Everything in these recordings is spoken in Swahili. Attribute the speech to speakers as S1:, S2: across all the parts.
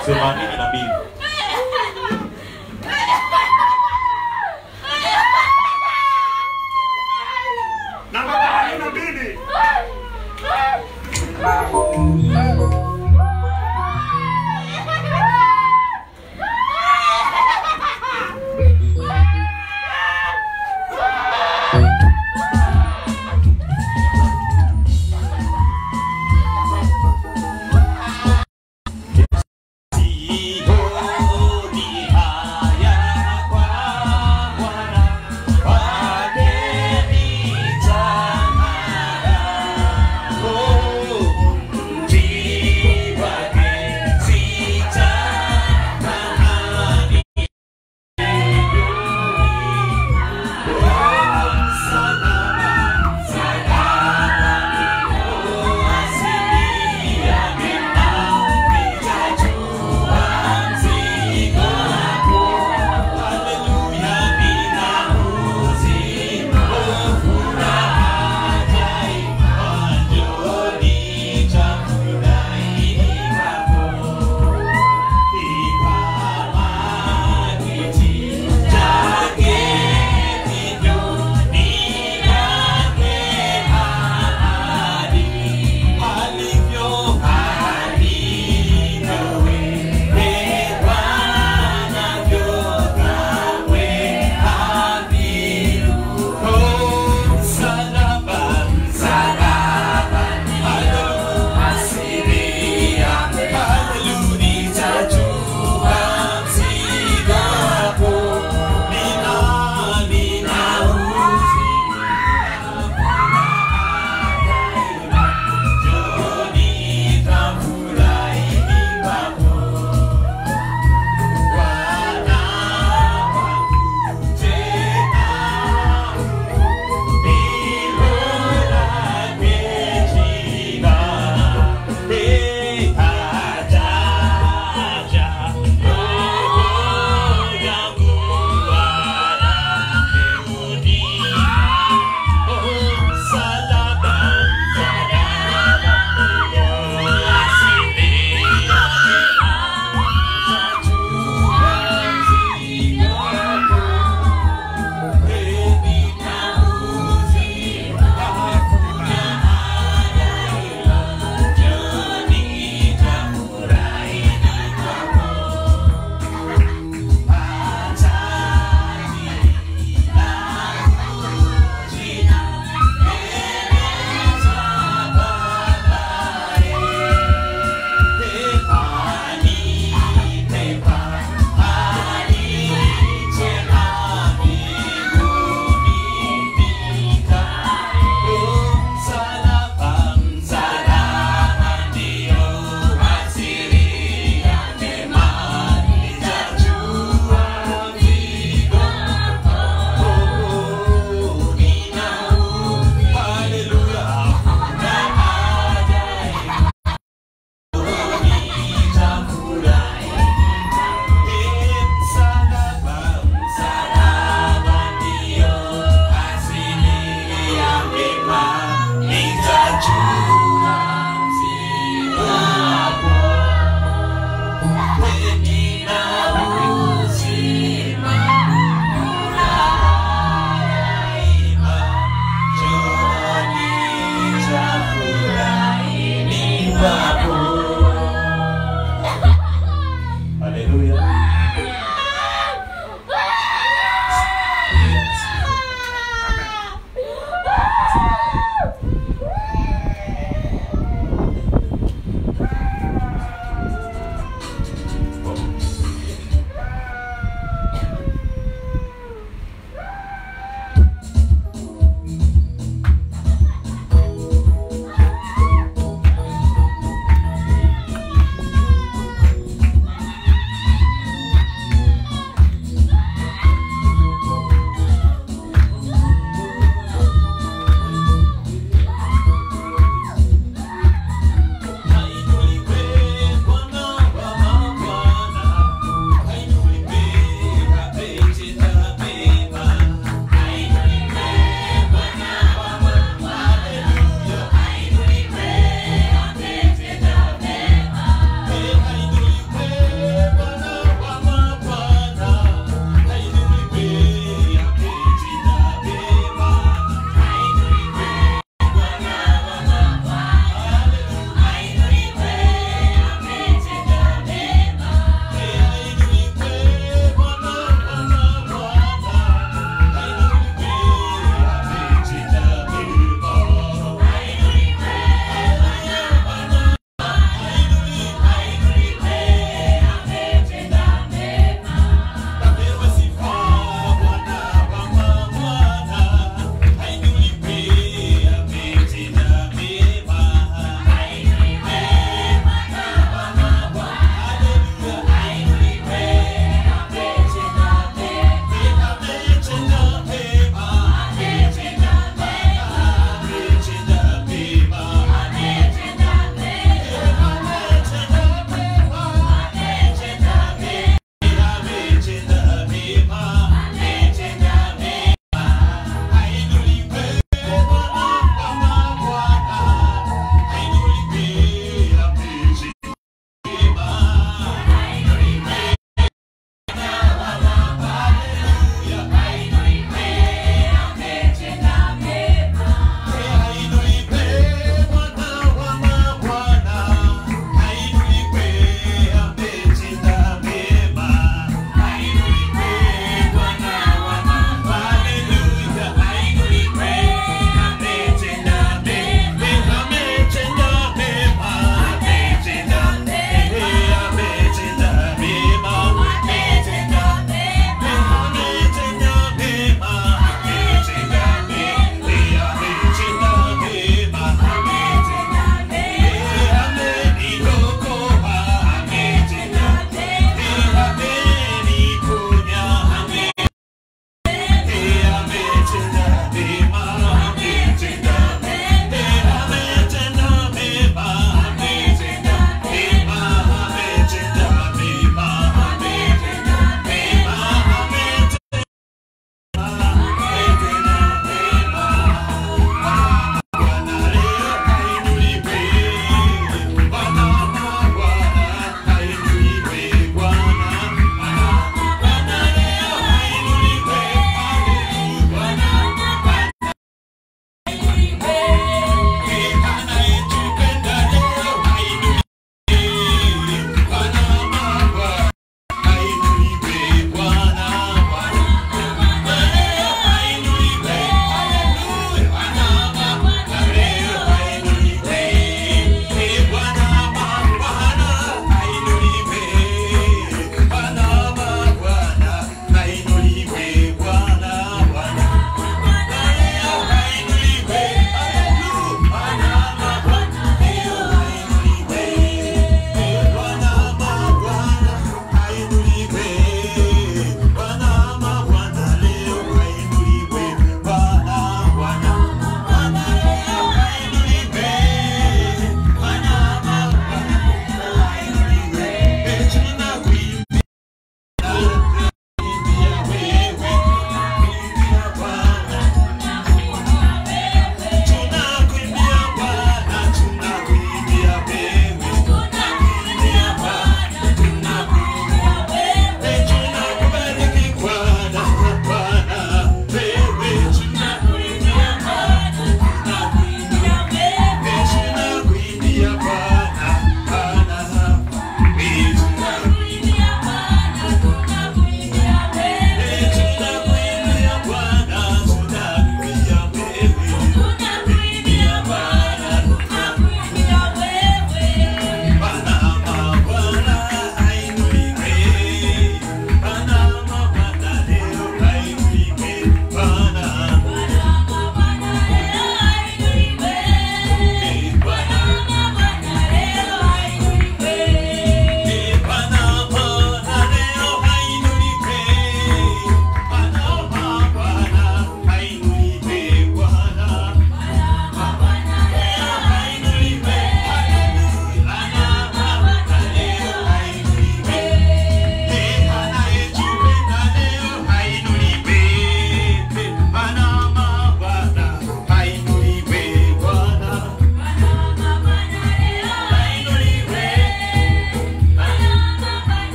S1: themanini na mbili
S2: namba themanini na mbili
S1: Siho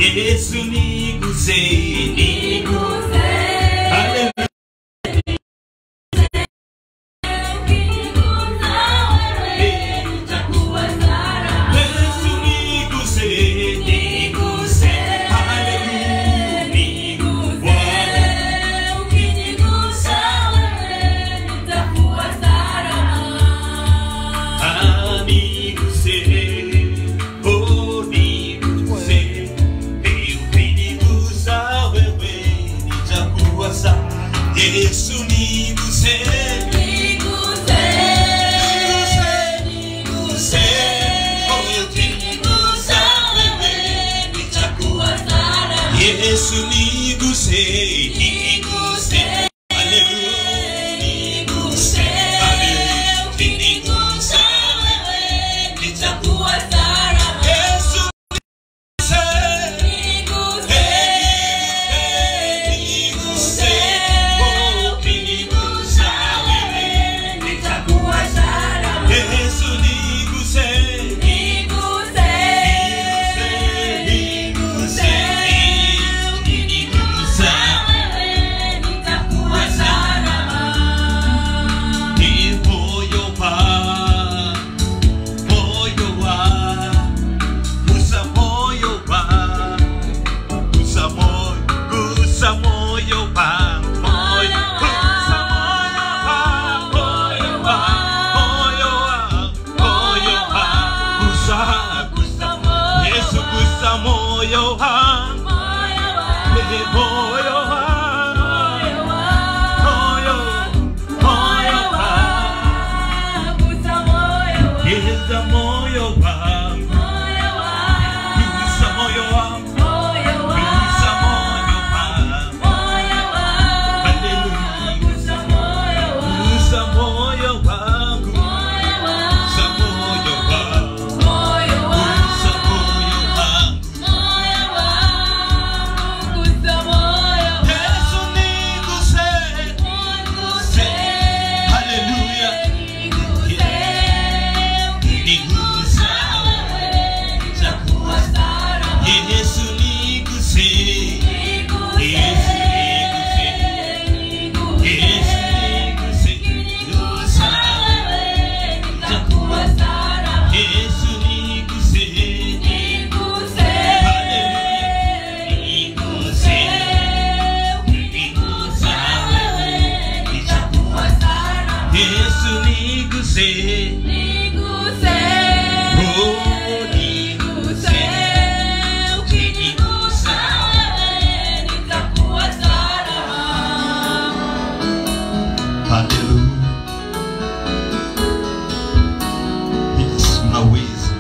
S1: Yesu niguse, niguse. Haleluya. Yesu niguse, niguse. Haleluya. Niguse. Ah, niguse. Oh, niguse. Eh, ukinigusa wewe, nitakuwa sawa. Yesu niguse, niguse, niguse. Oh, ukinigusa wewe, nitakuwa Yesu niguse, niguse. Haleluya, niguse. Haleluya, ukinigusa wewe, nitakuwa Yesu niguse. Niguse, oh, ukinigusa wewe, nitakuwa Yesu niguse, niguse, niguse. Ukinigusa ni moyo wa, moyo wa, gusa moyo wa, gusa moyo, gusa moyo wa, moyo, gusa moyo wa, moyo wa, moyo wa, moyo wa, gusa, gusa, Yesu gusa moyo wa, eh, moyo wa, moyo, moyo wa, Geza moyo wangu, gusa moyo wangu, gusa moyo wangu, haleluya. Gusa moyo wangu, gusa moyo wangu, gusa moyo wangu. Yesu niguse, niguse, haleluya. Nigusa, nitakuwa Yesu niguse, Yesu niguse, Yesu niguse, gusa, nitakuwa Yesu niguse, haleluya. Niguse, nigusa wewe, nitakuwa Yesu niguse, oh niguse, ukinigusa Haleluya. Yesu unaweza.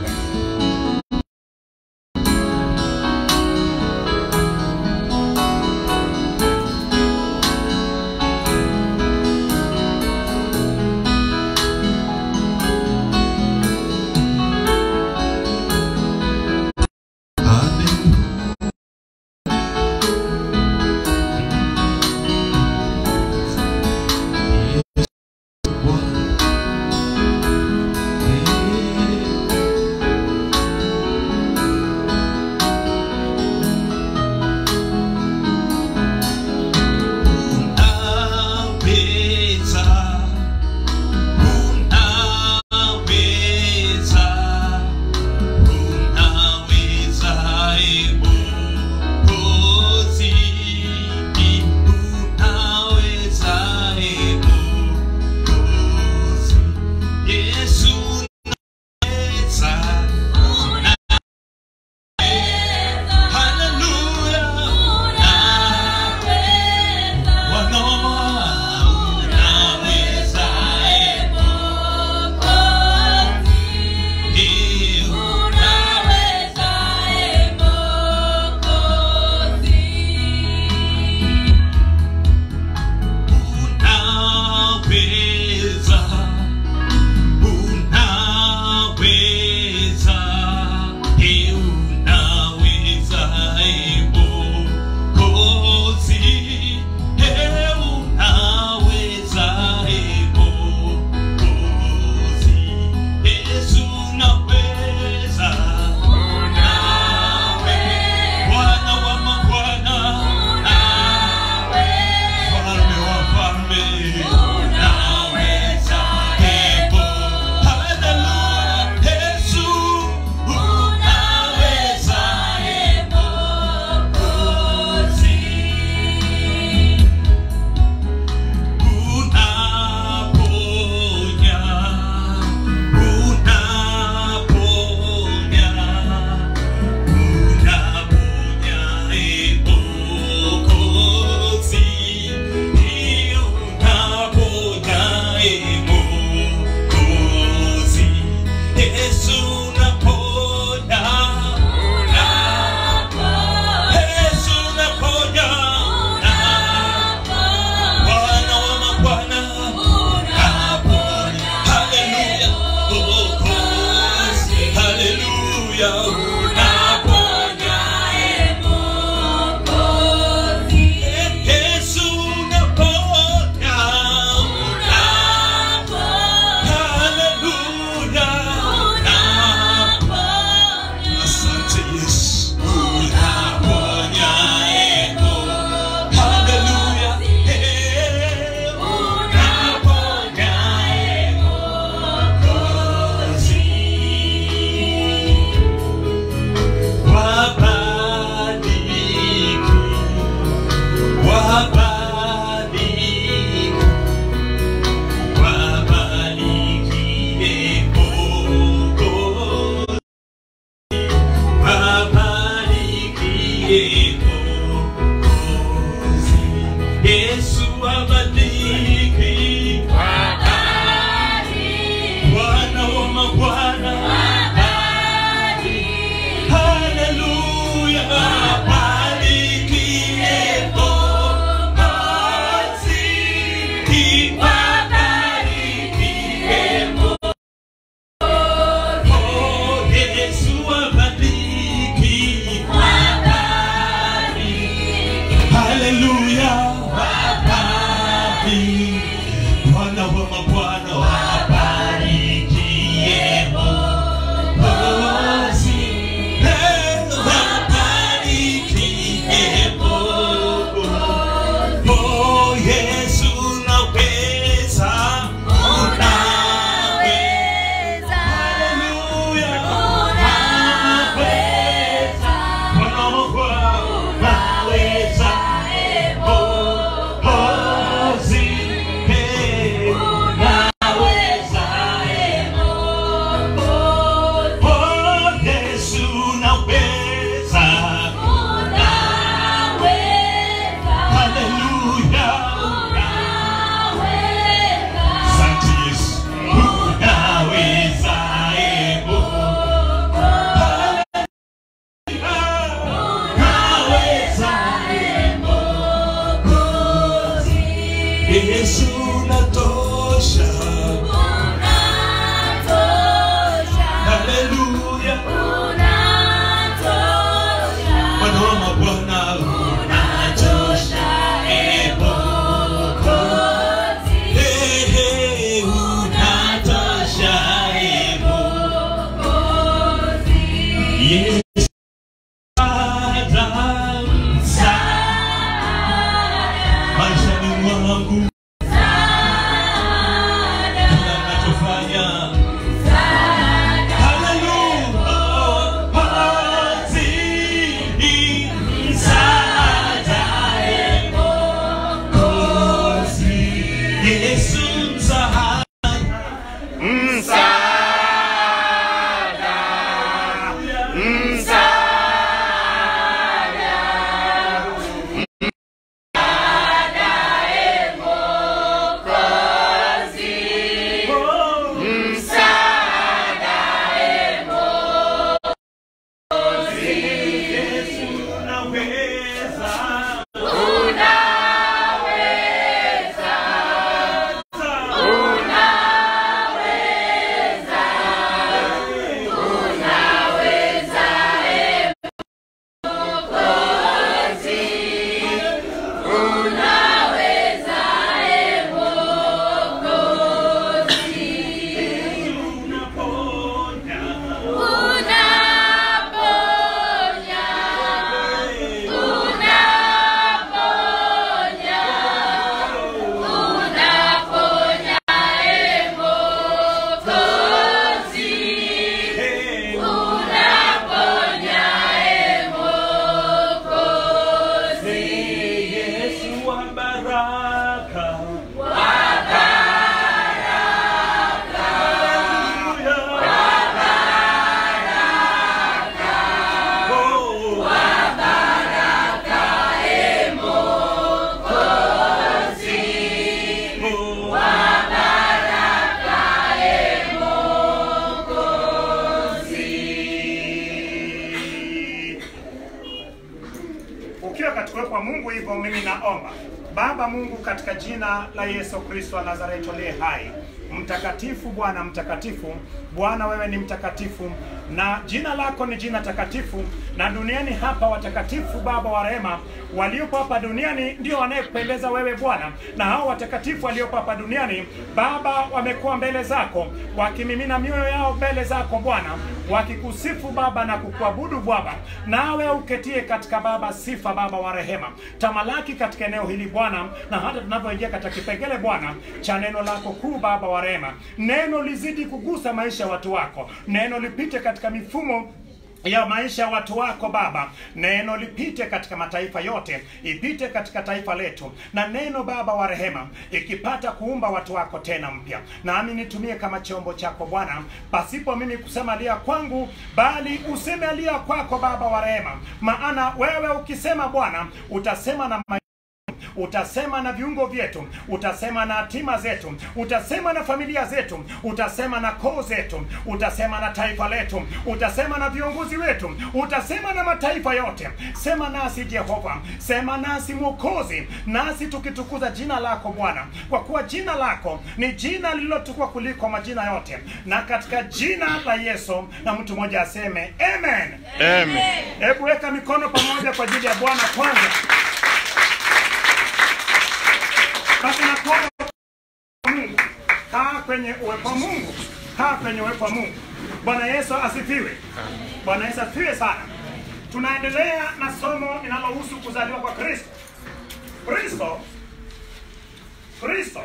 S1: wabadiliki Bwana wa mabwana Haleluya barikiwe Mwokozi Kibarikiwe Oh, Yesu wabadiliki Haleluya wabariki Bwana wa mabwana wabarikie Mwokozi Eh, wabarikie Mwokozi Oh, Yesu naweza unaweza Haleluya unaweza Bwana wa mabwana naweza Mwokozi eh, naweza Oh, Yesu naweza Haleluya Asante Yesu unaweza eh, Naweza Yesu natosha Haleluya Bwana wa mabwana unatosha eh, Hey, hey, unatosha eh, Yesu Msaada, maishani mwangu kila ninachofanya Haleluya, hazini msaada, Mwokozi. Yesu msaada Yesu unaweza unaponya Hey, Yesu wa baraka
S2: ukiwa katika uwepo wa Mungu hivyo, mimi naomba Baba Mungu, katika jina la Yesu Kristo wa Nazareti aliye hai, mtakatifu Bwana, mtakatifu Bwana, wewe ni mtakatifu na jina lako ni jina takatifu, na duniani hapa watakatifu Baba wa rehema waliopo hapa duniani ndio wanayekupendeza wewe Bwana, na hao watakatifu waliopo hapa duniani Baba wamekuwa mbele zako wakimimina mioyo yao mbele zako Bwana, wakikusifu Baba na kukuabudu Baba, nawe uketie katika Baba sifa Baba wa rehema, tamalaki katika eneo hili Bwana, na hata tunavyoingia katika kipengele Bwana cha neno lako kuu Baba wa rehema, neno lizidi kugusa maisha ya watu wako, neno lipite katika mifumo ya maisha ya watu wako Baba, neno lipite katika mataifa yote, ipite katika taifa letu, na neno Baba wa rehema ikipata kuumba watu wako tena mpya, nami nitumie kama chombo chako Bwana, pasipo mimi kusema alia kwangu, bali useme alia kwako Baba wa rehema, maana wewe ukisema Bwana utasema na ma utasema na viungo vyetu, utasema na hatima zetu, utasema na familia zetu, utasema na koo zetu, utasema na taifa letu, utasema na viongozi wetu, utasema na mataifa yote. Sema nasi Jehova, sema nasi Mwokozi, nasi tukitukuza jina lako Bwana, kwa kuwa jina lako ni jina lililotukwa kuliko majina yote, na katika jina la Yesu, na mtu mmoja aseme amen.
S3: Amen.
S2: Hebu weka mikono pamoja kwa ajili ya Bwana kwanza. Basi nakuomba Mungu, kaa kwenye uwepo wa Mungu, kaa kwenye uwepo wa Mungu. Bwana Yesu asifiwe. Bwana Yesu asifiwe sana. Tunaendelea na somo linalohusu kuzaliwa kwa Kristo. Kristo, Kristo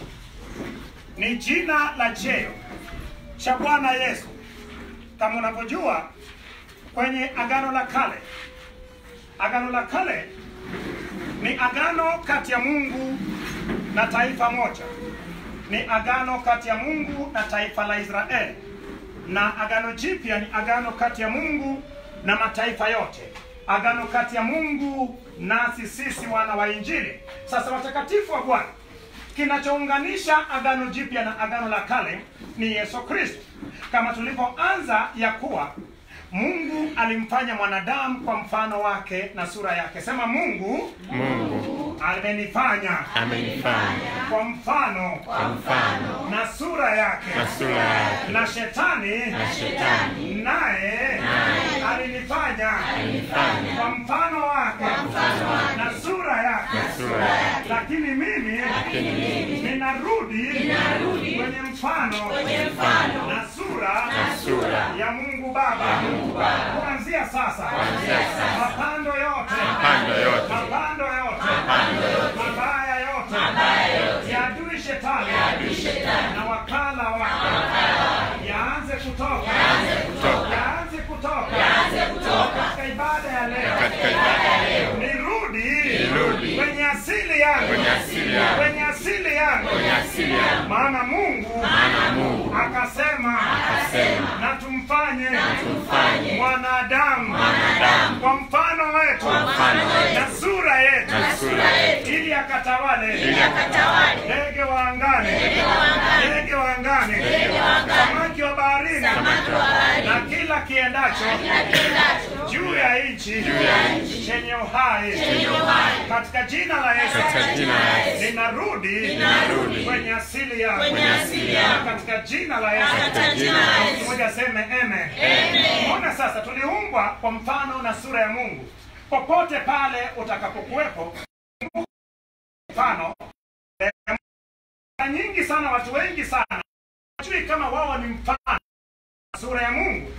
S2: ni jina la cheo cha Bwana Yesu. Kama unavyojua kwenye Agano la Kale, Agano la Kale ni agano kati ya Mungu na taifa moja, ni agano kati ya Mungu na taifa la Israeli, na agano jipya ni agano kati ya Mungu na mataifa yote, agano kati ya Mungu nasi sisi wana wa Injili. Sasa watakatifu wa Bwana, kinachounganisha agano jipya na agano la kale ni Yesu Kristo, kama tulivyoanza ya kuwa Mungu alimfanya mwanadamu kwa mfano wake na sura yake. Sema Mungu
S3: Mungu
S2: amenifanya
S3: amenifanya
S2: kwa mfano
S3: kwa mfano
S2: na sura yake,
S3: na sura yake,
S2: na shetani
S3: na shetani
S2: naye alinifanya
S3: alinifanya
S2: kwa mfano wake na sura yake,
S3: sura yake,
S2: lakini mimi ninarudi kwenye mfano na sura
S3: sura
S2: ya Mungu Baba kuanzia sasa, mapando yote
S3: pando yote,
S2: mapando yote mabaya yote ya adui shetani na wakala wake yaanze kutoka yaanze kutoka katika ibada ya leo
S3: katika ibada ya leo
S2: nirudi
S3: Nirudi.
S2: kwenye asili yangu
S3: kwenye asili yangu,
S2: kwenye asili yangu
S3: kwenye asili yangu,
S2: maana Mungu
S3: maana Mungu
S2: akasema
S3: akasema
S2: na tumfanye
S3: tumfanye
S2: mwanadamu
S3: mwanadamu
S2: kwa mfano wetu
S3: mfano wetu
S2: na sura yetu
S3: na sura yetu,
S2: ili akatawale
S3: ili akatawale
S2: ndege wa angani ndege wa angani samaki wa baharini na kila kiendacho juu ya nchi chenye uhai katika jina la Yesu
S3: katika jina la Yesu,
S2: ninarudi
S3: Ninarudi.
S2: kwenye asili yangu
S3: kwenye asili yangu,
S2: katika jina la Yesu
S3: katika jina la Yesu.
S2: mmoja aseme amen Umeona sasa tuliumbwa kwa mfano na sura ya Mungu popote pale utakapokuwepo mfano eh, mara nyingi sana watu wengi sana hawajui kama wao ni mfano sura ya Mungu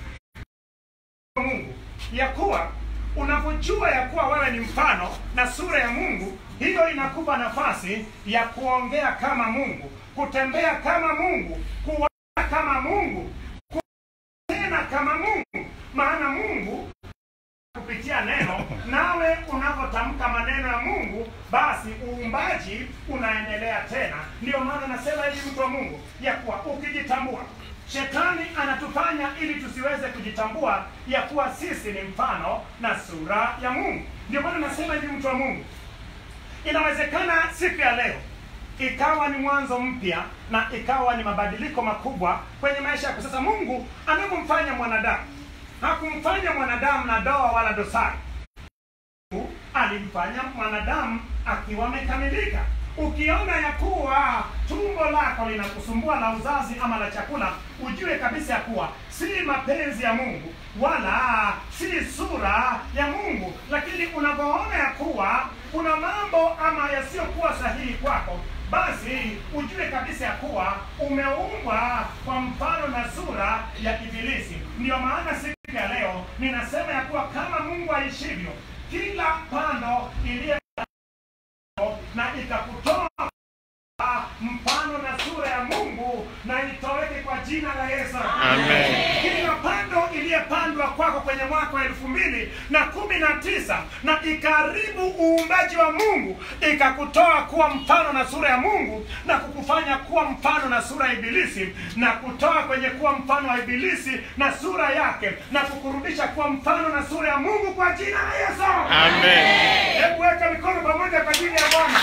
S2: Mungu ya kuwa unapojua ya kuwa wewe ni mfano na sura ya Mungu, hiyo inakupa nafasi ya kuongea kama Mungu, kutembea kama Mungu, kuwaza kama Mungu, kunena kama Mungu, maana Mungu kupitia neno, nawe unavyotamka maneno ya Mungu, basi uumbaji unaendelea tena. Ndio maana nasema hivi, mtu wa Mungu, ya kuwa ukijitambua Shetani anatufanya ili tusiweze kujitambua ya kuwa sisi ni mfano na sura ya Mungu. Ndio maana nasema hivi, mtu wa Mungu, inawezekana siku ya leo ikawa ni mwanzo mpya na ikawa ni mabadiliko makubwa kwenye maisha yako. Sasa Mungu anapomfanya mwanadamu, hakumfanya mwanadamu na doa wala dosari. Mungu alimfanya mwanadamu akiwa amekamilika. Ukiona ya kuwa tumbo lako linakusumbua la uzazi ama la chakula, ujue kabisa ya kuwa si mapenzi ya Mungu wala si sura ya Mungu. Lakini unapoona ya kuwa kuna mambo ama yasiyokuwa sahihi kwako, basi ujue kabisa ya kuwa umeumbwa kwa mfano na sura ya Ibilisi. Ndiyo maana siku ya leo ninasema ya kuwa kama Mungu aishivyo, kila pando iliye na ikakutoa mfano na sura ya Mungu na itoweke kwa jina la Yesu.
S3: Amen.
S2: Kila pando iliyepandwa kuzaliwa kwako kwenye mwaka wa elfu mbili na kumi na tisa na ikaribu uumbaji wa mungu ikakutoa kuwa mfano na sura ya mungu na kukufanya kuwa mfano na sura ya ibilisi na kutoa kwenye kuwa mfano wa ibilisi na sura yake na kukurudisha kuwa mfano na sura ya mungu kwa jina la yesu
S3: Amen.
S2: hebu weka mikono pamoja kwa ajili ya bwana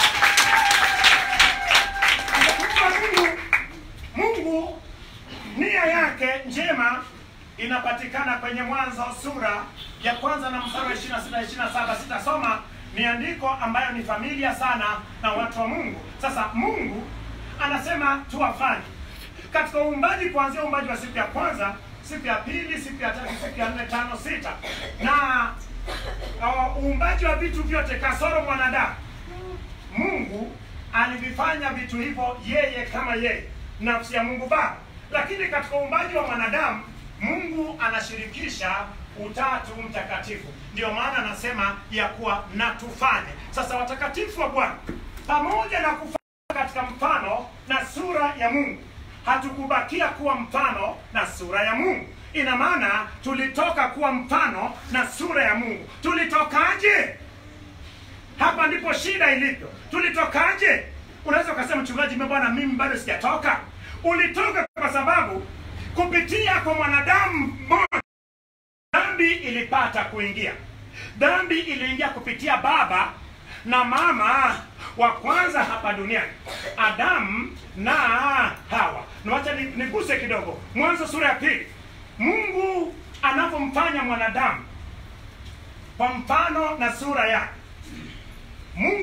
S2: Kwa mungu mungu nia yake njema inapatikana kwenye mwanzo sura ya kwanza na mstari wa 26 27 sitasoma ni andiko ambayo ni familia sana na watu wa mungu sasa mungu anasema tuwafanye katika uumbaji kuanzia uumbaji wa siku ya kwanza siku ya pili siku ya tatu siku ya nne tano sita na uh, uumbaji wa vitu vyote kasoro mwanadamu mungu alivifanya vitu hivyo yeye kama yeye nafsi ya mungu baba lakini katika uumbaji wa mwanadamu mungu anashirikisha utatu mtakatifu ndio maana anasema ya kuwa na tufanye sasa watakatifu wa bwana pamoja na kufanya katika mfano na sura ya mungu hatukubakia kuwa mfano na sura ya mungu ina maana tulitoka kuwa mfano na sura ya mungu tulitokaje hapa ndipo shida ilipo tulitokaje unaweza ukasema mchungaji mimi bwana mimi bado sijatoka ulitoka kwa sababu kupitia kwa mwanadamu mmoja dhambi ilipata kuingia dhambi iliingia kupitia baba na mama wa kwanza hapa duniani adamu na hawa nawacha ni- niguse kidogo mwanzo sura ya pili mungu anavyomfanya mwanadamu kwa mfano na sura yake mungu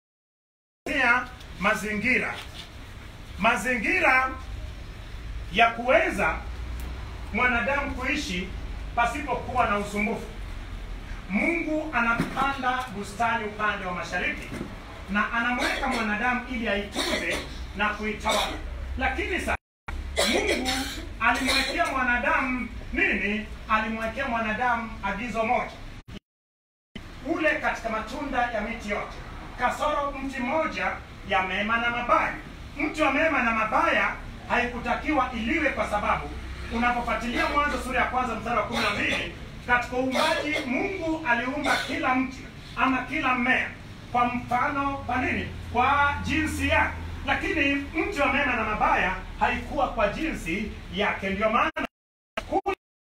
S2: ya mazingira mazingira ya kuweza mwanadamu kuishi pasipokuwa na usumbufu mungu anapanda bustani upande wa mashariki na anamweka mwanadamu ili aitunze na kuitawala lakini sasa mungu alimwekea mwanadamu nini alimwekea mwanadamu agizo moja ule katika matunda ya miti yote kasoro mti mmoja ya mema na mabaya mti wa mema na mabaya haikutakiwa iliwe kwa sababu unapofuatilia mwanzo sura ya kwanza mstari wa kumi na mbili katika uumbaji mungu aliumba kila mti ama kila mmea kwa mfano kwa nini kwa jinsi yake lakini mti wa mema na mabaya haikuwa kwa jinsi yake ndio maana huo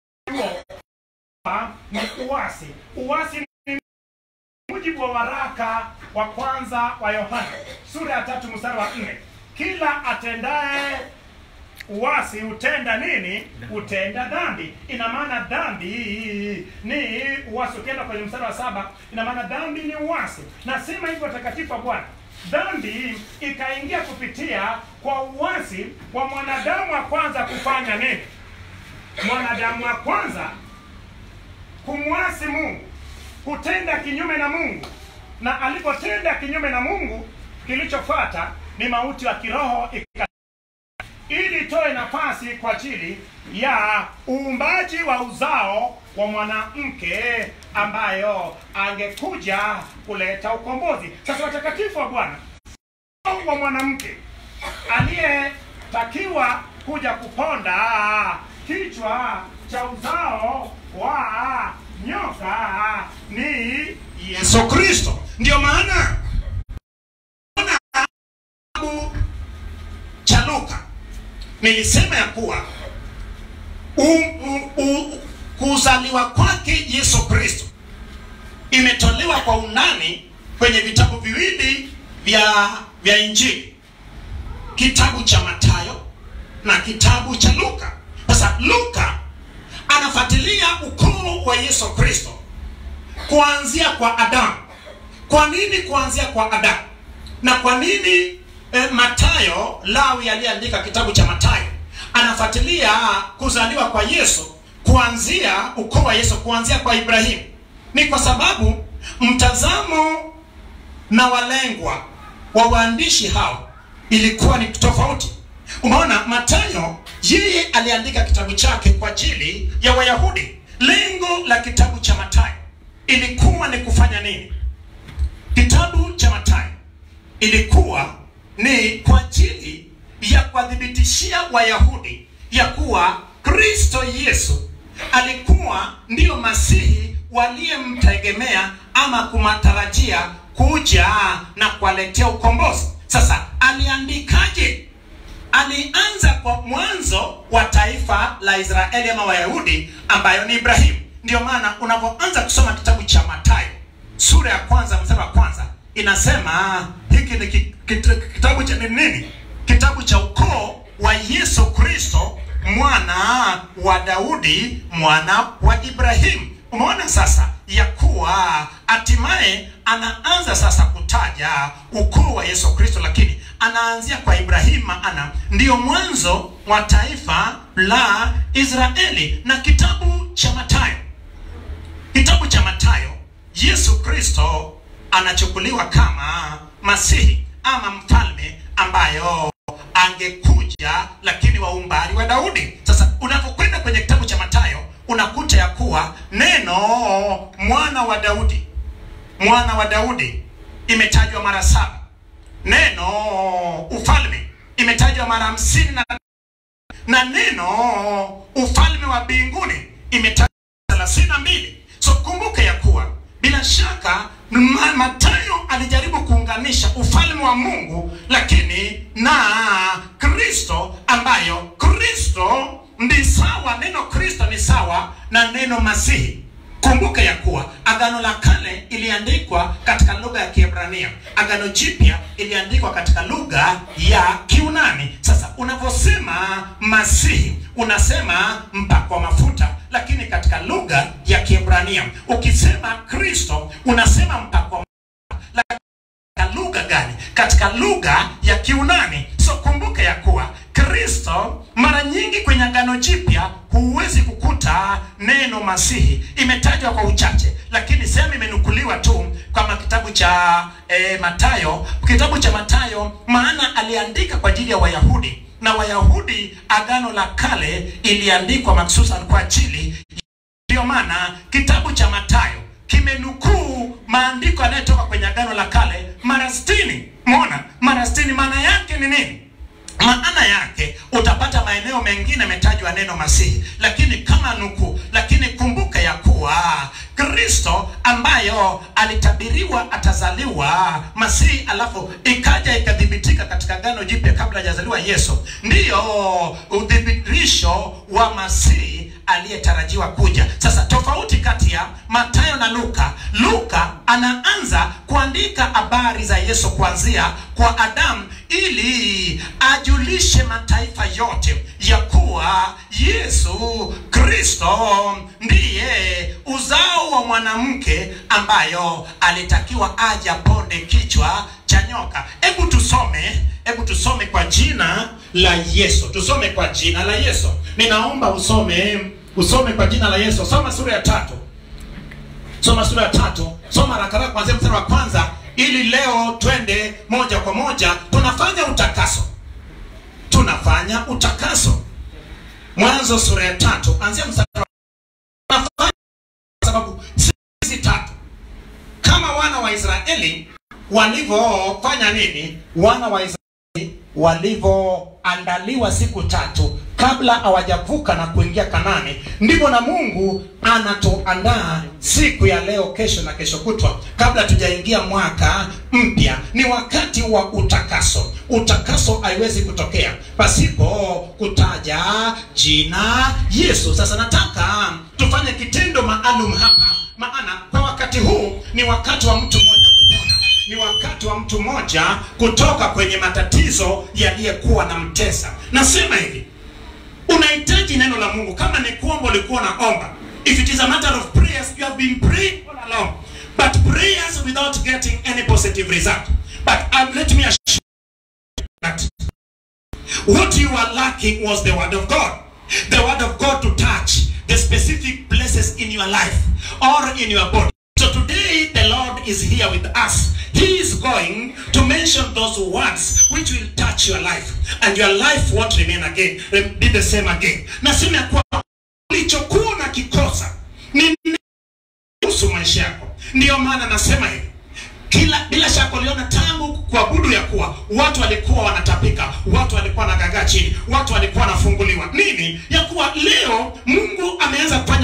S2: ni uasi uasi ni mujibu wa waraka wa kwanza wa yohana sura ya tatu mstari wa nne kila atendaye uasi hutenda nini hutenda dhambi ina maana dhambi ni uasi ukienda kwenye mstari wa saba ina maana dhambi ni uasi nasema hivyo watakatifu wa bwana dhambi ikaingia kupitia kwa uasi wa mwanadamu wa kwanza kufanya nini mwanadamu wa kwanza kumwasi mungu kutenda kinyume na mungu na alipotenda kinyume na mungu kilichofuata ni mauti wa kiroho ika ili itoe nafasi kwa ajili ya uumbaji wa uzao wa mwanamke ambayo angekuja kuleta ukombozi sasa watakatifu wa bwana uzao wa mwanamke aliyetakiwa kuja kuponda kichwa cha uzao wa nyoka ni yesu kristo ndio maana ona kitabu cha luka nilisema ya kuwa u, u, u, kuzaliwa kwake yesu kristo imetolewa kwa undani kwenye vitabu viwili vya vya injili kitabu cha matayo na kitabu cha luka sasa luka anafuatilia ukoo wa yesu kristo kuanzia kwa adamu kwa nini kuanzia kwa adamu na kwa nini eh, matayo lawi aliyeandika kitabu cha matayo anafuatilia kuzaliwa kwa yesu kuanzia ukoo wa yesu kuanzia kwa ibrahimu ni kwa sababu mtazamo na walengwa wa waandishi hao ilikuwa ni tofauti umeona matayo yeye aliandika kitabu chake kwa ajili ya wayahudi lengo la kitabu cha matayo ilikuwa ni kufanya nini kitabu cha matayo ilikuwa ni kwa ajili ya kuwathibitishia wayahudi ya kuwa kristo yesu alikuwa ndiyo masihi waliyemtegemea ama kumatarajia kuja na kuwaletea ukombozi sasa aliandikaje alianza kwa mwanzo wa taifa la israeli ama wayahudi ambayo ni ibrahimu ndio maana unapoanza kusoma kitabu cha matayo sura ya kwanza mstari wa kwanza inasema hiki ni ki- kit- kitabu cha ni nini kitabu cha ukoo wa yesu kristo mwana wa daudi mwana wa ibrahimu umeona sasa ya kuwa hatimaye anaanza sasa kutaja ukoo wa yesu kristo lakini anaanzia kwa ibrahimu maana ndiyo mwanzo wa taifa la israeli na kitabu cha matayo kitabu cha matayo yesu kristo anachukuliwa kama masihi ama mfalme ambayo angekuja lakini wa umbali wa daudi sasa unapokwenda kwenye kitabu cha matayo unakuta ya kuwa neno mwana wa daudi mwana wa daudi imetajwa mara saba neno ufalme imetajwa mara hamsini na na neno ufalme wa mbinguni imetajwa thelathini na mbili so kumbuke ya kuwa bila shaka Ma- matayo alijaribu kuunganisha ufalme wa mungu lakini na kristo ambayo kristo ni sawa neno kristo ni sawa na neno masihi kumbuka ya kuwa agano la kale iliandikwa katika lugha ya kiebrania agano jipya iliandikwa katika lugha ya kiunani sasa unaposema masihi unasema mpakwa mafuta lakini katika lugha ya kiebrania ukisema kristo unasema mpakwa katika lugha gani katika lugha ya kiunani so kumbuka ya kuwa kristo mara nyingi kwenye agano jipya huwezi kukuta neno masihi imetajwa kwa uchache lakini sehemu imenukuliwa tu kama kitabu cha e, matayo kitabu cha matayo maana aliandika kwa ajili ya wayahudi na wayahudi agano la kale iliandikwa maksusan kwa ajili ndiyo maana kitabu cha matayo kimenukuu maandiko yanayotoka kwenye agano la kale mara stini mona mara stini maana yake ni nini maana yake utapata maeneo mengine yametajwa neno masihi lakini kama nukuu lakini kumbuka ya kuwa kristo ambayo alitabiriwa atazaliwa masihi alafu ikaja ikathibitika katika gano jipya kabla hajazaliwa yesu ndiyo uthibitisho wa masihi aliyetarajiwa kuja sasa tofauti kati ya matayo na luka luka anaanza kuandika habari za yesu kuanzia kwa adamu ili ajulishe mataifa yote ya kuwa yesu kristo ndiye uzao wa mwanamke ambayo alitakiwa aja ponde kichwa cha nyoka hebu tusome hebu tusome kwa jina la yesu tusome kwa jina la yesu ninaomba usome usome kwa jina la yesu soma sura ya tatu soma sura ya tatu soma rakaraka kwanzia mstari wa kwanza ili leo twende moja kwa moja tunafanya utakaso tunafanya utakaso mwanzo sura ya tatu anzia mstari wa tunafanya kwa sababu sisi tatu kama wana wa israeli walivyofanya nini wana wa israeli walivyoandaliwa siku tatu kabla hawajavuka na kuingia kanani ndivyo na mungu anatuandaa siku ya leo kesho na kesho kutwa kabla tujaingia mwaka mpya ni wakati wa utakaso utakaso haiwezi kutokea pasipo kutaja jina yesu sasa nataka tufanye kitendo maalum hapa maana kwa wakati huu ni wakati wa mtu mmoja kupona ni wakati wa mtu mmoja kutoka kwenye matatizo yaliyekuwa na mtesa nasema hivi unahitaji neno la mungu kama ni kuomba ulikuwa unaomba if it is a matter of prayers you have been praying all along but prayers without getting any positive result but um, let me assure you that what you are lacking was the word of god the word of god to touch the specific places in your life or in your body so today the lord is here with us he is going to mention those words which will touch your life and your life won't remain again be the same again nasema ya kuwa ulichokuwa na kikosa ni kuhusu maisha yako ndiyo maana nasema hivi kila bila shaka uliona tangu kuabudu ya kuwa watu walikuwa wanatapika watu walikuwa wanagagaa chini watu walikuwa wanafunguliwa nini ya kuwa leo mungu ameanza kufanya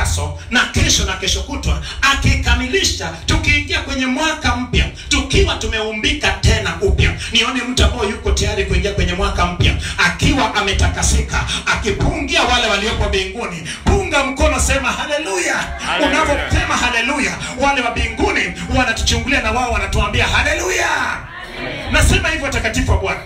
S2: utakaso na kesho na kesho kutwa akikamilisha tukiingia kwenye mwaka mpya tukiwa tumeumbika tena upya nione mtu ambaye yuko tayari kuingia kwenye mwaka mpya akiwa ametakasika akipungia wale waliopo mbinguni punga mkono sema haleluya
S3: Haleluya.
S2: unaposema haleluya wale wa mbinguni wanatuchungulia na wao wanatuambia haleluya nasema hivyo watakatifu wa bwana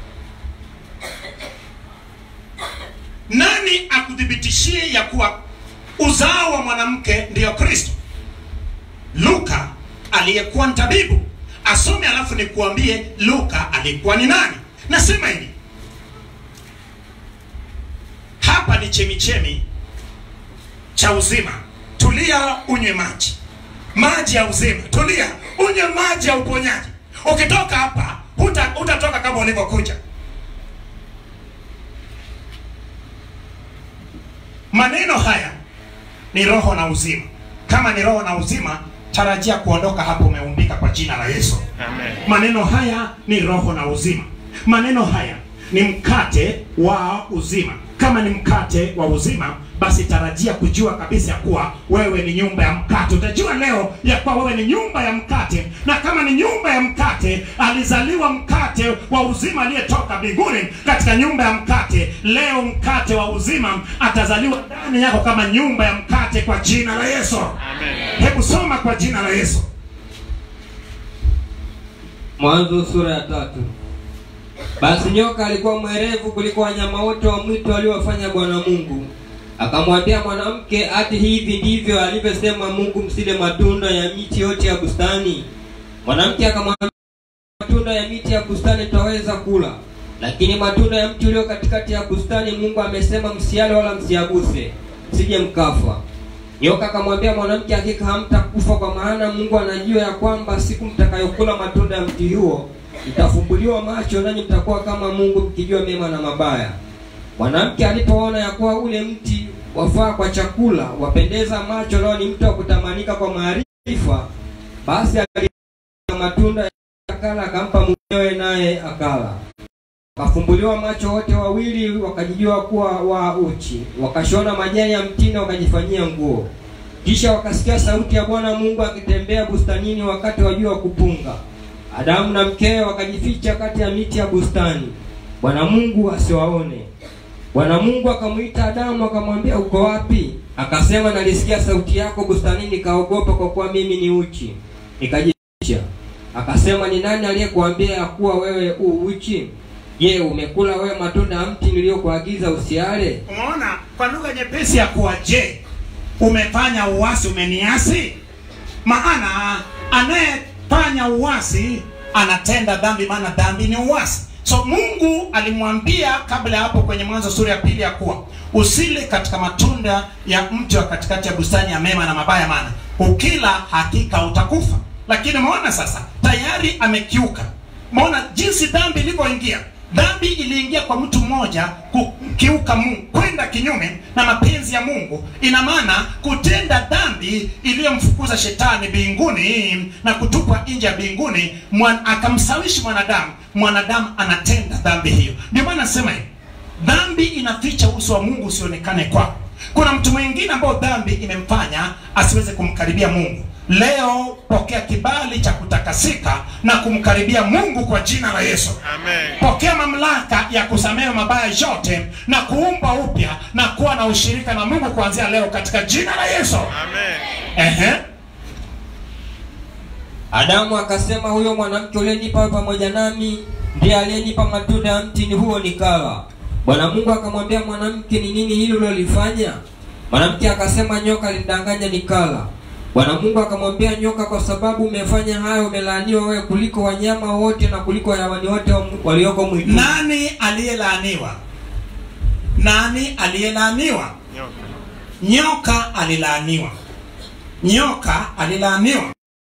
S2: nani akuthibitishie ya kuwa uzao wa mwanamke ndiyo kristo luka aliyekuwa mtabibu asome alafu nikuambie luka alikuwa ni nani nasema hivi hapa ni chemichemi cha uzima tulia unywe maji maji ya uzima tulia unywe maji ya uponyaji ukitoka hapa huta- hutatoka kama ulivyokuja maneno haya ni roho na uzima kama ni roho na uzima tarajia kuondoka hapo umeumbika kwa jina la yesu
S3: Amen.
S2: maneno haya ni roho na uzima maneno haya ni mkate wa uzima kama ni mkate wa uzima basi tarajia kujua kabisa ya kuwa wewe ni nyumba ya mkate utajua leo ya kuwa wewe ni nyumba ya mkate na kama ni nyumba ya mkate alizaliwa mkate wa uzima aliyetoka mbinguni katika nyumba ya mkate leo mkate wa uzima atazaliwa ndani yako kama nyumba ya mkate kwa jina la yesu
S3: Amen.
S2: hebu soma kwa jina la yesu
S4: Mwanzo sura ya tatu. Basi nyoka alikuwa mwerevu kuliko wanyama wote wa mwitu waliowafanya Bwana Mungu. Akamwambia mwanamke, ati hivi ndivyo alivyosema Mungu, msile matunda ya miti yote ya bustani. Mwanamke akamwambia, matunda ya miti ya bustani twaweza kula, lakini matunda ya mti ulio katikati ya bustani Mungu amesema msiale wala msiaguse, msije mkafa. Nyoka akamwambia mwanamke, hakika hamtakufa, kwa maana Mungu anajua ya kwamba siku mtakayokula matunda ya mti huo mtafumbuliwa macho, nanyi mtakuwa kama Mungu, mkijua mema na mabaya. Mwanamke alipoona ya kuwa ule mti wafaa kwa chakula, wapendeza macho, nao ni mti wa kutamanika kwa maarifa, basi alila matunda akala, akampa mumewe, naye akala. Wakafumbuliwa macho wote wawili, wakajijua kuwa wa uchi, wakashona majani ya mtini, wakajifanyia nguo. Kisha wakasikia sauti ya Bwana Mungu akitembea bustanini wakati wa jua kupunga. Adamu na mkewe wakajificha kati ya miti ya bustani, Bwana Mungu asiwaone. Bwana Mungu akamwita Adamu akamwambia, uko wapi? Akasema, nalisikia sauti yako bustanini, nikaogopa kwa kuwa mimi ni uchi, nikajificha. Akasema, ni nani aliyekuambia ya kuwa wewe u uchi? Je, umekula wewe matunda ya mti niliyokuagiza usiale?
S2: umeona kwa lugha nyepesi ya kuwa je umefanya uasi umeniasi maana anayefanya uasi anatenda dhambi maana dhambi ni uasi so mungu alimwambia kabla ya hapo kwenye mwanzo sura ya pili ya kuwa usile katika matunda ya mti wa katikati ya bustani ya mema na mabaya maana ukila hakika utakufa lakini umeona sasa tayari amekiuka maona jinsi dhambi ilivyoingia dhambi iliingia kwa mtu mmoja kukiuka mungu kwenda kinyume na mapenzi ya mungu ina maana kutenda dhambi iliyomfukuza shetani mbinguni na kutupwa nje ya mbinguni mwan, akamsawishi mwanadamu mwanadamu anatenda dhambi hiyo ndio maana nasema hivi dhambi inaficha uso wa mungu usionekane kwako kuna mtu mwingine ambao dhambi imemfanya asiweze kumkaribia mungu leo pokea kibali cha kutakasika na kumkaribia mungu kwa jina la yesu
S3: Amen.
S2: pokea mamlaka ya kusamehe mabaya yote na kuumba upya na kuwa na ushirika na mungu kuanzia leo katika jina la yesu
S3: Amen.
S2: Ehe.
S4: Adamu akasema, huyo mwanamke uliyenipa wewe pamoja nami ndiye aliyenipa matunda ya mtini huo nikala. Bwana Mungu akamwambia mwanamke, ni nini hilo ulilofanya? Mwanamke akasema, nyoka alinidanganya nikala. Bwana Mungu akamwambia nyoka, kwa sababu umefanya hayo, umelaaniwa wewe kuliko wanyama wote na kuliko hayawani wote wa- walioko mwituni.
S2: nani aliyelaaniwa nani aliyelaaniwa
S3: Nyoka.
S2: nyoka alilaaniwa nyoka alilaaniwa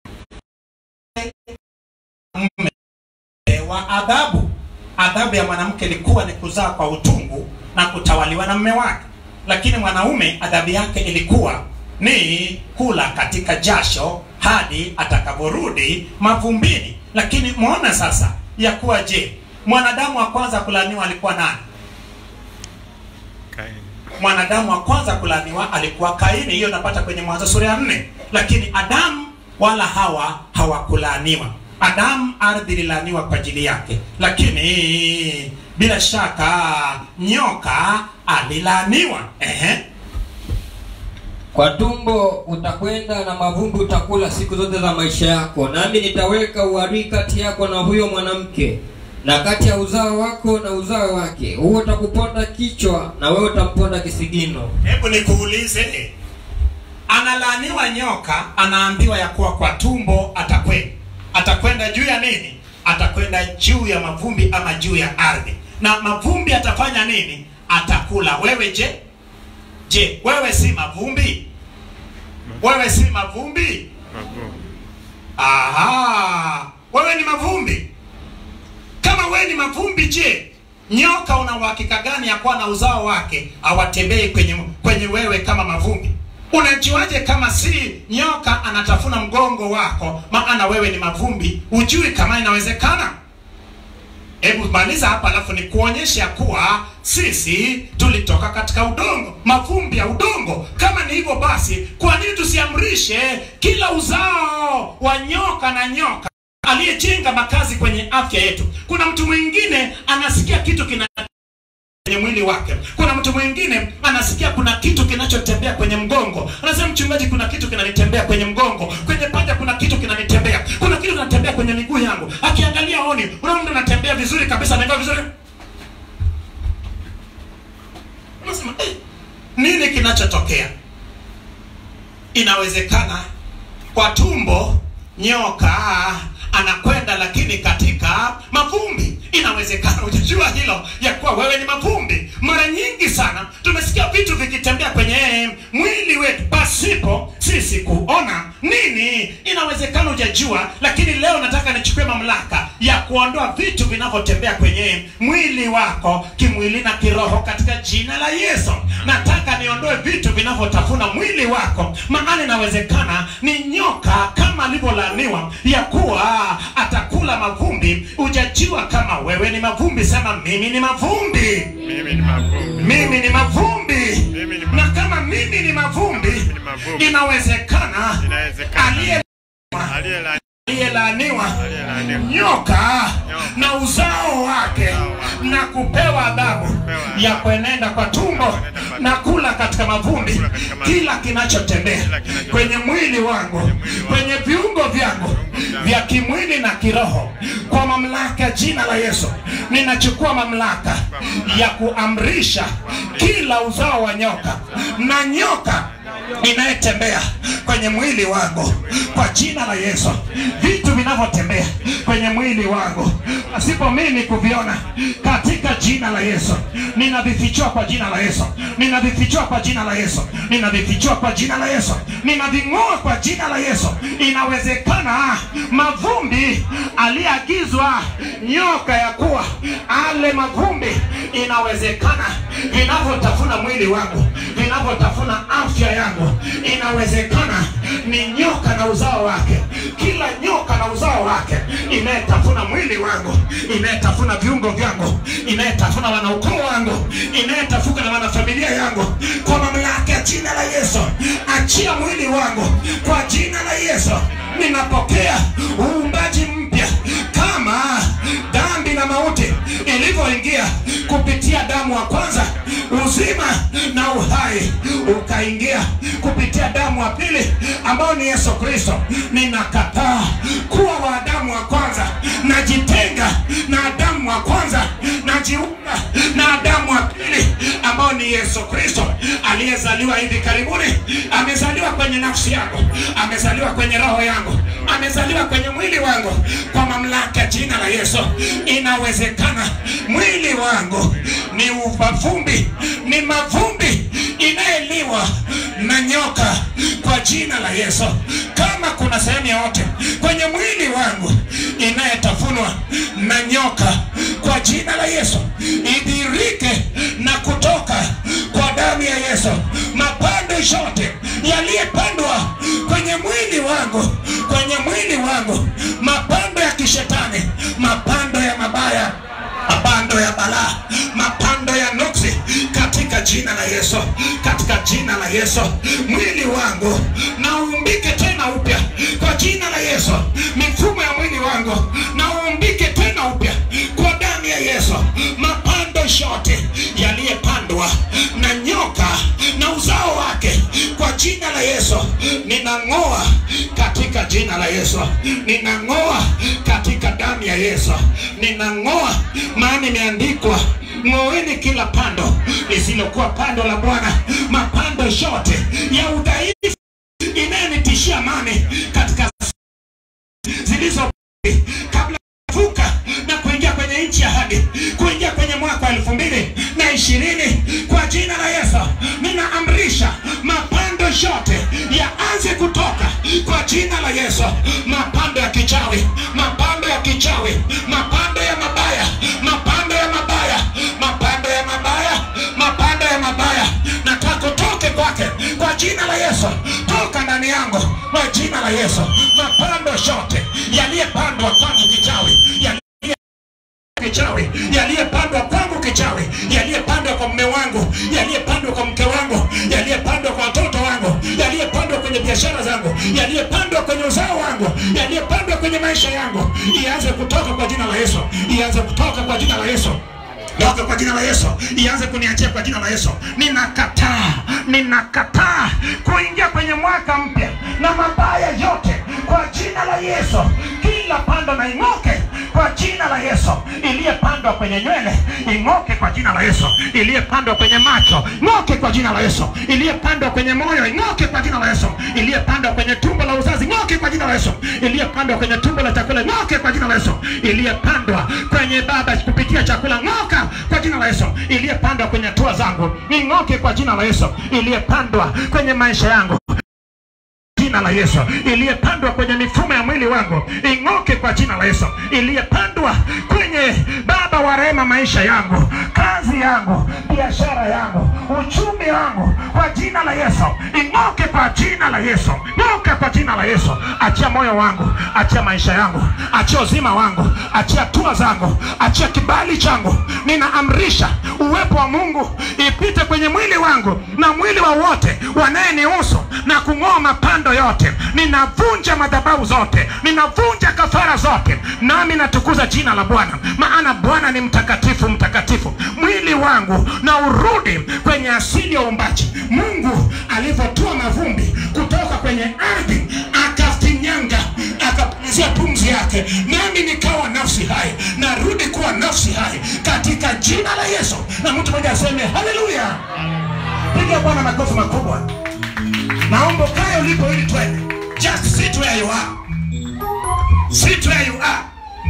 S2: wa adhabu adhabu ya mwanamke ilikuwa ni kuzaa kwa utungu na kutawaliwa na mme wake lakini mwanaume adhabu yake ilikuwa ni kula katika jasho hadi atakavyorudi mavumbini lakini mwona sasa ya kuwa je mwanadamu wa kwanza kulaaniwa alikuwa nani
S3: Kaini.
S2: mwanadamu wa kwanza kulaaniwa alikuwa Kaini, hiyo napata kwenye Mwanzo sura ya nne. Lakini Adamu wala Hawa hawakulaaniwa. Adamu ardhi ililaaniwa kwa ajili yake, lakini bila shaka nyoka alilaaniwa. Ehe.
S4: Kwa tumbo utakwenda na mavumbi utakula siku zote za maisha yako, nami nitaweka uadui kati yako na huyo mwanamke na kati ya uzao wako na uzao wake, huo utakuponda kichwa na wewe utamponda kisigino.
S2: Hebu nikuulize, analaaniwa nyoka, anaambiwa ya kuwa kwa tumbo atakwenda. Atakwenda juu ya nini? Atakwenda juu ya mavumbi ama juu ya ardhi, na mavumbi atafanya nini? Atakula. Wewe je? Je, wewe si mavumbi? Wewe si mavumbi? Aha, wewe ni mavumbi. Kama wewe ni mavumbi, je, nyoka una uhakika gani ya kuwa na uzao wake awatembei kwenye kwenye wewe kama mavumbi? Unajuaje kama si nyoka anatafuna mgongo wako, maana wewe ni mavumbi? Ujui kama inawezekana? Hebu maliza hapa, alafu nikuonyeshe ya kuwa sisi tulitoka katika udongo, mavumbi ya udongo. Kama ni hivyo basi, kwa nini tusiamrishe kila uzao wa nyoka na nyoka aliyejenga makazi kwenye afya yetu? Kuna mtu mwingine anasikia kitu kina kwenye mwili wake. Kuna mtu mwingine anasikia kuna kitu kinachotembea kwenye mgongo, anasema mchungaji, kuna kitu kinanitembea kwenye mgongo, kwenye paja kuna kitu kinanitembea, kuna kitu kinatembea kwenye miguu yangu. Akiangalia oni, unaona mtu anatembea vizuri kabisa, anaenda vizuri, unasema eh, nini kinachotokea? Inawezekana kwa tumbo nyoka anakwenda, lakini katika mavumbi. Inawezekana hujajua hilo ya kuwa wewe ni mavumbi. Mara nyingi sana tumesikia vitu vikitembea kwenye mwili wetu pasipo sisi kuona nini. Inawezekana hujajua, lakini leo nataka nichukue mamlaka ya kuondoa vitu vinavyotembea kwenye mwili wako kimwili na kiroho katika jina la Yesu. Nataka niondoe vitu vinavyotafuna mwili wako, maana inawezekana ni nyoka kama alivyolaaniwa ya kuwa atakula mavumbi. Hujajua kama wewe ni mavumbi. Sema mimi ni mavumbi,
S3: Mimi ni mavumbi.
S2: mimi ni mavumbi.
S3: Mimi ni
S2: Na kama mimi ni mavumbi,
S3: ni mavumbi.
S2: inawezekana
S3: Inawezekana.
S2: aliye
S3: Aliyelaaniwa.
S2: aliyelaaniwa
S3: Aliyelaaniwa.
S2: nyoka na uzao wake na kupewa adhabu ya kuenenda kwa tumbo na kula katika mavumbi kila kinachotembea kwenye mwili wangu kwenye viungo vyangu vya kimwili na kiroho kwa mamlaka ya jina la Yesu ninachukua mamlaka ya kuamrisha kila uzao wa nyoka na nyoka inayetembea kwenye mwili wangu kwa jina la Yesu. Vitu vinavyotembea kwenye mwili wangu pasipo mimi kuviona, katika jina la Yesu ninavifichua kwa jina la Yesu, ninavifichua kwa jina la Yesu, ninavifichua kwa jina la Yesu, ninaving'oa kwa jina la Yesu. Inawezekana mavumbi aliyeagizwa nyoka ya kuwa ale mavumbi, inawezekana vinavyotafuna mwili wangu, vinavyotafuna afya yangu, inawezekana ni nyoka na uzao wake. Kila nyoka na uzao wake inayetafuna mwili wangu, inayetafuna viungo vyangu, inayetafuna wanaukoo wangu, inayetafuna na wanafamilia yangu, kwa mamlaka ya jina la Yesu, achia mwili wangu kwa jina la Yesu. Ninapokea uumbaji mpya kama dhambi na mauti ilivyoingia kupitia damu wa kwanza, uzima na uhai ukaingia kupitia damu wa pili ambao ni Yesu Kristo. Ninakataa kuwa wa Adamu wa kwanza, najitenga na Adamu wa kwanza, najiunga na Adamu wa pili ambao ni Yesu Kristo aliyezaliwa hivi karibuni. Amezaliwa kwenye nafsi yangu, amezaliwa kwenye roho yangu, amezaliwa kwenye mwili wangu kwa mamlaka ya jina la Yesu. Inawezekana mwili wangu ni mavumbi, ni mavumbi inayeliwa na nyoka kwa jina la Yesu. Kama kuna sehemu yoyote kwenye mwili wangu inayetafunwa na nyoka kwa jina la Yesu, idhirike na kutoka kwa damu ya Yesu. Mapando yote yaliyepandwa kwenye mwili wangu, kwenye mwili wangu, mapando ya kishetani, mapando ya mabaya mapando ya balaa, mapando ya nuksi katika jina la Yesu. jina la Yesu. Mwili wangu na uumbike tena upya kwa jina la Yesu. Mifumo ya mwili wangu na uumbike tena upya kwa damu ya Yesu. Mapando yote yaliyepandwa na nyoka na uzao wake kwa jina la Yesu ninang'oa katika jina la Yesu, ninang'oa katika damu ya Yesu, ninang'oa, maana imeandikwa ng'oeni kila pando lisilokuwa pando la Bwana, mapando yote ya udhaifu inayonitishia amani katika zilizo kabla ya kuvuka na kuingia kwenye nchi ya ahadi, kuingia kwenye mwaka wa elfu mbili na ishirini kwa jina la Yesu ninaamrisha mapando yote yaanze kutoka kwa jina la Yesu. Mapando ya kichawi, mapando ya kichawi, mapando ya mabaya, mapando ya mabaya, mapando ya mabaya, mapando ya mabaya, nataka utoke kwake kwa jina la Yesu. Toka ndani yangu kwa jina la Yesu. Mapando yote yaliyepandwa kwangu kichawi, yaliye kichawi yaliyepandwa kwangu kichawi yaliyepandwa kwa mume wangu yaliyepandwa kwa mke wangu yaliyepandwa kwa watoto wangu yaliyepandwa kwenye biashara zangu yaliyepandwa kwenye uzao wangu yaliyepandwa kwenye maisha yangu ianze kutoka kwa jina la Yesu ianze kutoka kwa jina la Yesu toka kwa jina la Yesu, ianze kuniachia kwa jina la Yesu. Ninakataa, ninakataa kuingia kwenye mwaka mpya na mabaya yote kwa jina la Yesu. Kila pando na ing'oke kwa jina la Yesu. Iliyepandwa kwenye nywele ing'oke kwa jina la Yesu. Iliyepandwa kwenye macho ng'oke kwa jina la Yesu. Iliyepandwa kwenye moyo ing'oke kwa jina la Yesu. Iliyepandwa kwenye tumbo la uzazi ng'oke kwa jina la Yesu. Iliyepandwa kwenye tumbo la chakula ng'oke kwa jina la Yesu. Iliyepandwa kwenye baba kupitia chakula ng'oka kwa jina la Yesu. Iliyepandwa kwenye hatua zangu ing'oke kwa jina la Yesu. Iliyepandwa kwenye maisha yangu jina la Yesu, iliyepandwa kwenye mifumo ya mwili wangu ing'oke kwa jina la Yesu, iliyepandwa kwenye Baba wa rehema, maisha yangu, kazi yangu, biashara yangu, uchumi wangu, kwa jina la Yesu ing'oke kwa jina la Yesu, ng'oka kwa jina la Yesu. Achia moyo wangu, achia maisha yangu, achia uzima wangu, achia hatua zangu, achia kibali changu. Ninaamrisha uwepo wa Mungu ipite kwenye mwili wangu na mwili wa wote wanayenihusu na kung'oa mapando yote. Ninavunja madhabahu zote, ninavunja kafara zote, nami natukuza jina la Bwana, maana Bwana ni mtakatifu, mtakatifu. Mwili wangu na urudi kwenye asili ya uumbaji. Mungu alivyotoa mavumbi kutoka kwenye ardhi akafinyanga akapumzia pumzi yake, nami nikawa nafsi hai, narudi kuwa nafsi hai katika jina la Yesu. Na mtu mmoja aseme haleluya, piga Bwana makofi makubwa. Naomba ukae ulipo ili twende. Just sit where you are. Sit where you are.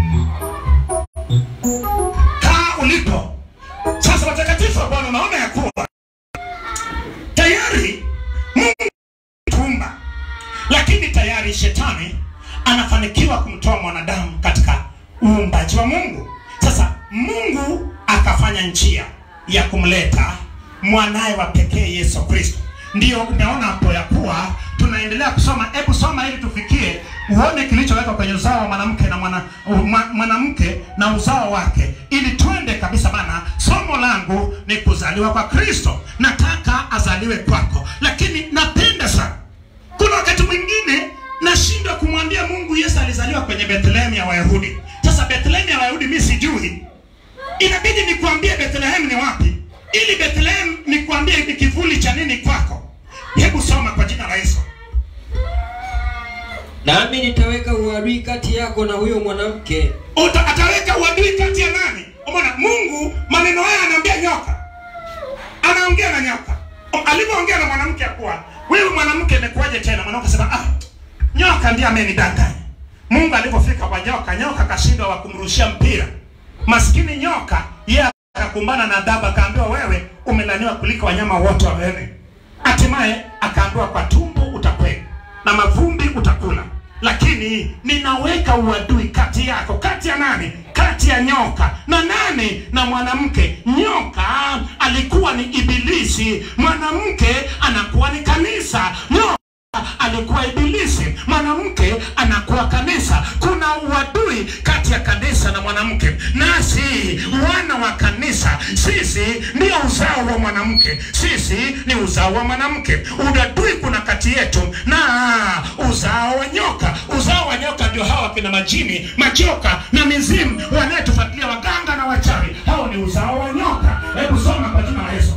S2: Kaa ulipo. Sasa watakatifu wa Bwana, unaona ya kuwa tayari Mungu tuumba, lakini tayari shetani anafanikiwa kumtoa mwanadamu katika uumbaji wa Mungu. Sasa Mungu akafanya njia ya kumleta mwanaye wa pekee Yesu Kristo. Ndiyo umeona hapo ya kuwa tunaendelea kusoma. Hebu soma ili tufikie uone kilichowekwa kwenye uzao wa mwanamke na mwana, mwa- mwanamke na uzao wake, ili twende kabisa. Bana, somo langu ni kuzaliwa kwa Kristo. Nataka azaliwe kwako, lakini napenda sana kuna wakati mwingine nashindwa kumwambia Mungu Yesu alizaliwa kwenye Bethlehem ya Wayahudi. Sasa Bethlehem ya Wayahudi mimi sijui, inabidi nikuambie Bethlehem ni wapi, ili Bethlehem nikuambie ni kivuli cha nini kwako. Hebu soma kwa jina la Yesu.
S4: nami nitaweka uadui kati yako na huyo mwanamke
S2: Uta, ataweka uadui kati ya nani? Umeona, Mungu maneno haya anaambia nyoka, anaongea na nyoka. Alivyoongea na mwanamke ya kuwa wewe mwanamke, imekuwaje tena? Mwanamke akasema ah, nyoka ndiye amenidanganya. Mungu alipofika kwa nyoka, nyoka akashindwa wa kumrushia mpira. Maskini nyoka yeye akakumbana na adhabu, akaambiwa wewe umelaniwa kuliko wanyama wote wa wewe. Hatimaye akaambiwa kwa tumbo utakwenda na mavumbi utakula, lakini ninaweka uadui kati yako, kati ya nani? Kati ya nyoka na nani? Na mwanamke. Nyoka alikuwa ni Ibilisi, mwanamke anakuwa ni kanisa. Nyoka alikuwa ibilisi mwanamke anakuwa kanisa kuna uadui kati ya kanisa na mwanamke nasi wana wa kanisa sisi ndio uzao wa mwanamke sisi ni uzao wa mwanamke udadui kuna kati yetu na uzao wa nyoka uzao wa nyoka ndio hawa kina majini majoka na mizimu wanayetufuatilia waganga na wachawi hao ni uzao wa nyoka hebu soma kwa jina la yesu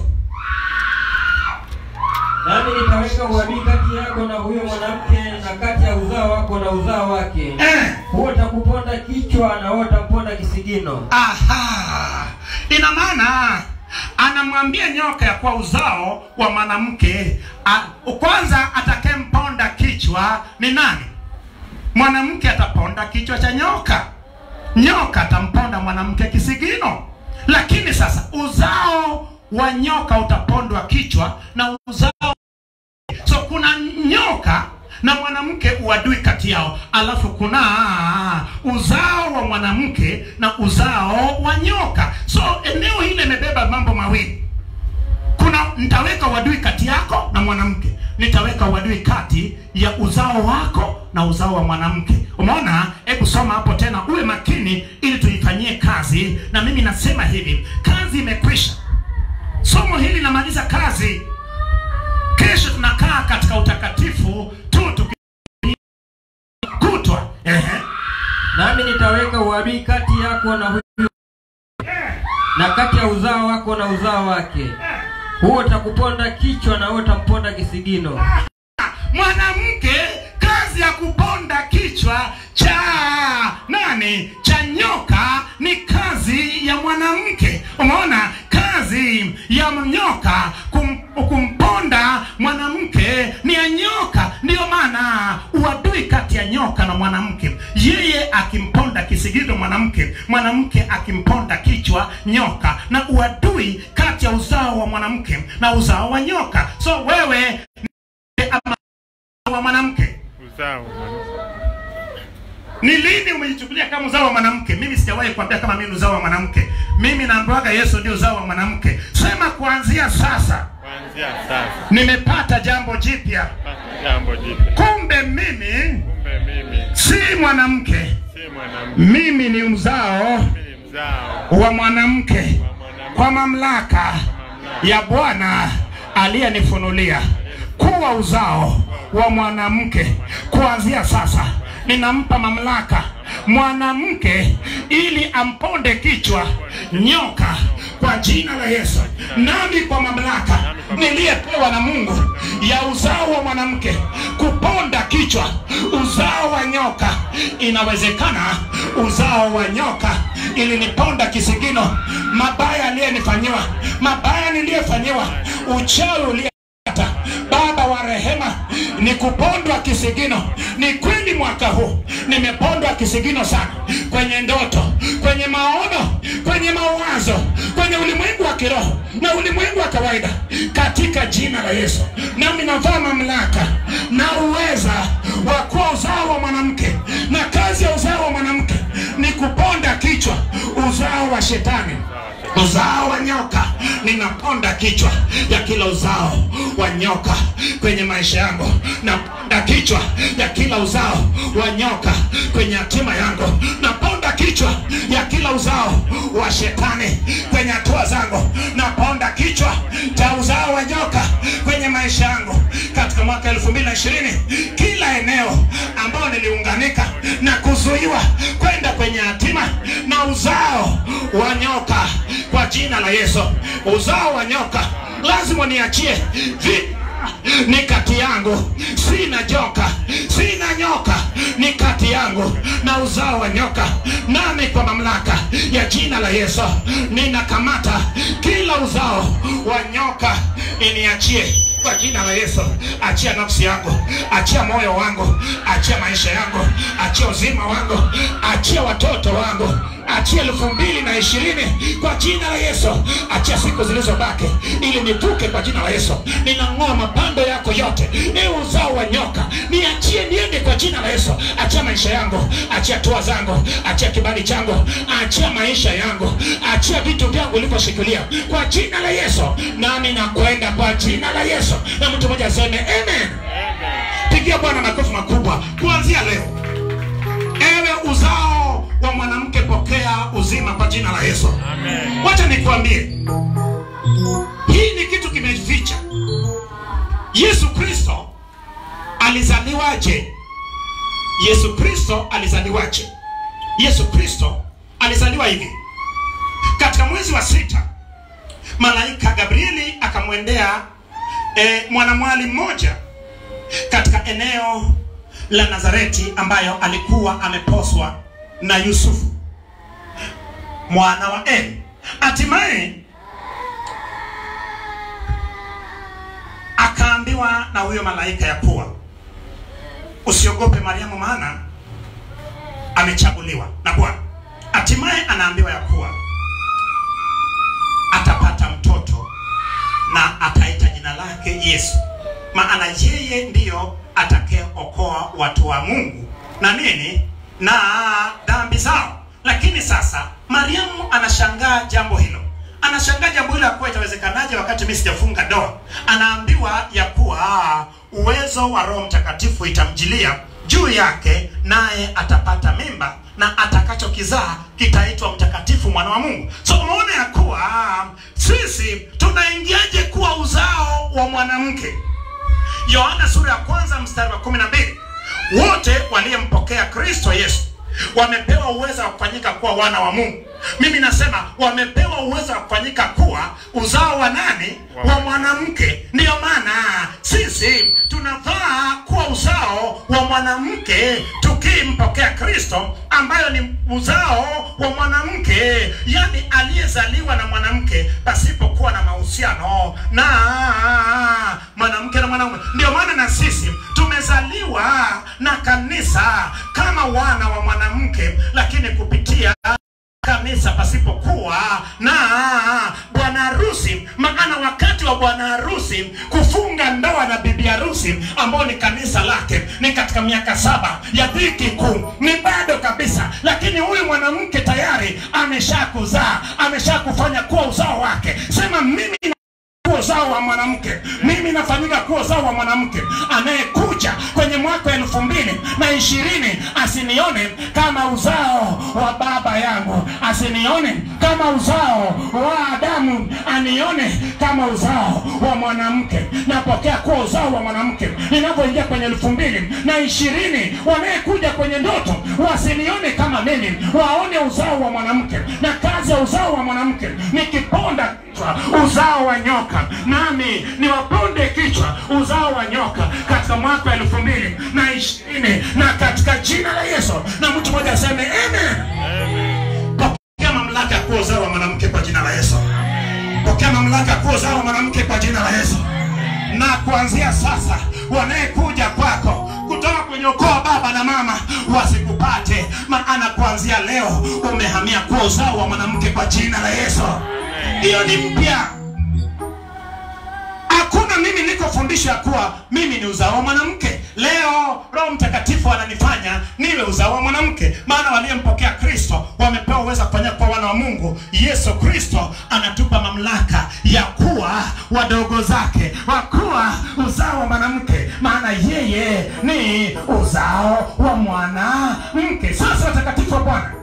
S4: nami nitaweka uadui kati yako na huyo mwanamke na kati ya uzao wako na uzao wake
S2: eh.
S4: huo utakuponda kichwa na huo utamponda kisigino
S2: Aha, ina maana anamwambia nyoka ya kuwa uzao wa mwanamke a- kwanza atakemponda kichwa ni nani? Mwanamke ataponda kichwa cha nyoka, nyoka atamponda mwanamke kisigino. Lakini sasa uzao wa nyoka utapondwa kichwa na uzao so kuna nyoka na mwanamke uadui kati yao alafu kuna uzao wa mwanamke na uzao wa nyoka so eneo hili imebeba mambo mawili kuna nitaweka uadui kati yako na mwanamke nitaweka uadui kati ya uzao wako na uzao wa mwanamke umeona hebu soma hapo tena uwe makini ili tuifanyie kazi na mimi nasema hivi kazi imekwisha somo hili linamaliza kazi kesho tunakaa katika utakatifu tu tukikutwa ehe
S4: nami nitaweka uadui kati yako na huyo na kati ya uzao wako na uzao wake huo utakuponda kichwa na huo utamponda kisigino
S2: mwanamke kazi ya kuponda kichwa cha nani cha nyoka ni kazi ya mwanamke umeona kazi ya nyoka kum, kumponda mwanamke ni ya nyoka ndiyo maana uadui kati ya nyoka na mwanamke yeye akimponda kisigino mwanamke mwanamke akimponda kichwa nyoka na uadui kati ya uzao wa mwanamke na uzao wa nyoka so wewe ni ama wa mwanamke
S3: uzao
S2: ni lini umejichukulia kama uzao wa mwanamke mimi sijawahi kuambia kama mimi ni uzao wa mwanamke mimi naambiwaga yesu ndio uzao wa mwanamke sema kuanzia sasa
S3: kuanzia sasa
S2: nimepata jambo jipya
S3: pata jambo jipya
S2: kumbe mimi
S3: kumbe mimi
S2: si mwanamke
S3: si mwanamke
S2: mimi ni mzao
S3: mimi ni mzao
S2: wa mwanamke
S3: wa mwanamke
S2: kwa mamlaka ya bwana aliyenifunulia kuwa uzao wa mwanamke kuanzia sasa ninampa mamlaka mwanamke ili amponde kichwa nyoka kwa jina la yesu nami kwa mamlaka niliyepewa na mungu ya uzao wa mwanamke kuponda kichwa uzao wa nyoka inawezekana uzao wa nyoka iliniponda kisigino mabaya aliyenifanyiwa mabaya niliyefanyiwa uchawi ulie hata baba wa rehema ni kupondwa kisigino ni kweli mwaka huu nimepondwa kisigino sana kwenye ndoto kwenye maono kwenye mawazo kwenye ulimwengu wa kiroho na ulimwengu wa kawaida katika jina la yesu nami navaa mamlaka na uweza wa kuwa uzao wa mwanamke na kazi ya uzao wa mwanamke ni kuponda kichwa uzao wa shetani uzao wa nyoka ninaponda kichwa ya kila uzao wa nyoka kwenye maisha yangu naponda kichwa ya kila uzao wa nyoka kwenye hatima yangu naponda kichwa ya kila uzao wa shetani kwenye hatua zangu naponda kichwa cha uzao wa nyoka kwenye maisha yangu katika mwaka elfu mbili na ishirini kila eneo ambayo niliunganika na kuzuiwa kwenda kwenye hatima na uzao wa nyoka kwa jina la yesu uzao wa nyoka lazima niachie vi ni kati yangu sina joka sina nyoka ni kati yangu na uzao wa nyoka nami kwa mamlaka ya jina la yesu ninakamata kila uzao wa nyoka iniachie kwa jina la yesu achia nafsi yangu achia moyo wangu achia maisha yangu achia uzima wangu achia watoto wangu achia elfu mbili na ishirini kwa jina la yesu achia siku zilizobaki ili nivuke kwa jina la yesu ninang'oa mapando yako yote ni uzao wa nyoka niachie niende kwa jina la yesu achia maisha yangu achia tua zangu achia kibali changu achia maisha yangu achia vitu vyangu ulivyoshikilia kwa jina la yesu nami nakwenda kwa jina la yesu na mtu mmoja aseme amen
S3: Amen.
S2: pigia bwana makofi makubwa kuanzia leo ewe uzao wa mwanamke pokea uzima kwa jina la yesu
S3: Amen.
S2: wacha nikuambie hii ni kitu kimeficha yesu kristo alizaliwaje yesu kristo alizaliwaje yesu kristo alizaliwa hivi katika mwezi wa sita malaika gabrieli akamwendea e, mwanamwali mmoja katika eneo la nazareti ambayo alikuwa ameposwa na yusufu mwana wa eli hatimaye akaambiwa na huyo malaika ya kuwa usiogope mariamu maana amechaguliwa na bwana hatimaye anaambiwa ya kuwa atapata mtoto na ataita jina lake yesu maana yeye ndiyo atakayeokoa watu wa mungu na nini na dhambi zao lakini sasa mariamu anashangaa jambo hilo anashangaa jambo hilo ya kuwa itawezekanaje wakati mi sijafunga ndoa anaambiwa ya kuwa ah, uwezo wa roho mtakatifu itamjilia juu yake naye atapata mimba na atakachokizaa kitaitwa mtakatifu mwana wa mungu so umeona ya kuwa ah, sisi tunaingiaje kuwa uzao wa mwanamke yohana sura ya kwanza mstari wa kumi na mbili wote waliyempokea kristo yesu wamepewa uwezo wa kufanyika kuwa wana wa mungu mimi nasema wamepewa uwezo wa kufanyika kuwa uzao wa nani wa mwanamke ndiyo maana sisi tunafaa kuwa uzao wa mwanamke tukimpokea kristo ambayo ni uzao wa mwanamke yani aliyezaliwa na mwanamke pasipokuwa na mahusiano na mwanamke na mwanaume ndio maana na sisi tumezaliwa na kanisa kama wana wa mwanamke lakini kupitia kanisa pasipokuwa na bwana harusi maana wakati wa bwana harusi kufunga ndoa na bibi harusi ambao ni kanisa lake ni katika miaka saba ya dhiki kuu ni bado kabisa lakini huyu mwanamke tayari ameshakuzaa ameshakufanya kuwa uzao wake sema mimi kuwa uzao wa mwanamke mimi nafanyika kuwa uzao wa mwanamke anayekuja kwenye mwaka wa elfu mbili na ishirini asinione kama uzao wa baba yangu asinione kama uzao wa adamu anione kama uzao wa mwanamke napokea kuwa uzao wa mwanamke ninapoingia kwenye elfu mbili na ishirini wanayekuja kwenye ndoto wasinione kama mimi waone uzao wa mwanamke na kazi ya uzao wa mwanamke nikiponda kichwa uzao wa nyoka nami niwaponde kichwa uzao wa nyoka katika mwaka wa elfu mbili na ishirini na katika jina la yesu na mtu mmoja aseme amen pokea mamlaka ya kuwa uzao wa mwanamke kwa jina la yesu pokea mamlaka ya kuwa uzao wa mwanamke kwa jina la yesu na kuanzia sasa wanayekuja kwako kutoka kwenye ukoo wa baba na mama wasikupate maana kuanzia leo umehamia kuwa uzao wa mwanamke kwa jina la yesu hiyo ni mpya hakuna mimi niko fundisho ya kuwa mimi ni uzao wa mwanamke leo roho mtakatifu ananifanya niwe uzao wa mwanamke maana waliyempokea kristo wamepewa uwezo wa kufanya kuwa wana wa mungu yesu kristo anatupa mamlaka ya kuwa wadogo zake wa kuwa uzao wa mwanamke maana yeye ni uzao wa mwanamke sasa watakatifu wa bwana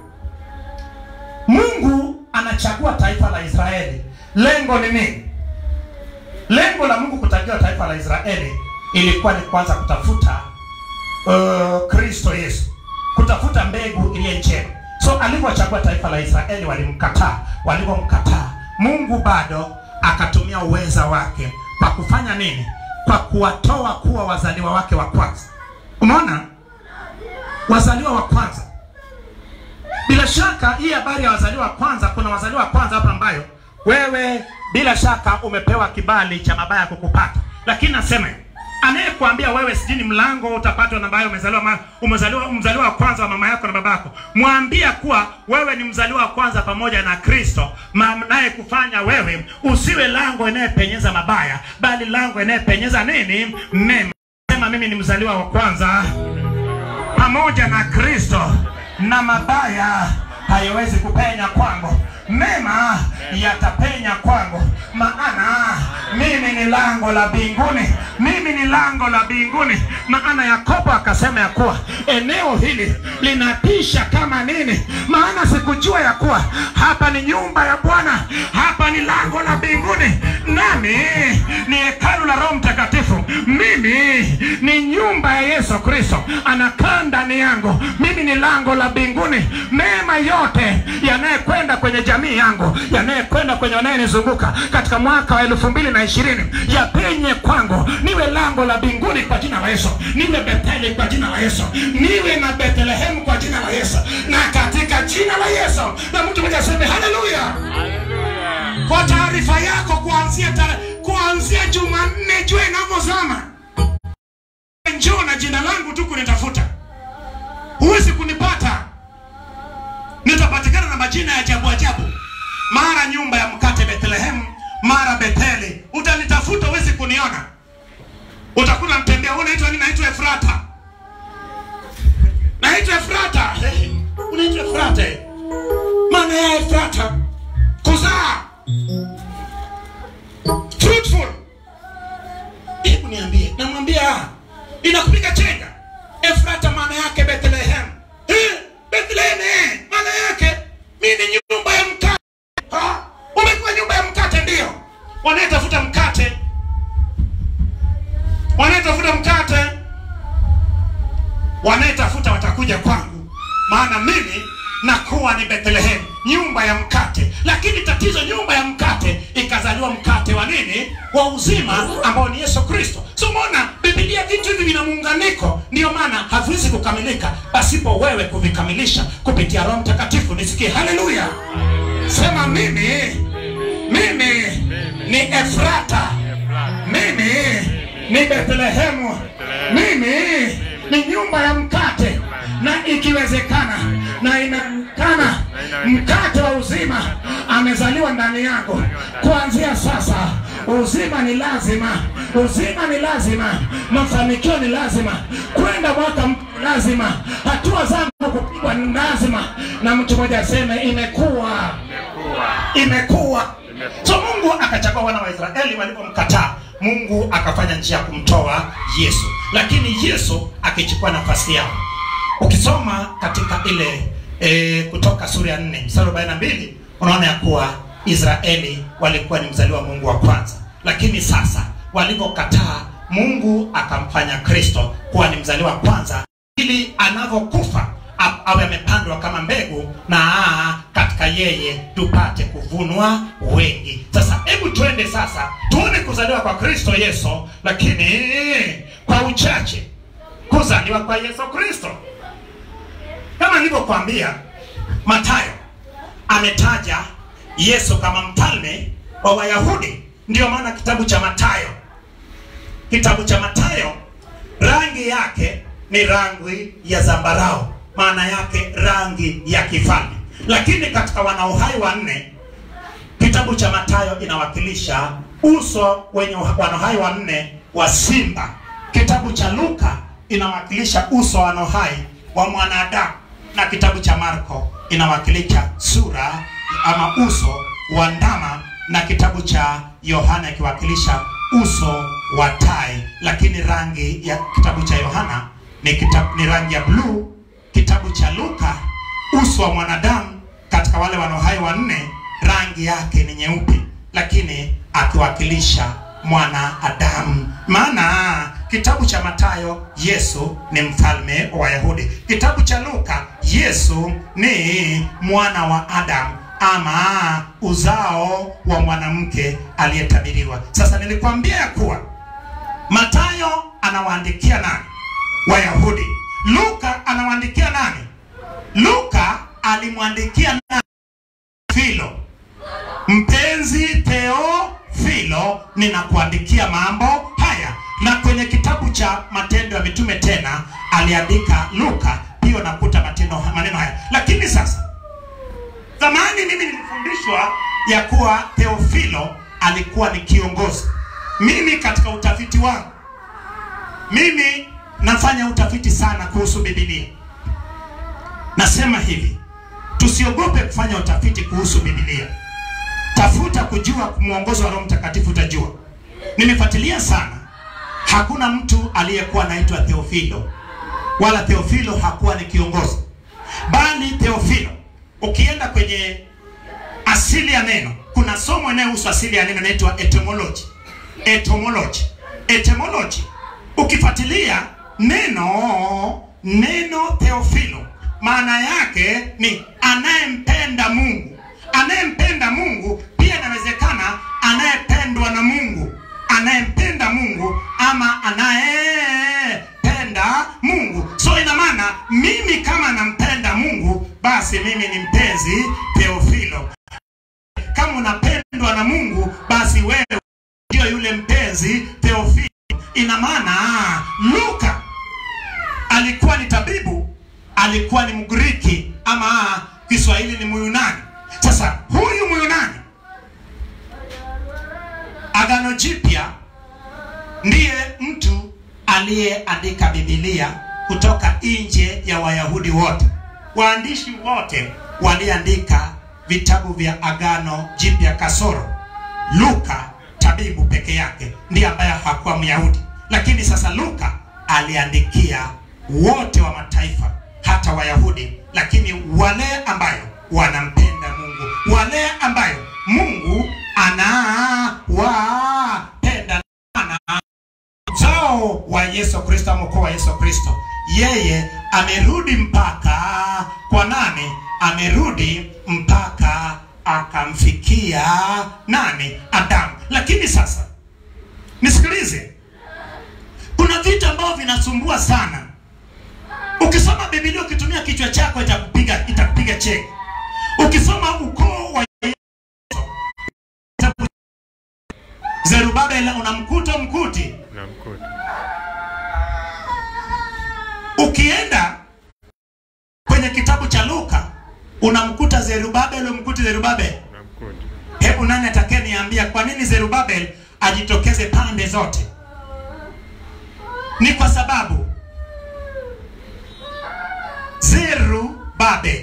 S2: mungu anachagua taifa la israeli lengo ni nini lengo la mungu kuchagua taifa la israeli ilikuwa ni kwanza kutafuta uh, kristo yesu kutafuta mbegu iliye njema so alivyochagua taifa la israeli walimkataa walivyomkataa mungu bado akatumia uweza wake kwa kufanya nini kwa kuwatoa kuwa wazaliwa wake wa kwanza umeona wazaliwa wa kwanza bila shaka hii habari ya wazaliwa wa kwanza kuna wazaliwa wa kwanza hapa ambayo wewe bila shaka umepewa kibali cha mabaya kukupata lakini nasema hivi, anayekuambia wewe sijini mlango utapatwa na ambayo umezaliwa ma, umezaliwa mzaliwa wa kwanza wa mama yako na babako mwambia kuwa wewe ni mzaliwa wa kwanza pamoja na kristo naye kufanya wewe usiwe lango inayepenyeza mabaya bali lango inayepenyeza nini mema sema mimi ni mzaliwa wa kwanza pamoja na kristo na mabaya haiwezi kupenya kwangu mema yatapenya kwangu maana mimi ni ni lango la mbinguni, mimi ni lango la mbinguni. Maana Yakobo akasema ya kuwa eneo hili linatisha kama nini, maana sikujua ya kuwa hapa ni nyumba ya Bwana, hapa ni lango la mbinguni, nami ni hekalu la Roho Mtakatifu. Mimi ni nyumba ya Yesu Kristo, anakaa ndani yangu. Mimi ni lango la mbinguni. Mema yote yanayekwenda kwenye jamii yangu, yanayekwenda kwenye wanayenizunguka katika mwaka wa elfu mbili na ishirini yapenye kwangu, niwe lango la mbinguni kwa jina la Yesu, niwe Betheli kwa jina la Yesu, niwe na Bethlehemu kwa jina la Yesu, na katika jina la Yesu. Na mtu mmoja aseme haleluya. Kwa taarifa yako, kuanzia tare- kuanzia Jumanne jua inavyozama, njoo na jina langu tu kunitafuta, huwezi kunipata. Nitapatikana na majina ya ajabu ajabu, mara nyumba ya mkate Bethlehemu, mara Betheli. Utanitafuta, huwezi kuniona. Utakuta mtembea, wewe unaitwa nini? Naitwa Efrata, naitwa Efrata. Hey, unaitwa Efrata, eh? maana ya Efrata kuzaa fruitful. Hebu niambie, namwambia inakupiga chenga. Efrata maana yake Bethlehem. Eh, Bethlehem eh, maana yake mimi ni nyumba ya mkate. Ha? Umekuwa nyumba ya mkate ndio. Wanayetafuta mkate. Wanayetafuta mkate. Wanayetafuta watakuja kwangu. Maana mimi nakuwa ni Bethlehem, nyumba ya mkate. Lakini tatizo, nyumba ya mkate ikazaliwa mkate wa nini? Wa uzima ambao ni Yesu Kristo. So umeona Biblia vitu hivi vina muunganiko, ndio maana haviwezi kukamilika pasipo wewe kuvikamilisha kupitia Roho Mtakatifu. Nisikie haleluya, sema mimi, mimi ni Efrata, mimi ni Bethlehemu, mimi ni nyumba ya mkate, na ikiwezekana na inawezekana mkate wa uzima amezaliwa ndani yangu. Kuanzia sasa, uzima ni lazima, uzima ni lazima, mafanikio ni lazima, kwenda mwaka mpya lazima, hatua zangu kupigwa ni lazima. Na mtu mmoja aseme imekuwa, imekuwa. So Mungu akachagua wana wa Israeli walipomkataa Mungu akafanya njia ya kumtoa Yesu, lakini Yesu akichukua nafasi yao. Ukisoma katika ile e, Kutoka sura ya 4 mstari wa 42 unaona ya kuwa Israeli walikuwa ni mzaliwa Mungu wa kwanza, lakini sasa walivyokataa Mungu akamfanya Kristo kuwa ni mzaliwa wa kwanza ili anavyokufa a- awe amepandwa kama mbegu na aa, katika yeye tupate kuvunwa wengi. Sasa hebu twende sasa tuone kuzaliwa kwa Kristo Yesu, lakini kwa uchache kuzaliwa kwa Yesu Kristo. Kama nilivyokuambia, Mathayo ametaja Yesu kama mfalme wa Wayahudi. Ndiyo maana kitabu cha Mathayo, kitabu cha Mathayo rangi yake ni rangi ya zambarau, maana yake rangi ya kifalme. Lakini katika wanaohai wanne, kitabu cha Mathayo inawakilisha uso wenye wanohai wanne wa simba. Kitabu cha Luka inawakilisha uso wa wanohai wa mwanadamu, na kitabu cha Marko inawakilisha sura ama uso wa ndama, na kitabu cha Yohana ikiwakilisha uso wa tai. Lakini rangi ya kitabu cha Yohana ni, kitabu, ni rangi ya bluu. Kitabu cha Luka uso wa mwanadamu katika wale wanohai wanne rangi yake ni nyeupe, lakini akiwakilisha mwana Adamu. Maana kitabu cha Mathayo Yesu ni mfalme wa Wayahudi, kitabu cha Luka Yesu ni mwana wa Adamu ama uzao wa mwanamke aliyetabiriwa. Sasa nilikwambia ya kuwa Mathayo anawaandikia nani? Wayahudi. Luka anawaandikia nani? Luka alimwandikia nani? Filo. Mpenzi Theofilo, ninakuandikia mambo haya. Na kwenye kitabu cha Matendo ya Mitume tena aliandika Luka, hiyo nakuta matendo maneno haya. Lakini sasa, zamani mimi nilifundishwa ya kuwa Theofilo alikuwa ni kiongozi. Mimi katika utafiti wangu, mimi nafanya utafiti sana kuhusu Biblia. Nasema hivi, tusiogope kufanya utafiti kuhusu Biblia. Tafuta kujua mwongozo wa Roho Mtakatifu, utajua. nimefuatilia sana hakuna mtu aliyekuwa anaitwa theofilo wala theofilo hakuwa ni kiongozi bali theofilo ukienda kwenye asili ya neno kuna somo inayohusu asili ya neno inaitwa etymology etymology etymology ukifuatilia neno neno theofilo maana yake ni anayempenda mungu anayempenda mungu pia inawezekana anayependwa na mungu anayempenda mungu ama anayependa mungu so ina maana mimi kama nampenda mungu basi mimi ni mpenzi theofilo kama unapendwa na mungu basi wewe ndio yule mpenzi theofilo ina maana luka alikuwa ni tabibu alikuwa ni mgiriki ama kiswahili ni muyunani sasa huyu muyunani agano jipya ndiye mtu aliyeandika bibilia kutoka nje ya wayahudi wote waandishi wote waliandika vitabu vya agano jipya kasoro luka tabibu peke yake ndiye ambaye hakuwa myahudi lakini sasa luka aliandikia wote wa mataifa hata wayahudi lakini wale ambayo wanampenda mungu wale ambayo mungu anawapenda ana uzao wa yesu kristo ama ukoo wa yesu kristo yeye amerudi mpaka kwa nani amerudi mpaka akamfikia nani adamu lakini sasa nisikilize kuna vitu ambavyo vinasumbua sana ukisoma bibilia ukitumia kichwa chako itakupiga itakupiga cheki ukisoma ukoo wa Yesu, zerubabel unamkuta mkuti
S3: namkuta
S2: ukienda kwenye kitabu cha luka unamkuta zerubabel umkuti zerubabel
S3: namkuta
S2: hebu nani atakaye niambia kwa nini zerubabel ajitokeze pande zote ni kwa sababu zerubabel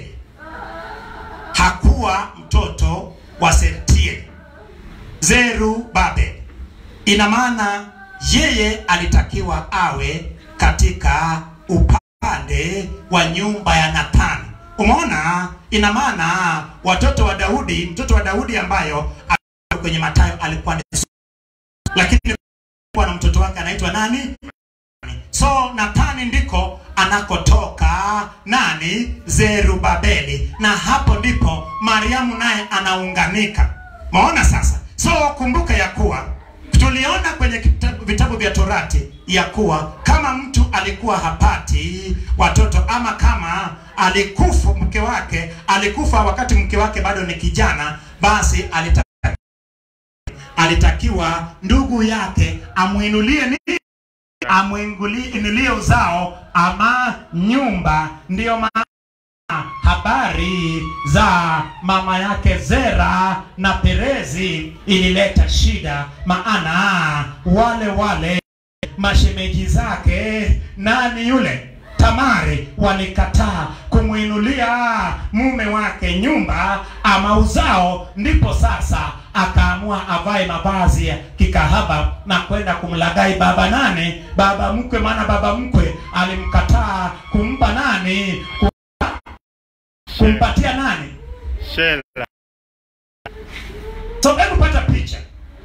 S2: hakuwa mtoto wa sertieli zerubabel ina maana yeye alitakiwa awe katika upande wa nyumba ya nathani umeona ina maana watoto wa daudi mtoto wa daudi ambayo alikuwa kwenye matayo alikuwa ni lakini alikuwa na mtoto wake anaitwa nani so nathani ndiko anakotoka nani zerubabeli na hapo ndipo mariamu naye anaunganika maona sasa so kumbuka ya kuwa tuliona kwenye kitabu, vitabu vya torati ya kuwa kama mtu alikuwa hapati watoto ama kama alikufa mke wake alikufa wakati mke wake bado ni kijana basi alita, alitakiwa ndugu yake amwinulie nini amwinulie uzao ama nyumba ndiyo maana habari za mama yake Zera na Perezi ilileta shida, maana wale wale mashemeji zake nani yule Tamari walikataa kumwinulia mume wake nyumba ama uzao, ndipo sasa akaamua avae mavazi ya kikahaba na kwenda kumlagai baba nane, baba mkwe, maana baba mkwe alimkataa kumpa nani, kumpatia nani
S3: shela
S2: so hebu pata picha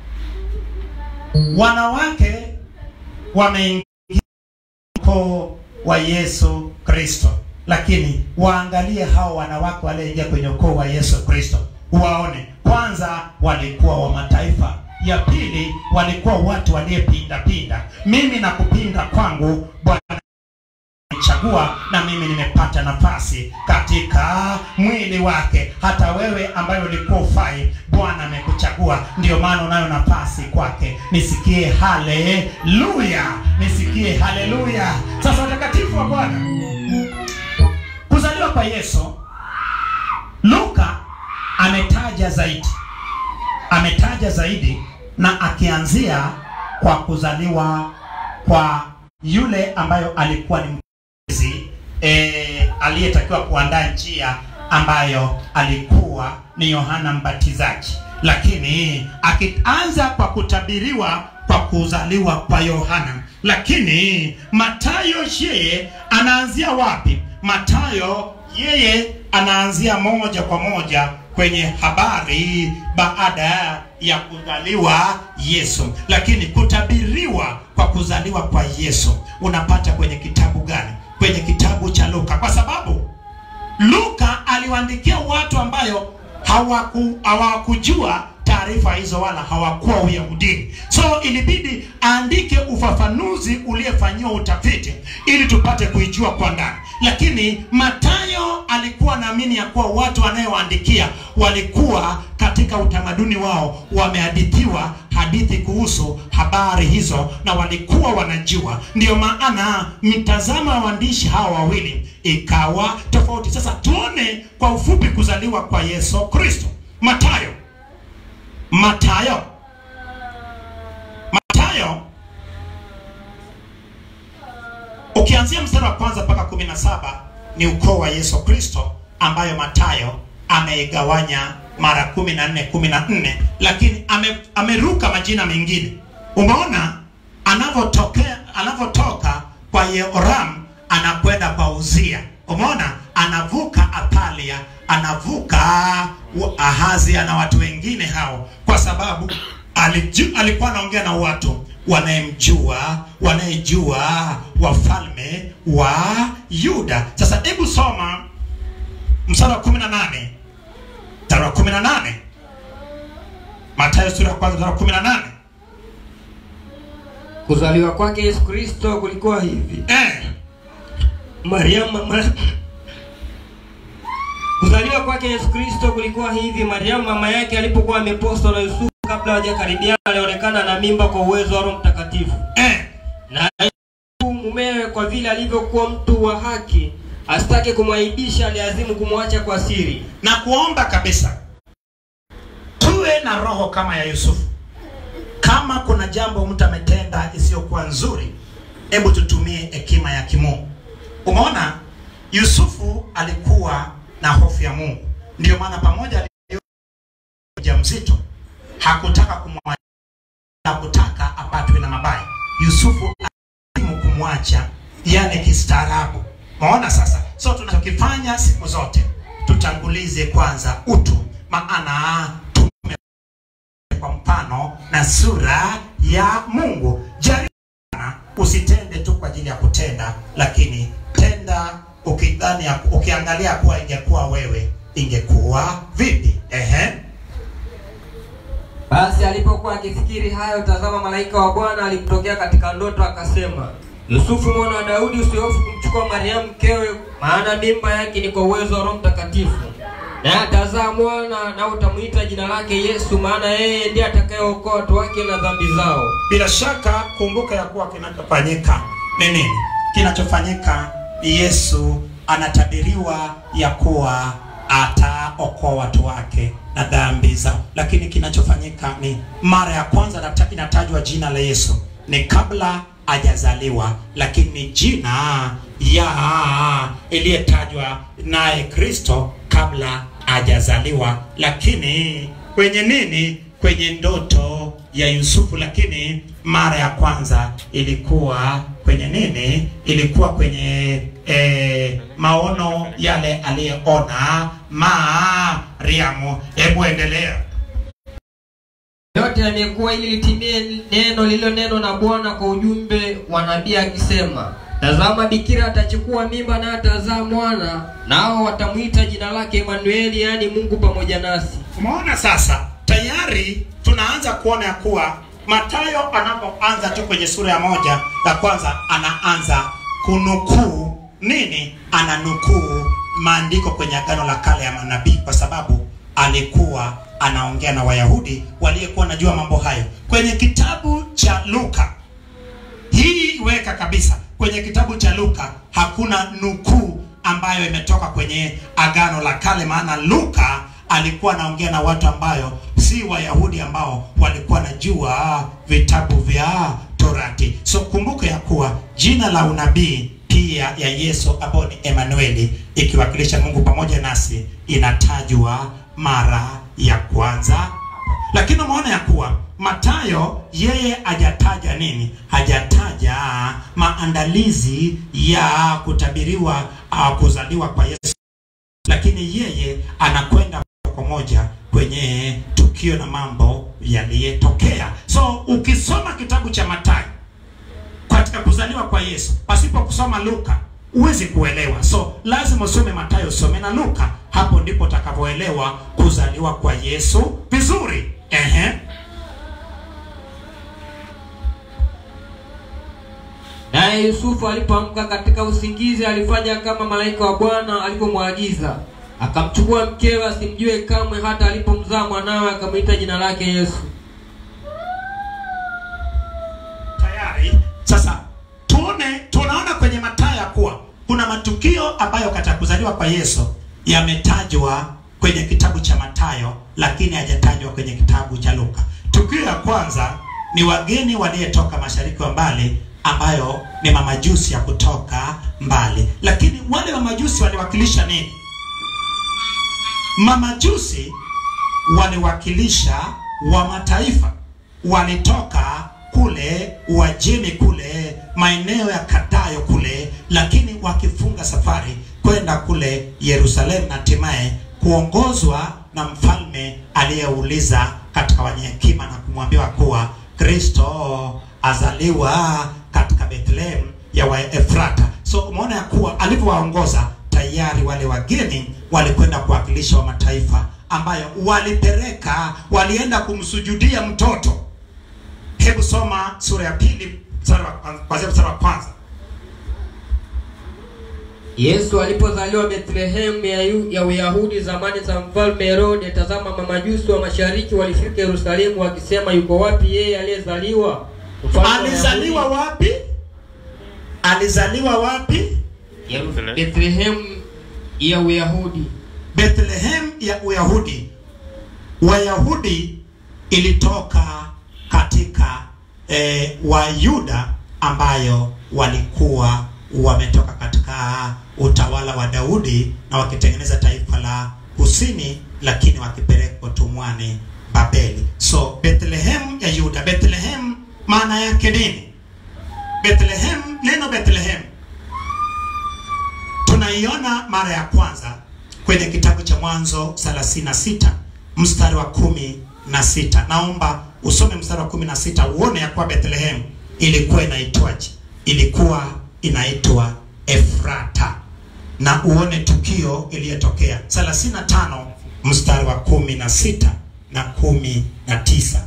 S2: wanawake wameingia ukoo wa yesu kristo lakini waangalie hao wanawake walioingia kwenye ukoo wa yesu kristo waone kwanza walikuwa wa mataifa ya pili walikuwa watu waliyepindapinda mimi na kupinda kwangu bwana chagua na mimi nimepata nafasi katika mwili wake hata wewe ambaye ulikuwa ufai bwana amekuchagua ndio maana unayo nafasi kwake nisikie haleluya nisikie haleluya sasa watakatifu wa bwana kuzaliwa kwa yesu luka ametaja zaidi ametaja zaidi na akianzia kwa kuzaliwa kwa yule ambayo alikuwa ni mzi e, aliyetakiwa kuandaa njia ambayo alikuwa ni yohana mbatizaji lakini akianza kwa kutabiriwa kwa kuzaliwa kwa Yohana. Lakini Matayo yeye anaanzia wapi? Matayo yeye anaanzia moja kwa moja kwenye habari baada ya kuzaliwa Yesu. Lakini kutabiriwa kwa kuzaliwa kwa Yesu unapata kwenye kitabu gani? Kwenye kitabu cha Luka, kwa sababu Luka aliwaandikia watu ambayo hawaku hawakujua taarifa hizo wala hawakuwa Uyahudini, so ilibidi aandike ufafanuzi uliofanyiwa utafiti ili tupate kuijua kwa ndani. Lakini Matayo alikuwa naamini ya kuwa watu anayewaandikia walikuwa katika utamaduni wao wamehadithiwa hadithi kuhusu habari hizo na walikuwa wanajua. Ndiyo maana mitazamo ya waandishi hawa wawili ikawa tofauti. Sasa tuone kwa ufupi kuzaliwa kwa Yesu Kristo. Matayo Matayo Matayo ukianzia mstari wa kwanza mpaka kumi na saba ni ukoo wa Yesu Kristo ambayo Matayo ameigawanya mara kumi na nne kumi na nne lakini ame, ameruka majina mengine. Umeona anavyotokea anavyotoka kwa Yehoram anakwenda kwa Uzia. Umeona anavuka Atalia, anavuka Ahazia na watu wengine hao, kwa sababu aliju, alikuwa anaongea na watu wanayemjua wanayejua wafalme wa Yuda. Sasa hebu soma mstari wa 18 mstari wa 18 Mathayo sura ya kwanza mstari wa 18
S4: Kuzaliwa kwake Yesu Kristo kulikuwa hivi.
S2: eh,
S4: Mariamu mama Kuzaliwa kwake Yesu Kristo kulikuwa hivi. Mariamu mama yake alipokuwa amepostwa na Yusufu kabla hawajakaribiana, alionekana na mimba kwa uwezo wa Roho Mtakatifu.
S2: eh,
S4: Na Yusufu mumewe, kwa vile alivyokuwa mtu wa haki, asitake kumwaibisha, aliazimu kumwacha kwa siri.
S2: na kuomba kabisa tuwe na roho kama ya Yusufu. Kama kuna jambo mtu ametenda isiyokuwa nzuri, hebu tutumie hekima ya kimungu. Umeona, Yusufu alikuwa na hofu ya Mungu, ndio maana pamoja mjamzito hakutaka kumwacha, hakutaka apatwe na mabaya. Yusufu alimu kumwacha, yani kistaarabu. Umeona sasa, so tunachokifanya siku zote tutangulize kwanza utu, maana tume kwa mfano na sura ya Mungu. Jaribu sana, usitende tu kwa ajili ya kutenda, lakini tenda ukidhani, ya- ukiangalia kuwa ingekuwa wewe ingekuwa vipi? Ehe,
S4: Basi alipokuwa akifikiri hayo, tazama, malaika wa Bwana alimtokea katika ndoto, akasema, Yusufu mwana wa Daudi, usihofu kumchukua Mariamu mkewe, maana mimba yake ni kwa uwezo wa Roho Mtakatifu, naye atazaa mwana, na utamwita jina lake Yesu, maana yeye ndiye atakayeokoa watu wake na dhambi zao.
S2: bila shaka kumbuka ya kuwa kinachofanyika ni nini? Kinachofanyika ni Yesu anatabiriwa ya kuwa ataokoa watu wake na dhambi zao, lakini kinachofanyika ni mara ya kwanza nata- inatajwa jina la Yesu ni kabla hajazaliwa, lakini jina ya iliyetajwa naye Kristo kabla hajazaliwa, lakini kwenye nini? Kwenye ndoto ya Yusufu, lakini mara ya kwanza ilikuwa kwenye nini? Ilikuwa kwenye eh, maono yale aliyeona Mariamu. Hebu endelea.
S4: Yote yamekuwa ili litimie neno lililonenwa na Bwana kwa ujumbe wa nabii akisema, tazama, bikira atachukua mimba naye atazaa mwana, nao watamwita jina lake Emanueli, yaani Mungu pamoja nasi.
S2: Umeona sasa, tayari tunaanza kuona ya kuwa Mathayo anapoanza tu kwenye sura ya moja ya kwanza, anaanza kunukuu nini? Ananukuu maandiko kwenye Agano la Kale ya manabii, kwa sababu alikuwa anaongea na Wayahudi waliyekuwa wanajua mambo hayo. Kwenye kitabu cha Luka hii weka kabisa kwenye kitabu cha Luka hakuna nukuu ambayo imetoka kwenye agano la kale, maana Luka alikuwa anaongea na watu ambayo si Wayahudi ambao walikuwa najua vitabu vya Torati. So kumbuka ya kuwa jina la unabii pia ya Yesu ambao ni Emanueli ikiwakilisha Mungu pamoja nasi inatajwa mara ya kwanza lakini umeona ya kuwa matayo yeye hajataja nini hajataja maandalizi ya kutabiriwa uh, kuzaliwa kwa yesu lakini yeye anakwenda moja kwa moja kwenye tukio na mambo yaliyetokea so ukisoma kitabu cha matayo katika kuzaliwa kwa yesu pasipo kusoma luka huwezi kuelewa so lazima usome matayo usome na luka hapo ndipo utakavyoelewa kuzaliwa kwa yesu vizuri Ehe.
S4: naye yusufu alipoamka katika usingizi alifanya kama malaika wa bwana alivyomwagiza akamchukua mkewe asimjue kamwe hata alipomzaa mwanawe akamwita jina lake yesu
S2: tayari sasa tuone tunaona kwenye matayo ya kuwa kuna matukio ambayo katika kuzaliwa kwa yesu yametajwa kwenye kitabu cha matayo lakini hajatajwa kwenye kitabu cha luka tukio ya kwanza ni wageni waliyetoka mashariki wa mbali ambayo ni mamajusi ya kutoka mbali lakini wale mamajusi waliwakilisha nini mamajusi waliwakilisha wa mataifa walitoka kule uajemi kule maeneo ya kadayo kule lakini wakifunga safari kwenda kule yerusalemu na hatimaye kuongozwa na mfalme aliyeuliza katika wenye hekima na kumwambiwa kuwa kristo azaliwa katika bethlehem ya waefrata so umeona ya kuwa alivyowaongoza tayari wale wageni walikwenda kuwakilisha wa mataifa ambayo walipeleka walienda kumsujudia mtoto hebu soma sura ya pili mstari wa kwanza- kuanzia mstari wa kwanza
S4: yesu alipozaliwa bethlehemu ya, Yu- ya uyahudi zamani za mfalme herode tazama mamajusi wa mashariki walifika yerusalemu wakisema yuko wapi yeye aliyezaliwa mfalme wa
S2: alizaliwa
S4: Wayahudi?"
S2: wapi alizaliwa wapi
S4: Yeru- bethlehemu ya uyahudi
S2: bethlehem ya uyahudi wayahudi ilitoka katika eh, wayuda ambayo walikuwa wametoka katika utawala wa daudi na wakitengeneza taifa la kusini lakini wakipelekwa tumwani babeli so bethlehem ya yuda bethlehem maana yake nini bethlehem neno bethlehem tunaiona mara ya kwanza kwenye kitabu cha mwanzo 36 mstari wa kumi na sita naomba usome mstari wa kumi na sita uone ya kuwa bethlehem ilikuwa inaitwaje ilikuwa inaitwa efrata na uone tukio iliyotokea 35 mstari wa kumi na sita na kumi na tisa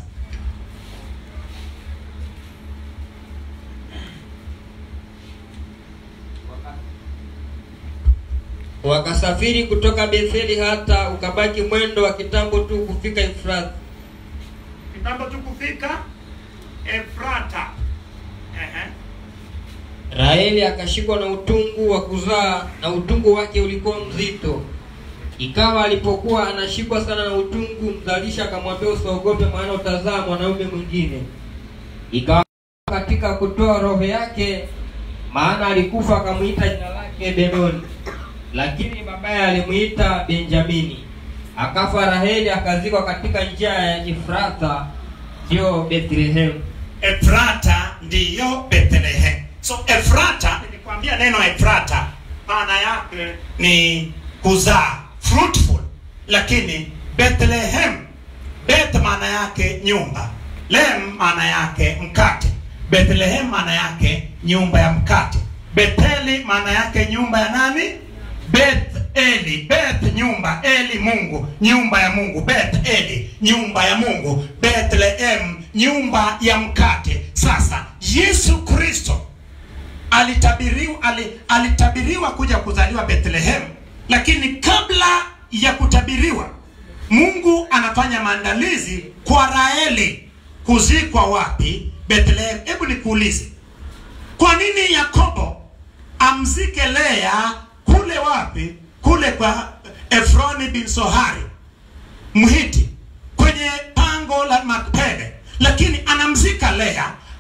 S4: wakasafiri kutoka betheli hata ukabaki mwendo wa kitambo tu kufika efrathi
S2: kitambo tu kufika efrata Ehe.
S4: raheli akashikwa na utungu wa kuzaa na utungu wake ulikuwa mzito ikawa alipokuwa anashikwa sana na utungu mzalisha akamwambia usiogope maana utazaa mwanaume mwingine ikawa katika kutoa roho yake maana alikufa akamwita jina lake benoni lakini babaye alimuita benjamini akafa raheli akazikwa katika njia ya efratha ndiyo bethlehemu
S2: efrata ndiyo bethlehem so efrata nilikwambia neno efrata maana yake ni kuzaa fruitful lakini bethlehem beth maana yake nyumba lem maana yake mkate bethlehem maana yake nyumba ya mkate betheli maana yake nyumba ya nani beth eli beth nyumba eli mungu nyumba ya mungu beth eli nyumba ya mungu bethlehem nyumba ya mkate sasa yesu kristo alitabiriwa, ali, alitabiriwa kuja kuzaliwa bethlehem lakini kabla ya kutabiriwa mungu anafanya maandalizi kwa raeli kuzikwa wapi bethlehem hebu nikuulize kwa nini yakobo amzike lea kule wapi kule kwa efroni bin sohari mhiti kwenye pango la makpele lakini anamzika lea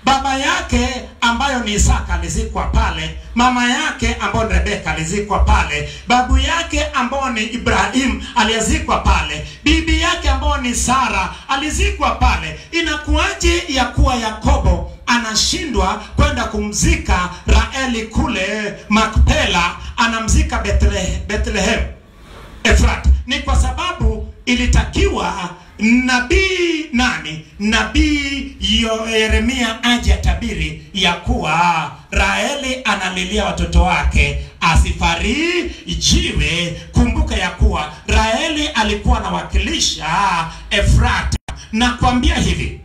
S2: baba yake ambayo ni Isaka alizikwa pale, mama yake ambayo ni Rebeka alizikwa pale, babu yake ambao ni Ibrahim aliyezikwa pale, bibi yake ambao ni Sara alizikwa pale. Inakuwaje ya kuwa Yakobo anashindwa kwenda kumzika Raeli kule Makpela, anamzika Bethlehem, Bethlehem Efrat? Ni kwa sababu ilitakiwa nabii nani? Nabii Yo- Yeremia aje atabiri ya kuwa Raeli analilia watoto wake asifarijiwe. Kumbuka ya kuwa Raeli alikuwa anawakilisha Efrata. Nakwambia hivi,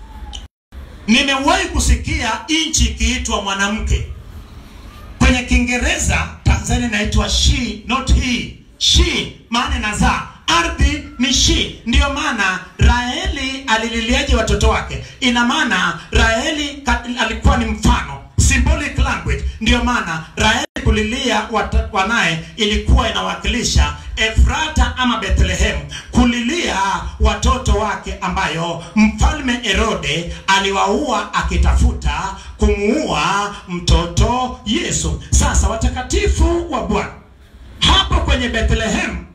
S2: nimewahi kusikia nchi ikiitwa mwanamke kwenye Kiingereza Tanzania inaitwa she not he. She maana inazaa, ardhi ni she. Ndiyo maana Raeli alililiaje watoto wake? Ina maana Raeli ka- alikuwa ni mfano, symbolic language. Ndiyo maana Raeli kulilia wat- wanaye ilikuwa inawakilisha Efrata ama Bethlehem, kulilia watoto wake ambayo mfalme Herode aliwaua akitafuta kumuua mtoto Yesu. Sasa watakatifu wa Bwana, hapo kwenye Bethlehem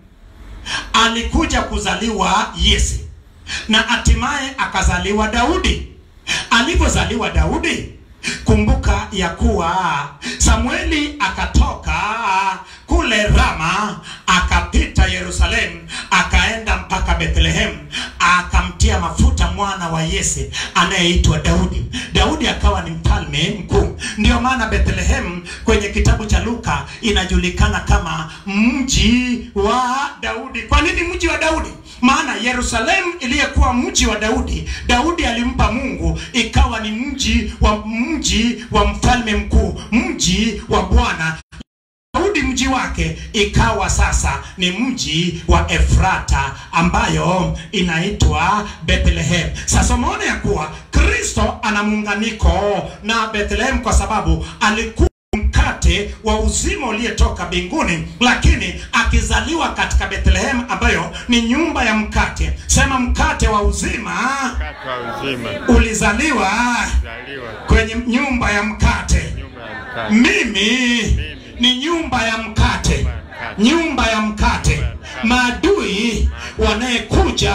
S2: alikuja kuzaliwa Yesu na hatimaye akazaliwa Daudi. Alivyozaliwa Daudi, kumbuka ya kuwa Samueli akatoka kule Rama akapita Yerusalemu akaenda mpaka Bethlehem akamtia mafuta mwana wa Yese anayeitwa Daudi. Daudi akawa ni mfalme mkuu. Ndio maana Bethlehem kwenye kitabu cha Luka inajulikana kama mji wa Daudi. Kwa nini mji wa Daudi? Maana Yerusalemu iliyekuwa mji wa Daudi, Daudi alimpa Mungu, ikawa ni mji wa mji wa mfalme mkuu, mji wa Bwana. Daudi mji wake ikawa sasa ni mji wa Efrata ambayo inaitwa Bethlehem. Sasa umeona ya kuwa Kristo ana muunganiko na Bethlehem kwa sababu alikuwa mkate wa uzima uliyetoka mbinguni, lakini akizaliwa katika Bethlehem ambayo ni nyumba ya mkate. Sema mkate wa uzima
S3: Mkate wa uzima
S2: ulizaliwa
S3: zaliwa
S2: kwenye nyumba ya mkate.
S3: nyumba ya mkate.
S2: Mimi ni nyumba ya mkate, nyumba ya mkate. Maadui wanayekuja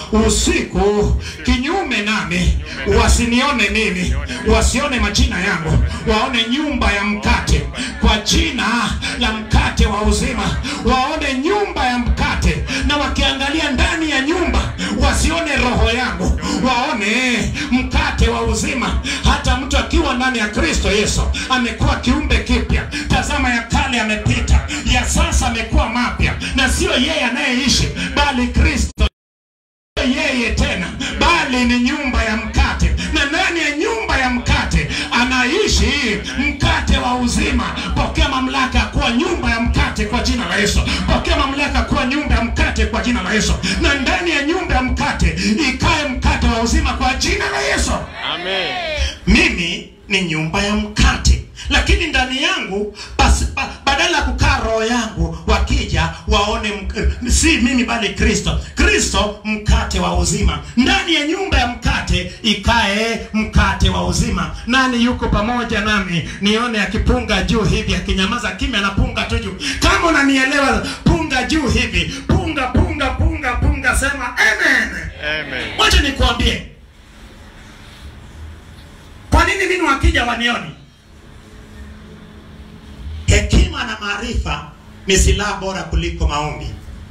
S2: usiku kinyume nami wasinione mimi, wasione majina yangu, waone nyumba ya mkate kwa jina la mkate wa uzima, waone nyumba ya mkate, na wakiangalia ndani ya nyumba wasione roho yangu, waone mkate wa uzima. Hata mtu akiwa ndani ya Kristo Yesu amekuwa kiumbe kipya. Tazama, ya kale yamepita, ya sasa amekuwa mapya, na sio yeye anayeishi, bali Kristo yeye tena, bali ni nyumba ya mkate, na ndani ya nyumba ya mkate anaishi mkate wa uzima. Pokea mamlaka ya kuwa nyumba ya mkate kwa jina la Yesu. Pokea mamlaka ya kuwa nyumba ya mkate kwa jina la Yesu, na ndani ya nyumba ya mkate ikae mkate wa uzima kwa jina la Yesu.
S3: Amen.
S2: Mimi ni nyumba ya mkate, lakini ndani yangu basi, ba, badala ya kukaa roho yangu, wakija waone mk- si mimi bali Kristo. Kristo mkate wa uzima. Ndani ya nyumba ya mkate ikae mkate wa uzima. Nani yuko pamoja nami? Nione akipunga juu hivi, akinyamaza kimya, anapunga tu juu. Kama unanielewa, punga juu hivi, punga punga punga punga, sema amen.
S3: Amen.
S2: Wacha nikuambie, kwa nini mimi wakija wanioni? Hekima na maarifa ni silaha bora kuliko maombi.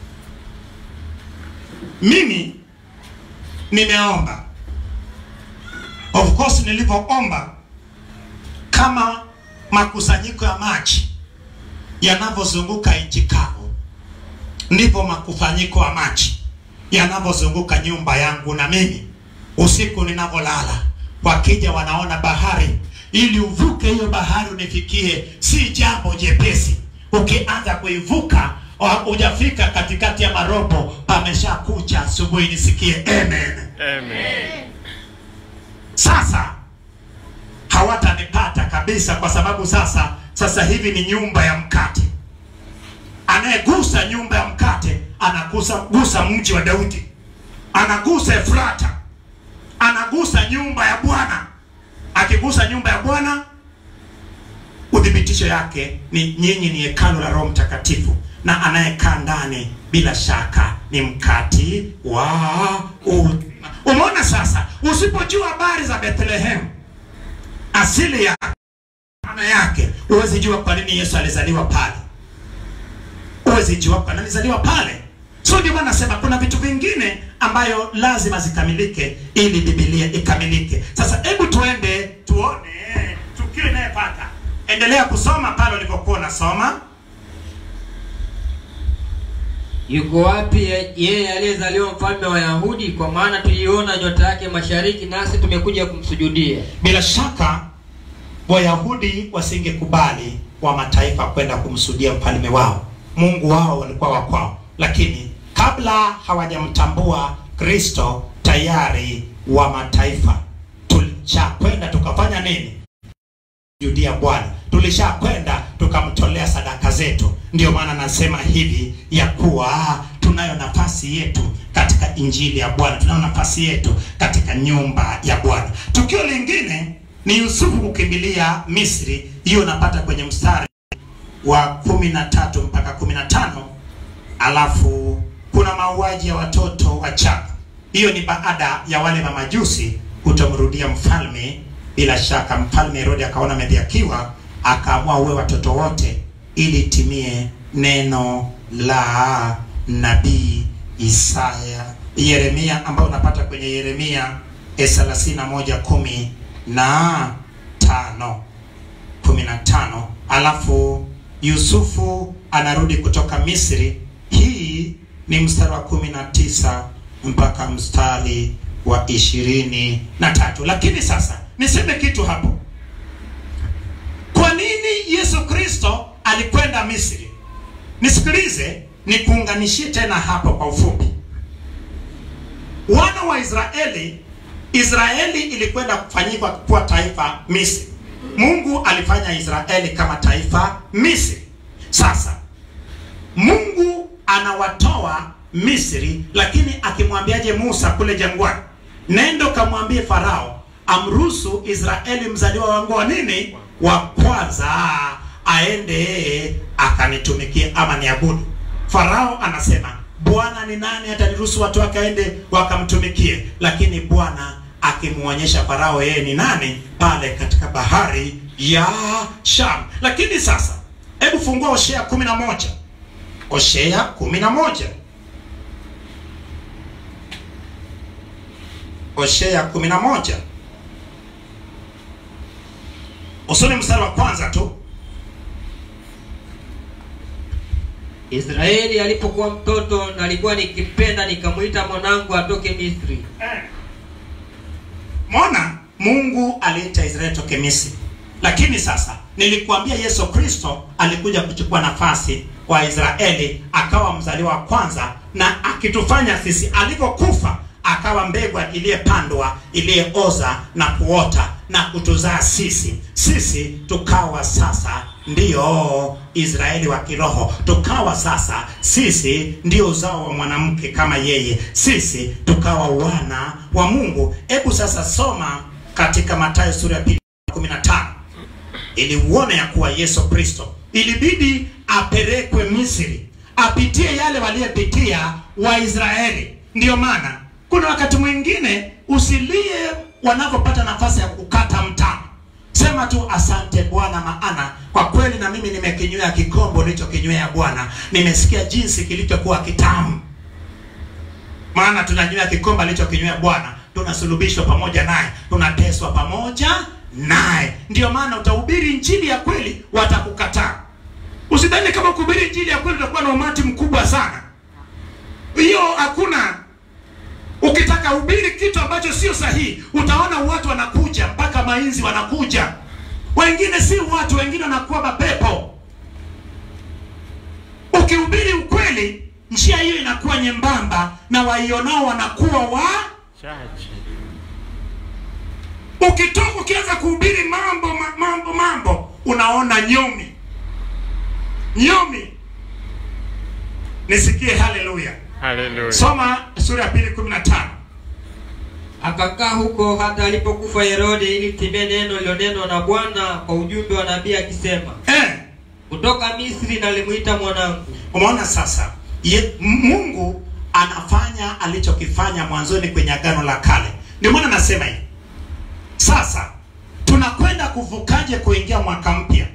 S2: Mimi nimeomba, of course, nilivyoomba kama makusanyiko ya maji yanavyozunguka nchi kavu, ndipo makusanyiko ya maji yanavyozunguka nyumba yangu na mimi usiku ninavyolala, wakija wanaona bahari, ili uvuke hiyo bahari unifikie, si jambo jepesi. Ukianza kuivuka wa- hujafika katikati ya marobo, pameshakucha asubuhi. Nisikie amen.
S3: Amen.
S2: Sasa hawatanipata kabisa, kwa sababu sasa sasa hivi ni nyumba ya mkate. Anayegusa nyumba ya mkate anagusa gusa mji wa Daudi, anagusa Efrata, anagusa nyumba ya Bwana. Akigusa ukigusa nyumba ya bwana uthibitisho yake ni nyinyi ni hekalu la roho mtakatifu na anayekaa ndani bila shaka ni mkati wa uzima umeona sasa usipojua habari za bethlehem asili ya maana yake huwezi jua kwa nini yesu alizaliwa pale huwezi jua kwa nini alizaliwa pale so ndio maana nasema kuna vitu vingine ambayo lazima zikamilike ili bibilia ikamilike sasa hebu tuende tuone tukio inayepata endelea kusoma pale ulivyokuwa unasoma
S4: yuko wapi ye- yeye aliyezaliwa mfalme wa yahudi kwa maana tuliona nyota yake mashariki nasi tumekuja kumsujudia
S2: bila shaka wayahudi wasingekubali wa mataifa kwenda kumsudia mfalme wao mungu wao walikuwa wakwao lakini kabla hawajamtambua kristo tayari wa mataifa tulishakwenda tukafanya nini judia bwana tulishakwenda tukamtolea sadaka zetu ndio maana nasema hivi ya kuwa tunayo nafasi yetu katika injili ya bwana tunayo nafasi yetu katika nyumba ya bwana tukio lingine ni yusufu kukimbilia misri hiyo unapata kwenye mstari wa kumi na tatu mpaka kumi na tano alafu kuna mauaji ya watoto wachanga hiyo ni baada ya wale mamajusi kutomrudia mfalme bila shaka mfalme herodi akaona amedhiakiwa akaamua uwe watoto wote ili timie neno la nabii isaya yeremia ambayo unapata kwenye yeremia thelathini na moja kumi na tano kumi na tano alafu yusufu anarudi kutoka misri hii ni mstari wa kumi na tisa mpaka mstari wa ishirini na tatu lakini sasa niseme kitu hapo kwa nini yesu kristo alikwenda misri nisikilize nikuunganishie tena hapo kwa ufupi wana wa israeli israeli ilikwenda kufanyika kuwa taifa misri mungu alifanya israeli kama taifa misri sasa mungu anawatoa misri lakini akimwambiaje musa kule jangwani nendo kamwambie farao amruhusu israeli mzaliwa wangu wa nini wa kwanza aende akanitumikie ama niabudu farao anasema bwana ni nani hata niruhusu watu wake aende wakamtumikie lakini bwana akimwonyesha farao yeye ni nani pale katika bahari ya sham lakini sasa hebu fungua hoshea kumi na moja hoshea kumi na moja hoshea kumi na moja usoni mstari wa kwanza tu
S4: israeli alipokuwa mtoto nalikuwa nikipenda nikamwita mwanangu atoke misri
S2: Eh. Mona Mungu aliita Israeli toke Misri, lakini sasa nilikuambia Yesu Kristo alikuja kuchukua nafasi wa Israeli, akawa mzaliwa wa kwanza, na akitufanya sisi, alivyokufa akawa mbegu iliyepandwa iliyeoza na kuota na kutuzaa sisi. Sisi tukawa sasa ndiyo Israeli wa kiroho, tukawa sasa sisi ndio uzao wa mwanamke kama yeye, sisi tukawa wana wa Mungu. Hebu sasa soma katika Mathayo sura ya pili 15 ili uone ya kuwa Yesu Kristo ilibidi apelekwe Misri, apitie yale waliyepitia Waisraeli. Ndiyo maana kuna wakati mwingine usilie wanavyopata nafasi ya kukata mtama, sema tu asante Bwana, maana kwa kweli na mimi nimekinywea kikombe ulichokinywea Bwana, nimesikia jinsi kilichokuwa kitamu maana tunanywea kikombe alichokinywea Bwana, tunasulubishwa pamoja naye, tunateswa pamoja naye. Ndiyo maana utahubiri injili ya kweli, watakukataa. Usidhani kama kuhubiri injili ya kweli utakuwa na umati mkubwa sana, hiyo hakuna. Ukitaka hubiri kitu ambacho sio sahihi, utaona watu wanakuja mpaka mainzi wanakuja, wengine si watu, wengine wanakuwa mapepo. Ukihubiri ukweli, njia hiyo inakuwa nyembamba na waionao wanakuwa wa
S3: Chache.
S2: ukitoka ukianza kuhubiri mambo ma- mambo mambo unaona nyomi nyomi nisikie haleluya
S3: Hallelujah.
S2: soma sura ya pili kumi na tano
S4: akakaa huko hata alipokufa Herode, ili timie neno lilonenwa na Bwana kwa ujumbe wa nabii akisema,
S2: eh,
S4: kutoka Misri nalimuita mwanangu.
S2: umeona sasa ye, mungu anafanya alichokifanya mwanzoni kwenye agano la kale ndio maana nasema hivi sasa tunakwenda kuvukaje kuingia mwaka mpya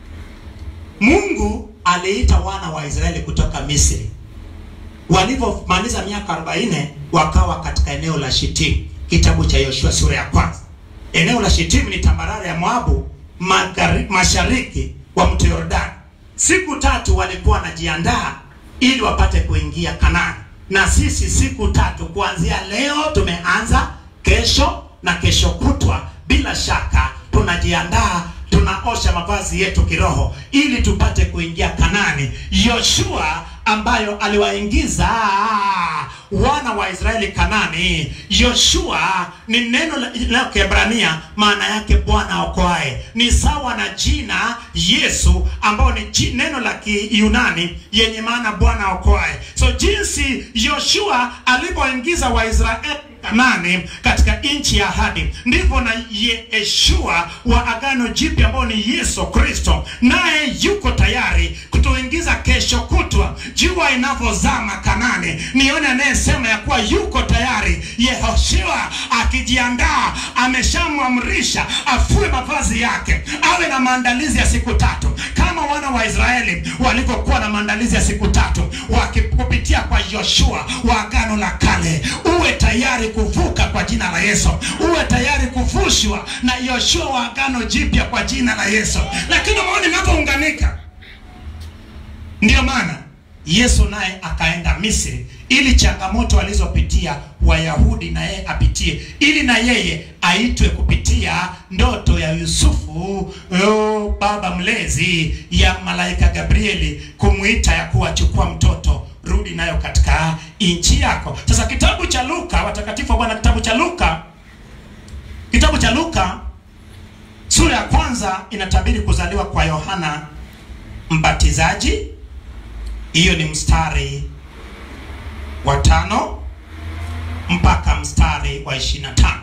S2: mungu aliita wana wa israeli kutoka misri walivyomaliza miaka 40 wakawa katika eneo la shitimu kitabu cha yoshua sura ya kwanza eneo la shitimu ni tambarare ya moabu magari, mashariki wa mto yordani siku tatu walikuwa wanajiandaa ili wapate kuingia kanani na sisi siku tatu kuanzia leo tumeanza kesho na kesho kutwa bila shaka tunajiandaa tunaosha mavazi yetu kiroho ili tupate kuingia kanani yoshua ambayo aliwaingiza wana wa israeli kanani yoshua ni neno la la kiebrania maana yake bwana aokoae ni sawa na jina yesu ambao ni ji- neno la kiyunani yenye maana bwana aokoae so jinsi yoshua alivyoingiza waisraeli kanani katika nchi ya ahadi ndivyo na yeshua wa agano jipya ambao ni yesu kristo naye yuko tayari kutuingiza kesho kutwa jua inavyozama kanani nione anayesema ya kuwa yuko tayari yehoshua akijiandaa ameshamwamrisha afue mavazi yake awe na maandalizi ya siku tatu kama wana wa israeli walivyokuwa na maandalizi ya siku tatu wakikupitia kwa yoshua wa agano la kale uwe tayari kuvuka kwa jina la yesu uwe tayari kuvushwa na yoshua wa agano jipya kwa jina la yesu lakini maoni inavyounganika ndiyo maana yesu naye akaenda misri ili changamoto alizopitia wayahudi na yeye apitie ili na yeye aitwe kupitia ndoto ya yusufu oh, baba mlezi ya malaika gabrieli kumwita ya kuwa chukua mtoto rudi nayo katika nchi yako sasa kitabu cha luka watakatifu wa bwana kitabu cha luka kitabu cha luka sura ya kwanza inatabiri kuzaliwa kwa yohana mbatizaji hiyo ni mstari wa tano mpaka mstari wa ishiri na tano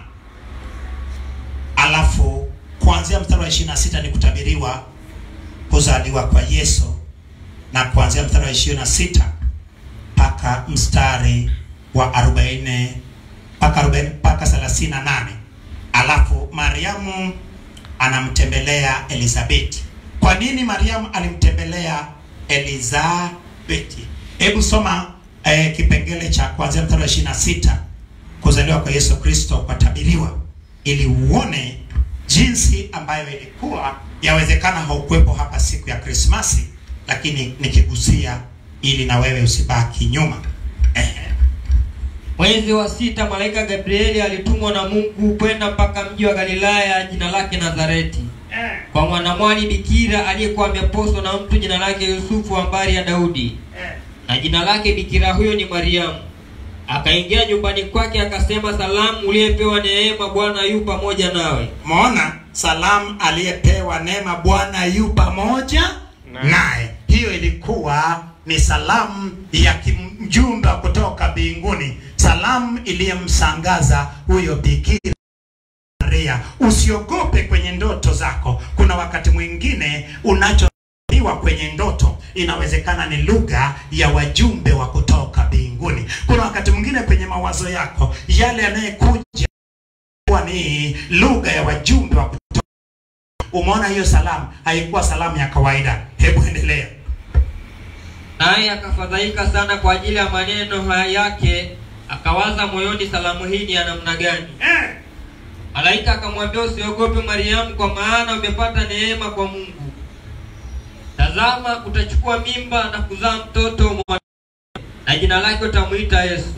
S2: alafu kuanzia mstari wa ishiri na sita ni kutabiriwa kuzaliwa kwa yesu na kuanzia mstari wa ishirini na sita mpaka mstari wa arobaini mpaka arobaini mpaka thelathini na nane alafu mariamu anamtembelea elizabeti kwa nini mariamu alimtembelea elizabeti hebu soma eh, kipengele cha kuanzia mstari wa ishiri na sita kuzaliwa kwa yesu kristo kwatabiriwa ili uone jinsi ambayo ilikuwa yawezekana haukuwepo hapa siku ya krismasi lakini nikigusia ili na wewe usibaki nyuma Ehe.
S4: Mwezi wa sita malaika Gabrieli alitumwa na Mungu kwenda mpaka mji wa Galilaya jina lake Nazareti, kwa mwanamwali bikira aliyekuwa ameposwa na mtu jina lake Yusufu wa mbari ya Daudi, na jina lake bikira huyo ni Mariamu. Akaingia nyumbani kwake akasema, salamu, uliyepewa neema, Bwana yu pamoja nawe.
S2: Umeona, salamu aliyepewa neema, Bwana yu pamoja
S3: Naye.
S2: naye. Hiyo ilikuwa ni salamu ya kimjumbe kutoka mbinguni, salamu iliyemsangaza huyo bikira Maria. Usiogope kwenye ndoto zako. Kuna wakati mwingine unachoiwa kwenye ndoto inawezekana ni lugha ya wajumbe wa kutoka mbinguni. Kuna wakati mwingine kwenye mawazo yako yale yanayekuja kuwa ni lugha ya wajumbe wa kutoka. Umeona hiyo salamu haikuwa salamu ya kawaida. Hebu endelea.
S4: Naye akafadhaika sana kwa ajili ya maneno haya yake, akawaza moyoni, salamu hii ni ya namna gani?
S2: Eh,
S4: Malaika akamwambia, usiogope Mariamu, kwa maana umepata neema kwa Mungu. Tazama, utachukua mimba na kuzaa mtoto mwana, na jina lake utamwita Yesu.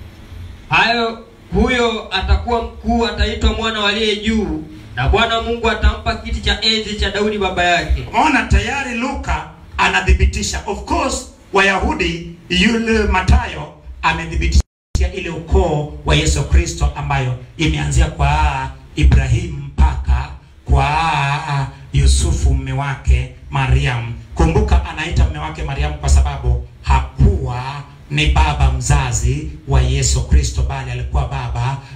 S4: Hayo huyo atakuwa mkuu, ataitwa mwana wa aliye juu, na Bwana Mungu atampa kiti cha enzi cha Daudi baba yake.
S2: umeona tayari Luka anathibitisha. Of course Wayahudi, yule Matayo amethibitisha ile ukoo wa Yesu Kristo ambayo imeanzia kwa Ibrahimu mpaka kwa Yusufu mume wake Mariam. Kumbuka anaita mume wake Mariam kwa sababu hakuwa ni baba mzazi wa Yesu Kristo, bali alikuwa baba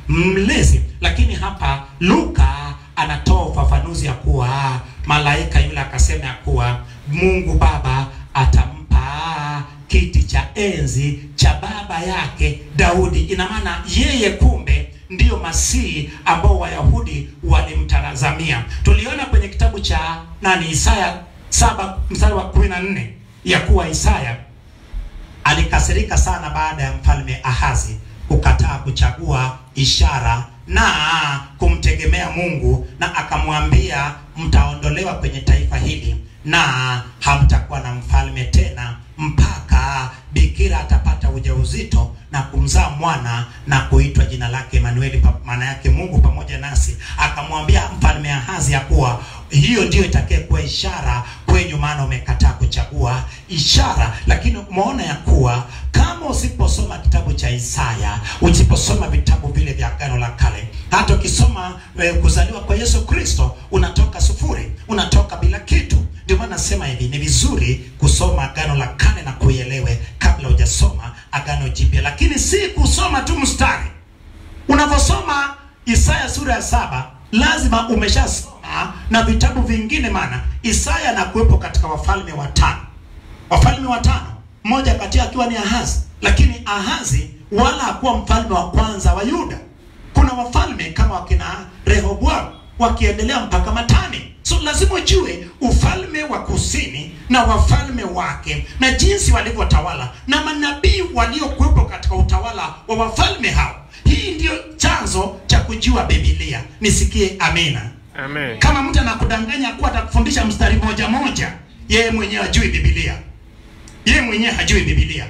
S2: mlezi lakini hapa luka anatoa ufafanuzi ya kuwa malaika yule akasema ya kuwa mungu baba atampa kiti cha enzi cha baba yake daudi ina maana yeye kumbe ndiyo masihi ambao wayahudi walimtazamia tuliona kwenye kitabu cha nani isaya saba mstari wa kumi na nne ya kuwa isaya alikasirika sana baada ya mfalme Ahazi kukataa kuchagua ishara na kumtegemea Mungu, na akamwambia mtaondolewa kwenye taifa hili na hamtakuwa na mfalme tena mpaka bikira atapata ujauzito na kumzaa mwana na kuitwa jina lake Emanueli, pa- maana yake Mungu pamoja nasi. Akamwambia mfalme Ahazi ya kuwa hiyo ndiyo itakayekuwa ishara kwenyu, maana umekataa kuchagua ishara. Lakini umeona ya kuwa kama usiposoma kitabu cha Isaya, usiposoma vitabu vile vya Agano la Kale, hata ukisoma eh, kuzaliwa kwa Yesu Kristo, unatoka sufuri, unatoka bila kitu. Ndio maana nasema hivi, ni vizuri kusoma Agano la Kale na kuielewe kabla hujasoma Agano Jipya, lakini si kusoma tu mstari unavyosoma Isaya sura ya saba lazima umeshasoma na vitabu vingine, maana Isaya anakuwepo katika wafalme watano, wafalme watano, mmoja kati yao akiwa ni Ahazi, lakini Ahazi wala hakuwa mfalme wa kwanza wa Yuda. Kuna wafalme kama wakina Rehoboamu wakiendelea mpaka Matani. So lazima ujue ufalme wa kusini na wafalme wake na jinsi walivyotawala na manabii waliokuwepo katika utawala wa wafalme hao. Hii ndiyo chanzo cha kujua Biblia. Nisikie amina.
S3: Amen.
S2: Kama mtu anakudanganya kuwa atakufundisha mstari moja moja, yeye mwenyewe hajui Biblia, yeye mwenyewe hajui Biblia.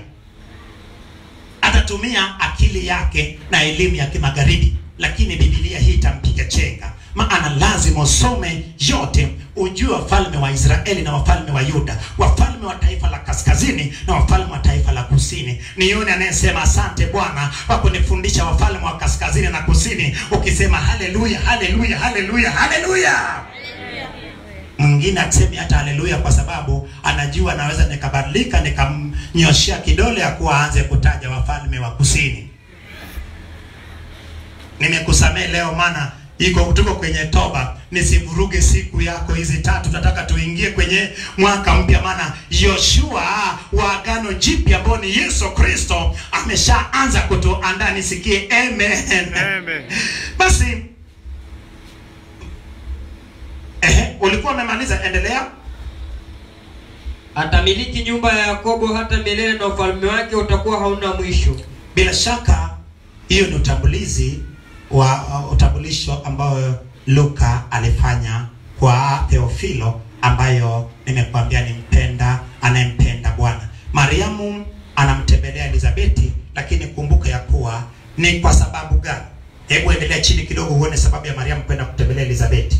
S2: Atatumia akili yake na elimu ya kimagharibi, lakini Biblia hii itampiga chenga. Maana lazima usome yote, ujue wafalme wa Israeli na wafalme wa Yuda, wafalme wa taifa la kaskazini na wafalme wa taifa la kusini. Ni yule anayesema asante Bwana kwa kunifundisha wafalme wa kaskazini na kusini, ukisema haleluya, haleluya, haleluya, haleluya mwingine asemi hata haleluya kwa sababu anajua anaweza nikabadilika nikamnyoshea kidole ya kuwa aanze kutaja wafalme wa kusini nimekusamehe leo maana iko tuko kwenye toba nisivuruge siku yako hizi tatu tunataka tuingie kwenye mwaka mpya maana yoshua wa agano jipya ambao ni yesu kristo ameshaanza kutuandaa nisikie amen,
S3: Amen.
S2: basi ehe, ulikuwa umemaliza endelea
S4: atamiliki nyumba ya yakobo hata milele na ufalme wake utakuwa hauna mwisho
S2: bila shaka hiyo ni utambulizi wa uh, utambulisho ambayo luka alifanya kwa theofilo ambayo nimekuambia ni mpenda anayempenda bwana mariamu anamtembelea elizabeti lakini kumbuka ya kuwa ni kwa sababu gani hebu endelea chini kidogo uone sababu ya mariamu kwenda kutembelea elizabeti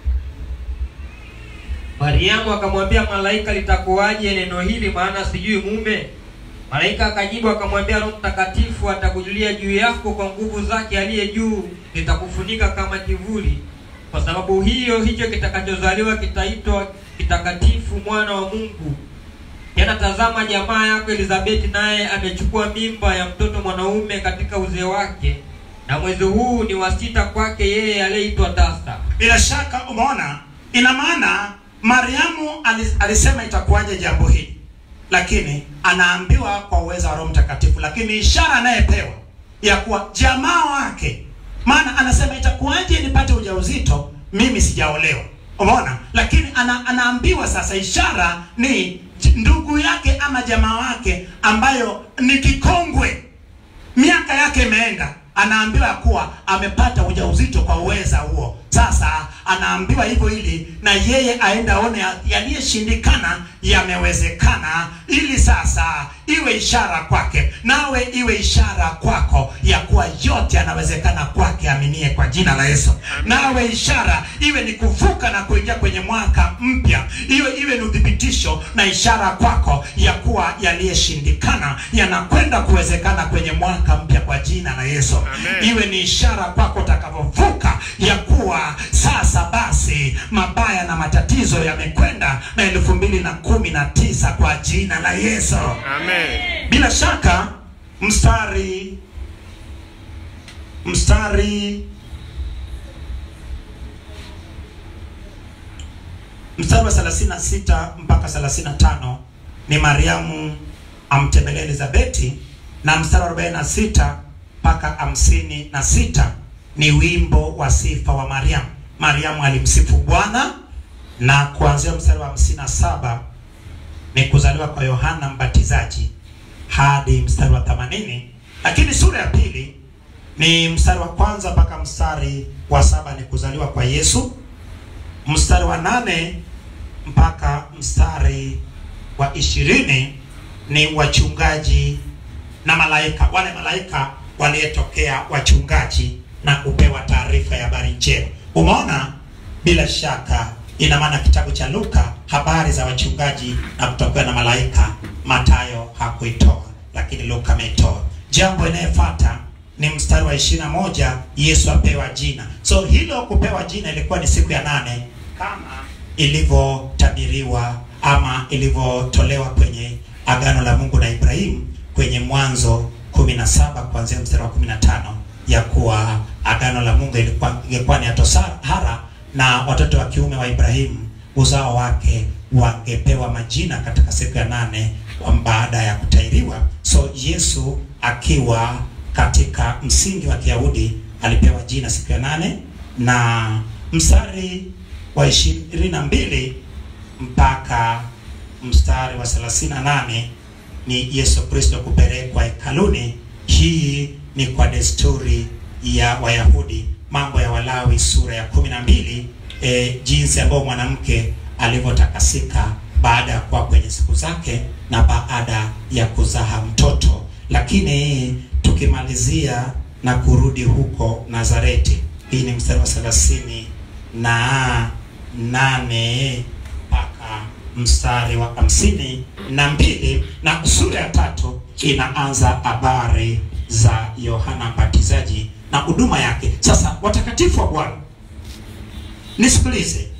S4: mariamu akamwambia malaika litakuwaje neno hili maana sijui mume malaika akajibu akamwambia roho mtakatifu atakujulia juu yako kwa nguvu zake aliye juu litakufunika kama kivuli kwa sababu hiyo hicho kitakachozaliwa kitaitwa kitakatifu mwana wa mungu tena tazama jamaa yako elizabeti naye amechukua mimba ya mtoto mwanaume katika uzee wake na mwezi huu ni wa sita kwake yeye aliyeitwa tasa
S2: bila shaka umeona ina maana mariamu alis- alisema itakuwaje jambo hili lakini anaambiwa kwa uwezo wa roho mtakatifu lakini ishara anayepewa ya kuwa jamaa wake maana anasema itakuwaje nipate ujauzito mimi sijaolewa umeona lakini ana, anaambiwa sasa ishara ni j- ndugu yake ama jamaa wake ambayo ni kikongwe miaka yake imeenda anaambiwa ya kuwa amepata ujauzito kwa uweza huo sasa anaambiwa hivyo ili na yeye aende aone ya- yaliyoshindikana yamewezekana ili sasa iwe ishara kwake nawe iwe ishara kwako ya kuwa yote yanawezekana kwake aminie kwa jina la yesu nawe ishara iwe ni kuvuka na kuingia kwenye mwaka mpya iwe iwe ni uthibitisho na ishara kwako ya kuwa yaliyoshindikana yanakwenda kuwezekana kwenye mwaka mpya kwa jina la yesu
S3: Amen.
S2: iwe ni ishara kwako utakavyovuka ya kuwa sasa basi mabaya na matatizo yamekwenda na elfu mbili na kumi na tisa kwa jina la yesu
S3: Amen.
S2: bila shaka mstari mstari mstari wa 36 mpaka 35 ni Mariamu amtembelea Elizabeti, na mstari wa 46 mpaka hamsini na sita ni wimbo wa sifa wa Mariamu. Mariamu alimsifu Bwana, na kuanzia mstari wa 57 ni kuzaliwa kwa Yohana Mbatizaji hadi mstari wa 80, lakini sura ya pili ni mstari wa kwanza mpaka mstari wa saba ni kuzaliwa kwa Yesu. Mstari wa nane mpaka mstari wa ishirini ni wachungaji na malaika, wale malaika waliyetokea wachungaji na kupewa taarifa ya habari njema. Umeona, bila shaka ina maana kitabu cha Luka habari za wachungaji na kutokewa na malaika, Matayo hakuitoa, lakini Luka ameitoa. Jambo inayofuata ni mstari wa ishirini na moja Yesu apewa jina. So hilo kupewa jina ilikuwa ni siku ya nane kama ilivyotabiriwa ama ilivyotolewa kwenye agano la Mungu na Ibrahimu kwenye Mwanzo 17 kuanzia mstari wa 15 ya kuwa agano la Mungu ilikuwa ingekuwa ni atohara na watoto wa kiume wa Ibrahimu uzao wake wangepewa majina katika siku ya nane wa baada ya kutairiwa. So Yesu akiwa katika msingi wa Kiyahudi alipewa jina siku ya nane na mstari wa ishirini na mbili mpaka mstari wa 38 ni Yesu Kristo kupelekwa hekaluni. Hii ni kwa desturi ya Wayahudi, Mambo ya Walawi sura ya kumi na mbili e, jinsi ambayo mwanamke alivyotakasika baada ya kuwa kwenye siku zake na baada ya kuzaa mtoto. Lakini tukimalizia na kurudi huko Nazareti, hii ni mstari wa thelathini na nane mpaka mstari wa hamsini na mbili na sura ya tatu inaanza habari za Yohana Mbatizaji na huduma yake. Sasa watakatifu wa Bwana, nisikilize,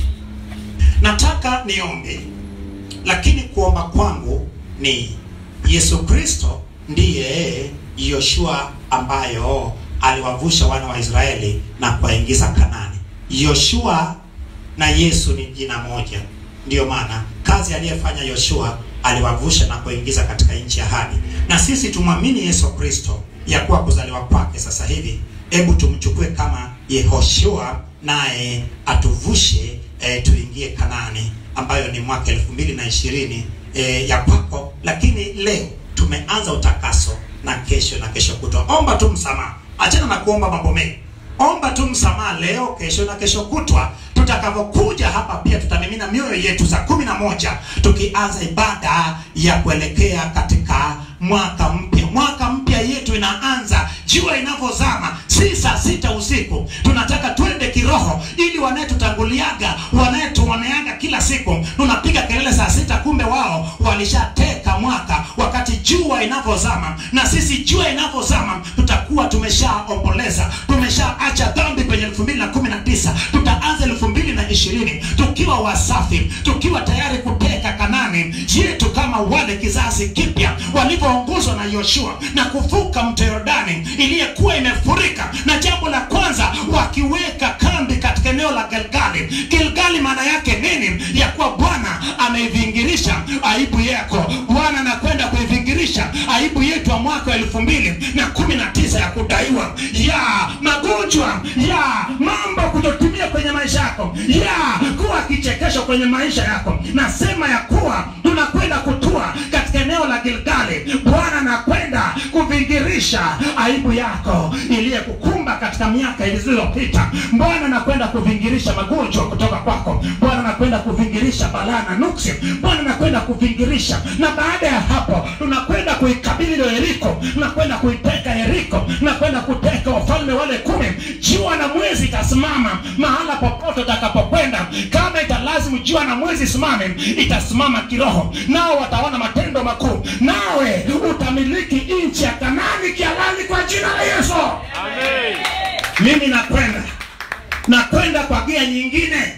S2: nataka niombe, lakini kuomba kwangu ni Yesu Kristo ndiye Yoshua ambayo aliwavusha wana wa Israeli na kuwaingiza Kanani. Yoshua na Yesu ni jina moja. Ndiyo maana kazi aliyefanya Yoshua aliwavusha na kuingiza katika nchi ya ahadi, na sisi tumwamini Yesu Kristo ya kuwa kuzaliwa kwake sasa hivi. Hebu tumchukue kama Yehoshua, naye atuvushe e, tuingie Kanani ambayo ni mwaka elfu mbili na ishirini e, ya kwako. Lakini leo tumeanza utakaso na kesho na kesho kutwa. Omba tu msamaha, achana na kuomba mambo mengi. Omba tu msamaha leo, kesho na kesho kutwa. Tutakavyokuja hapa pia tutamimina mioyo yetu saa kumi na moja tukianza ibada ya kuelekea katika mwaka mpya. Mwaka mpya yetu inaanza jua inavyozama, si saa sita usiku. Tunataka twende kiroho, ili wanayetutanguliaga wanayetuoneaga kila siku tunapiga kelele saa sita, kumbe wao walishateka mwaka wakati jua inavyozama. Na sisi jua inavyozama tutakuwa tumeshaomboleza, tumeshaacha dhambi kwenye elfu mbili na kumi na tisa tutaanza elfu mbili na ishirini tukiwa wasafi, tukiwa tayari kuteka Kanani yetu kama wale kizazi kipya walivyoongozwa na Yoshua na kuvuka mto Yordani iliyokuwa imefurika. Na jambo la kwanza wakiweka kambi katika eneo la Gilgali. Gilgali maana yake nini? Ya kuwa Bwana ameivingirisha aibu yako, Bwana anakwenda kuivingirisha aibu yetu ya mwaka wa elfu mbili na kumi na tisa ya kudaiwa ya magonjwa ya mambo kutotumia kwenye maisha yako ya kuwa kichekesho kwenye maisha yako. Nasema ya kuwa tunakwenda kutua katika eneo la Gilgali. Bwana anakwenda kuvingirisha aibu yako iliyekukumba katika miaka ilizopita. Bwana anakwenda kuvingirisha magonjwa kutoka kwako. Bwana anakwenda kuvingirisha balaa na nuksi. Bwana anakwenda kuvingirisha, na baada ya hapo tunakwenda kuikabili ile Yeriko, tunakwenda kuiteka Yeriko, tunakwenda kuteka wafalme wale kumi. Jua na mwezi itasimama mahala popote utakapokwenda. Kama italazimu jua na mwezi simame, itasimama kiroho, nao wataona matendo makuu, nawe utamiliki nchi ya Kanaani kihalali kwa jina la Yesu.
S3: Amen.
S2: Mimi nakwenda nakwenda kwa gia nyingine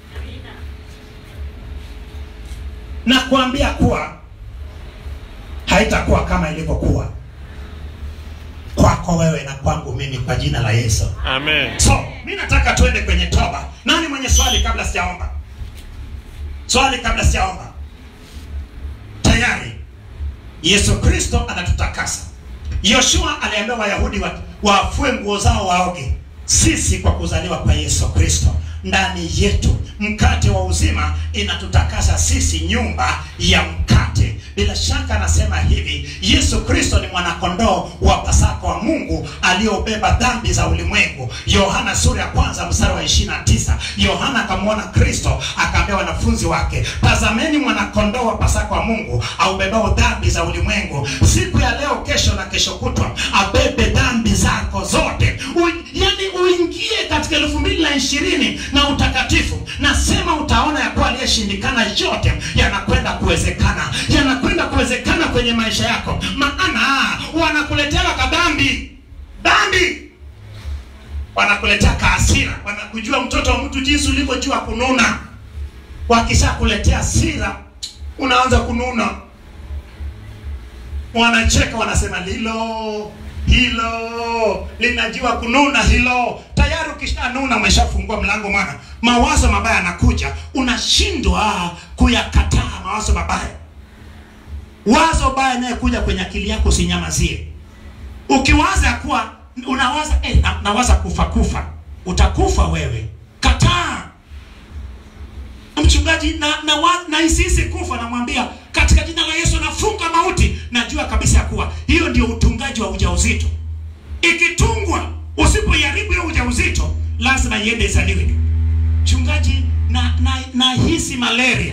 S2: na kuambia kuwa haitakuwa kama ilivyokuwa kwako. kwako wewe na kwangu mimi kwa jina la Yesu.
S3: Amen.
S2: So, mi nataka tuende kwenye toba. Nani mwenye swali kabla sijaomba? Swali kabla sijaomba. Tayari Yesu Kristo anatutakasa. Yoshua aliambia Wayahudi wa- wafue nguo zao waoge. Sisi kwa kuzaliwa kwa Yesu Kristo ndani yetu mkate wa uzima inatutakasa sisi nyumba ya mkate. Bila shaka anasema hivi, Yesu Kristo ni mwanakondoo wa Pasaka wa Mungu aliyobeba dhambi za ulimwengu. Yohana sura ya kwanza mstari wa 29. Yohana akamwona Kristo akaambia wanafunzi wake, tazameni mwanakondoo wa Pasaka wa Mungu aubebao dhambi za ulimwengu. Siku ya leo, kesho na kesho kutwa abebe dhambi zako zote. U, yani uingie katika elfu mbili na ishirini na utakatifu. Nasema utaona ya kuwa aliyeshindikana yote yanakwenda kuwezekana, yanakwenda kuwezekana kwenye maisha yako, maana wanakuletea kadhambi dhambi wanakuletea kaasira, wanakujua mtoto wa mtu jinsi ulivyojua kununa. Wakishakuletea hasira, unaanza kununa, wanacheka, wanasema lilo hilo linajua kununa hilo. Tayari ukishanuna umeshafungua mlango, mwana mawazo mabaya yanakuja, unashindwa kuyakataa mawazo mabaya. Wazo baya inayokuja kwenye akili yako usinyamazie. Ukiwaza ya kuwa unawaza eh, na, nawaza kufa kufa, utakufa wewe. Kataa mchungaji, na na, wa- na isisi kufa, namwambia katika jina la Yesu nafunga mauti. Najua kabisa ya kuwa hiyo ndio utungaji wa ujauzito. Ikitungwa, usipoiharibu hiyo ujauzito, lazima iende izaliwe. Mchungaji, na na nahisi malaria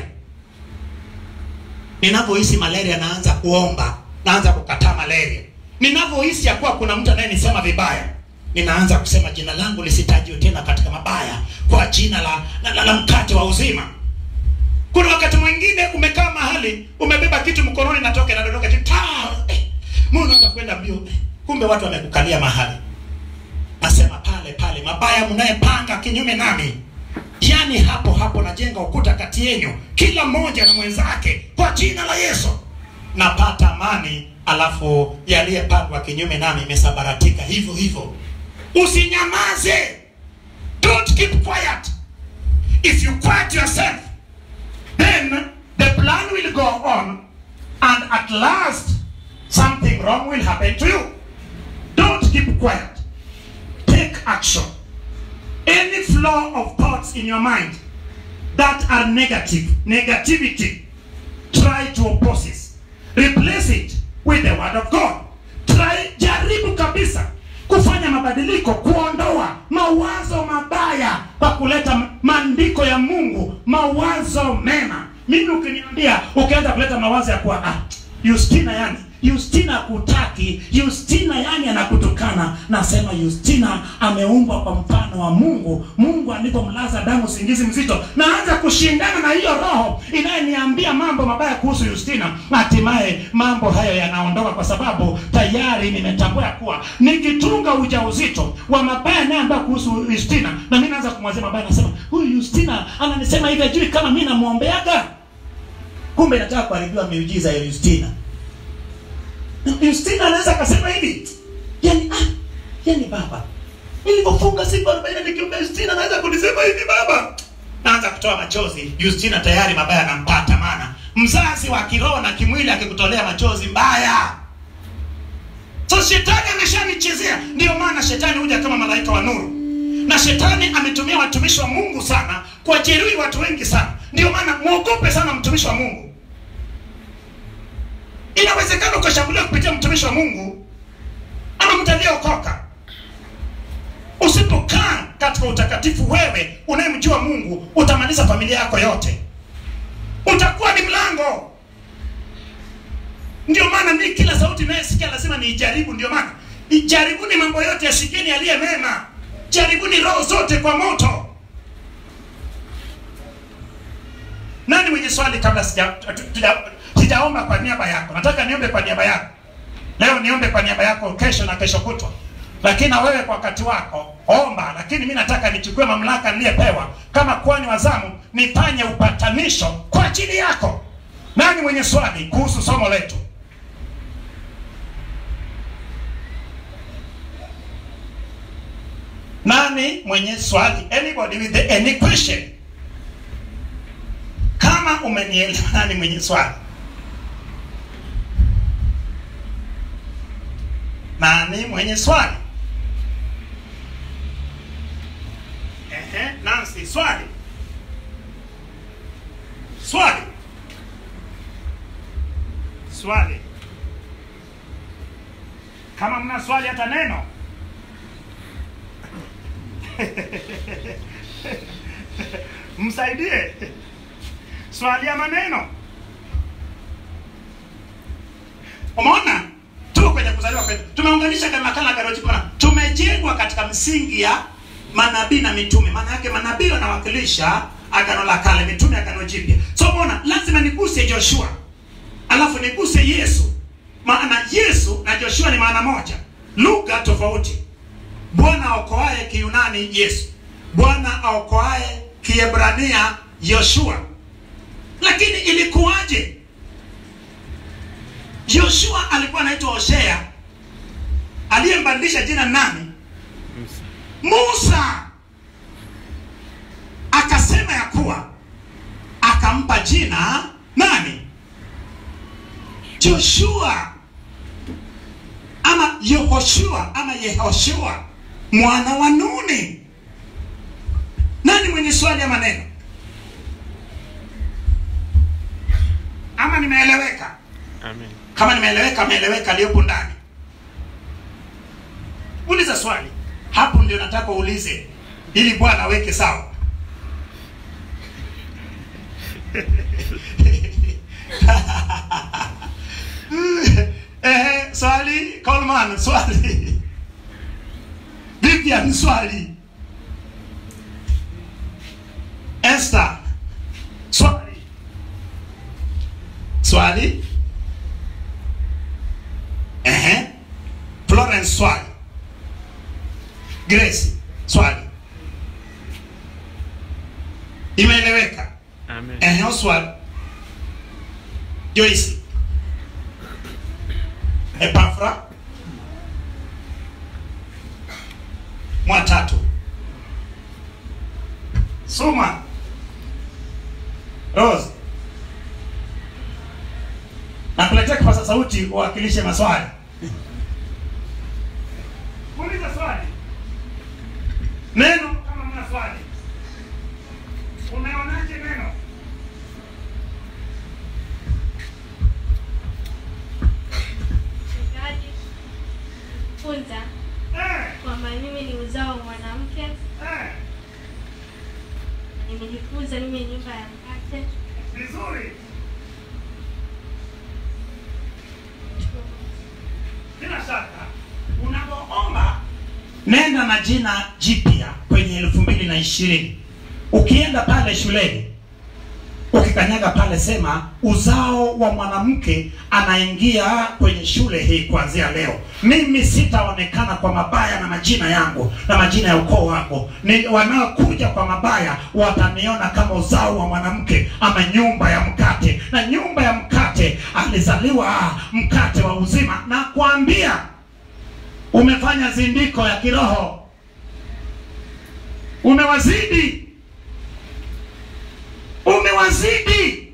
S2: Ninavyohisi malaria naanza kuomba, naanza kukataa malaria. Ninavyohisi ya kuwa kuna mtu anayenisema vibaya, ninaanza kusema jina langu lisitajwe tena katika mabaya, kwa jina la, la, la, la mkate wa uzima. Kuna wakati mwingine umekaa mahali umebeba kitu mkononi, natoka inadondoka tu taa, eh, Mungu unaanza kwenda mbio, eh, kumbe watu wamekukalia mahali. Nasema pale pale, mabaya mnayepanga kinyume nami yaani hapo hapo najenga ukuta kati yenu kila mmoja na mwenzake kwa jina la yesu napata amani alafu yaliyepangwa kinyume nami imesabaratika hivyo hivyo usinyamaze don't keep quiet if you quiet yourself then the plan will go on and at last something wrong will happen to you don't keep quiet take action any flow of thoughts in your mind that are negative, negativity, try to oppose it. Replace it with the word of God. Try, jaribu kabisa kufanya mabadiliko, kuondoa mawazo mabaya kwa kuleta maandiko ya Mungu, mawazo mema. Mimi ukiniambia ukianza kuleta mawazo ya kuwa ah, Justina yani Justina kutaki, Justina yani anakutukana. Nasema Justina ameumbwa kwa mfano wa Mungu. Mungu alipomlaza damu usingizi mzito, naanza kushindana na hiyo roho inayeniambia mambo mabaya kuhusu Justina. Hatimaye mambo hayo yanaondoka, kwa sababu tayari nimetambua ya kuwa nikitunga ujauzito wa mabaya yanayoambia kuhusu Justina, na mimi naanza kumwazia mabaya, nasema huyu Justina ananisema hivi, ajui kama mimi namwombeaga. Kumbe nataka kuharibiwa miujiza ya Justina. Justina anaweza akasema hivi yani, ah, yani baba, nilipofunga siku arobaini nikiomba Justina anaweza kunisema hivi baba, naanza kutoa machozi. Justina tayari mabaya anampata, maana mzazi wa kiroho na kimwili akikutolea machozi mbaya. So shetani ameshanichezea. Ndio maana shetani huja kama malaika wa nuru, na shetani ametumia watumishi wa Mungu sana kuwajeruhi watu wengi sana. Ndio maana mwogope sana mtumishi wa Mungu. Inawezekana ukashambuliwa kupitia mtumishi wa Mungu ama mtu aliyeokoka. Usipokaa katika utakatifu, wewe unayemjua Mungu, utamaliza familia yako yote, utakuwa ni mlango. Ndio maana mimi kila sauti inayosikia lazima niijaribu. Ndio maana ijaribuni mambo yote, yashikeni yaliye mema, jaribuni roho zote kwa moto. Nani mwenye swali kabla sija tuja- sijaomba kwa niaba yako? Nataka niombe kwa niaba yako leo, niombe kwa niaba yako kesho na kesho kutwa, lakini na wewe kwa wakati wako omba. Lakini mimi nataka nichukue mamlaka niliyepewa kama kwani wa zamu, nifanye upatanisho kwa ajili yako. Nani mwenye swali kuhusu somo letu? nani mwenye swali anybody with the, any question kama umenielewa nani mwenye swali nani mwenye swali Ehe, Nancy swali swali swali kama mna swali hata neno msaidie swali ya maneno umeona tuko kwenye kuzaliwa kwetu tumeunganisha kama makala garojipana tumejengwa katika msingi ya manabii na mitume maana yake manabii wanawakilisha agano la kale mitume agano jipya so umeona lazima niguse joshua alafu niguse yesu maana yesu na joshua ni maana moja lugha tofauti bwana aokoaye kiyunani yesu bwana aokoaye kiebrania yoshua lakini ilikuwaje yoshua alikuwa anaitwa hosea aliyembadilisha jina nani musa akasema ya kuwa akampa jina nani joshua ama yehoshua ama yehoshua mwana wa nuni nani mwenye swali ya maneno ama nimeeleweka
S3: Amen.
S2: kama nimeeleweka ameeleweka aliyopo ndani uliza swali hapo ndio nataka uulize ili bwana aweke sawa Ehe, swali Coleman, swali Vivian, swali Esther, swali swali Ehe. Florence, swali Grace, swali imeeleweka
S3: Amen.
S2: Ehe, Oswald. Joyce. Epafra. Mwatatu. Suma. Rose. Nakuletea kipaza sauti uwakilishe maswali. Uliza swali. Neno kama mna swali. Umeonaje neno?
S5: Mchungaji funza
S2: Eh,
S5: kwamba mimi ni uzao wa mwanamke,
S2: eh,
S5: nimejifunza mimi ni nyumba ya mkate.
S2: vizuri. Bila shaka unapoomba nenda na jina jipya kwenye elfu mbili na ishirini ukienda pale shuleni ukikanyaga pale sema uzao wa mwanamke anaingia kwenye shule hii kuanzia leo mimi sitaonekana kwa mabaya na majina yangu na majina ya ukoo wangu ni wanaokuja kwa mabaya wataniona kama uzao wa mwanamke ama nyumba ya mkate na nyumba ya mkate alizaliwa mkate wa uzima na kuambia umefanya zindiko ya kiroho umewazidi umewazidi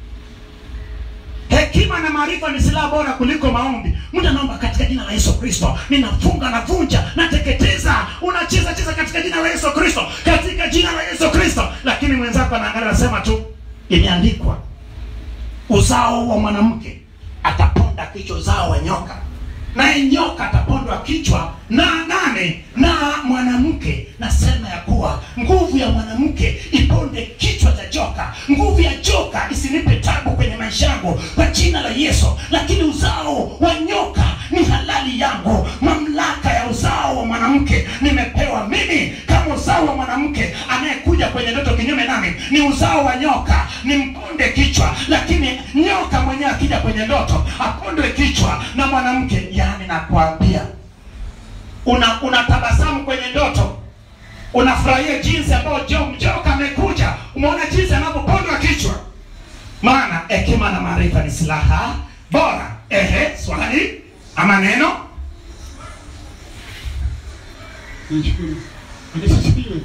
S2: hekima na maarifa ni silaha bora kuliko maombi mtu anaomba katika jina la yesu kristo ninafunga navunja nateketeza unacheza cheza katika jina la yesu kristo katika jina la yesu kristo lakini mwenzako anaangalia anasema tu imeandikwa uzao wa mwanamke ataponda kichwa uzao wa nyoka naye nyoka atapondwa kichwa na nane na mwanamke nasema ya kuwa nguvu ya mwanamke iponde kichwa cha joka nguvu ya joka isinipe tabu kwenye maisha yangu kwa jina la yesu lakini uzao wa nyoka ni halali yangu mamlaka ya uzao wa mwanamke nimepewa mimi kama uzao wa mwanamke anayekuja kwenye ndoto kinyume nami ni uzao wa nyoka ni mponde kichwa lakini nyoka mwenyewe akija kwenye ndoto apondwe kichwa na mwanamke yaani nakwambia una unatabasamu kwenye ndoto unafurahia jinsi ambayo jo mjoka amekuja umeona jinsi anavyopondwa kichwa maana hekima na maarifa ni silaha bora ehe swali ama neno
S6: Nashukuru. Asifiwe.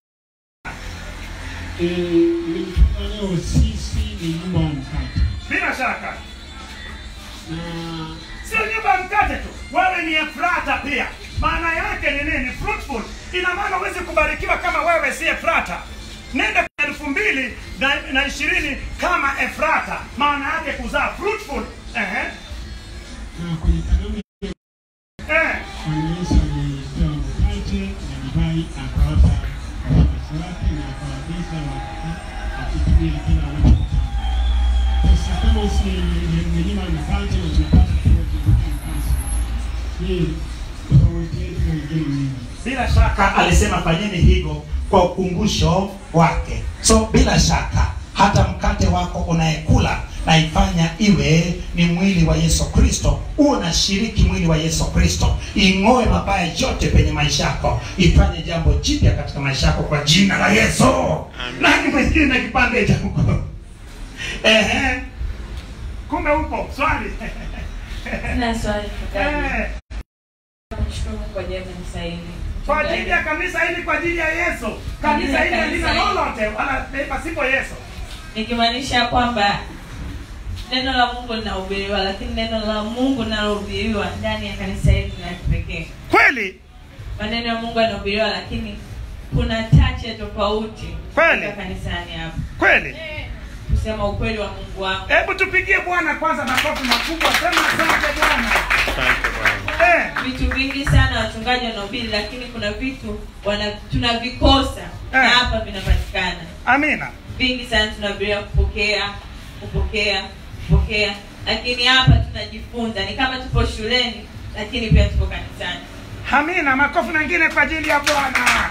S6: Eh, nimetaka leo sisi ni nyumba ya mkate
S2: bila shaka
S6: na
S2: sio nyumba ya mkate tu wewe ni efrata pia maana yake ni nini fruitful ina maana huwezi kubarikiwa kama wewe si efrata nenda kwa elfu mbili na, na ishirini kama efrata maana yake kuzaa fruitful Ehe.
S6: na kwenye karamu
S2: Eh.
S6: Bwana Yesu alipewa mkate na divai akawapa wafuasi wake na akawaagiza wa- akitumia kila wanachotaka. Sasa kama si mlima mkate na tunapata kuoa mkate, je, tofauti yetu na wengine nini?
S2: bila shaka
S7: alisema fanyeni hivyo kwa ukumbusho wake so bila shaka hata mkate wako unayekula naifanya iwe ni mwili wa yesu kristo uwe unashiriki mwili wa yesu kristo ing'oe mabaya yote kwenye maisha yako ifanye jambo jipya katika maisha yako kwa jina la yesu nani mwingine kipande cha huko ehe
S2: kumbe upo swali
S8: Sina swali mchungaji.
S2: Eh.
S8: Kumshukuru Mungu kwa ajili ya kanisa hili.
S2: kwa ajili ya kanisa hili kwa ajili ya yesu kanisa hili halina lolote wala pasipo yesu
S8: Nikimaanisha kwamba neno la Mungu linahubiriwa, lakini neno la Mungu linalohubiriwa ndani ya kanisa hili ni la kipekee.
S2: kweli
S8: Maneno ya Mungu yanahubiriwa, lakini kuna touch ya tofauti
S2: Kweli.
S8: katika kanisani hapa,
S2: kweli
S8: kusema ukweli wa Mungu wangu.
S2: hebu tupigie bwana kwanza makofi makubwa sema asante bwana
S3: Asante Bwana.
S2: eh,
S8: Vitu vingi sana wachungaji wanahubiri, lakini kuna vitu wana tunavikosa na
S2: Eh.
S8: hapa vinapatikana.
S2: amina
S8: vingi sana tunabiria kupokea kupokea kupokea lakini hapa tunajifunza ni kama tupo shuleni lakini pia tupo kanisani
S2: amina makofi mengine kwa ajili ya bwana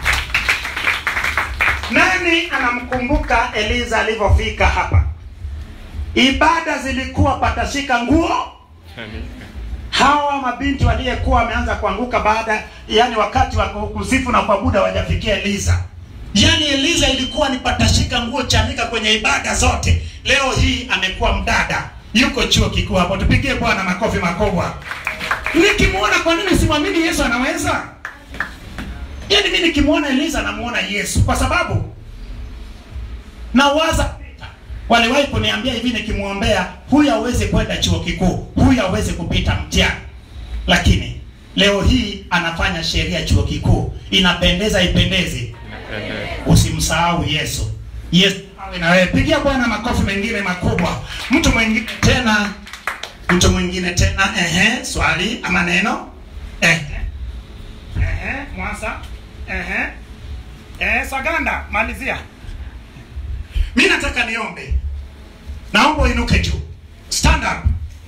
S7: nani anamkumbuka eliza alivyofika hapa ibada zilikuwa patashika nguo
S3: Amen.
S7: hawa mabinti waliyekuwa wameanza kuanguka baada yani wakati wa kusifu na kuabudu hawajafikia eliza yani eliza ilikuwa ni patashika nguo chanika kwenye ibada zote leo hii amekuwa mdada yuko chuo kikuu hapo tupigie bwana makofi makubwa nikimwona kwa nini simwamini yesu anaweza yani mi nikimwona eliza namuona yesu kwa sababu nawaza waliwahi kuniambia hivi nikimwombea huyu aweze kwenda chuo kikuu huyu aweze kupita mtihani lakini leo hii anafanya sheria chuo kikuu inapendeza ipendezi
S3: Inapendeza.
S7: usimsahau yesu yesu awe na wewe pigia bwana makofi mengine makubwa mtu mwingine tena mtu mwingine tena ehe swali ama neno ehe
S2: Ehe, mwasa Ehe. Eh, saganda malizia
S7: mi nataka niombe naomba uinuke juu stand up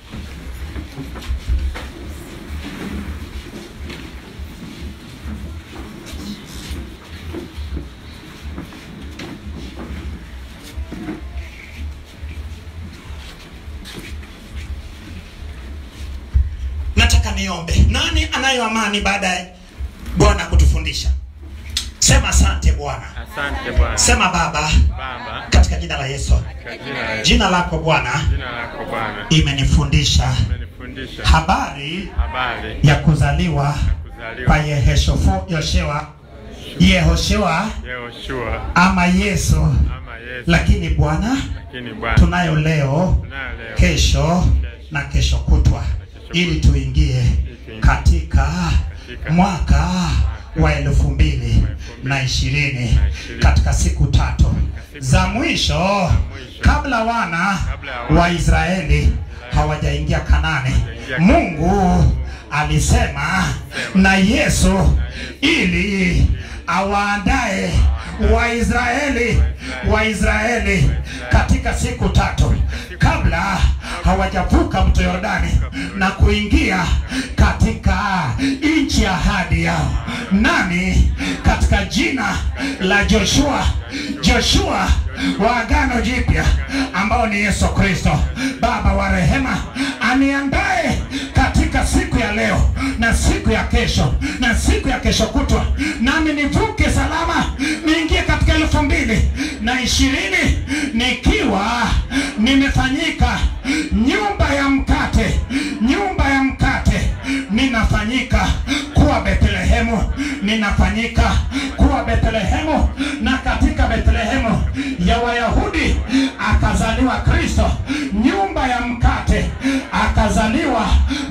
S7: nataka niombe nani anayo amani baada ya bwana kutufundisha sema asante bwana
S3: Asante Bwana.
S7: sema baba
S3: Baba,
S7: katika jina la yesu
S3: kwa jina la Yesu,
S7: jina lako bwana
S3: jina lako Bwana,
S7: imenifundisha
S3: umenifundisha
S7: habari
S3: habari
S7: ya kuzaliwa kwa
S3: kuzaliwa
S7: yeheshofo yoshewa yehoshua
S3: Yehoshua
S7: ama yesu
S3: ama Yesu,
S7: lakini bwana
S3: lakini Bwana
S7: tunayo leo
S3: tunayo leo
S7: kesho na kesho kutwa ili tuingie katika mwaka wa elfu mbili na ishirini katika siku tatu za mwisho kabla wana wa israeli hawajaingia kanani mungu alisema na yesu ili awaandae waisraeli waisraeli katika siku tatu kabla hawajavuka mto yordani na kuingia katika nchi ya ahadi yao nami katika jina la joshua joshua wa agano jipya ambao ni yesu kristo baba wa rehema aniandae katika siku ya leo na siku ya kesho na siku ya kesho kutwa nami nivuke salama niingie katika elfu mbili na ishirini nikiwa nimefanyika nyumba ya mkate nyumba ya mkate ninafanyika kuwa
S2: kuwa Bethlehemu, ninafanyika kuwa Bethlehemu, na katika Bethlehemu ya Wayahudi akazaliwa Kristo, nyumba ya mkate, akazaliwa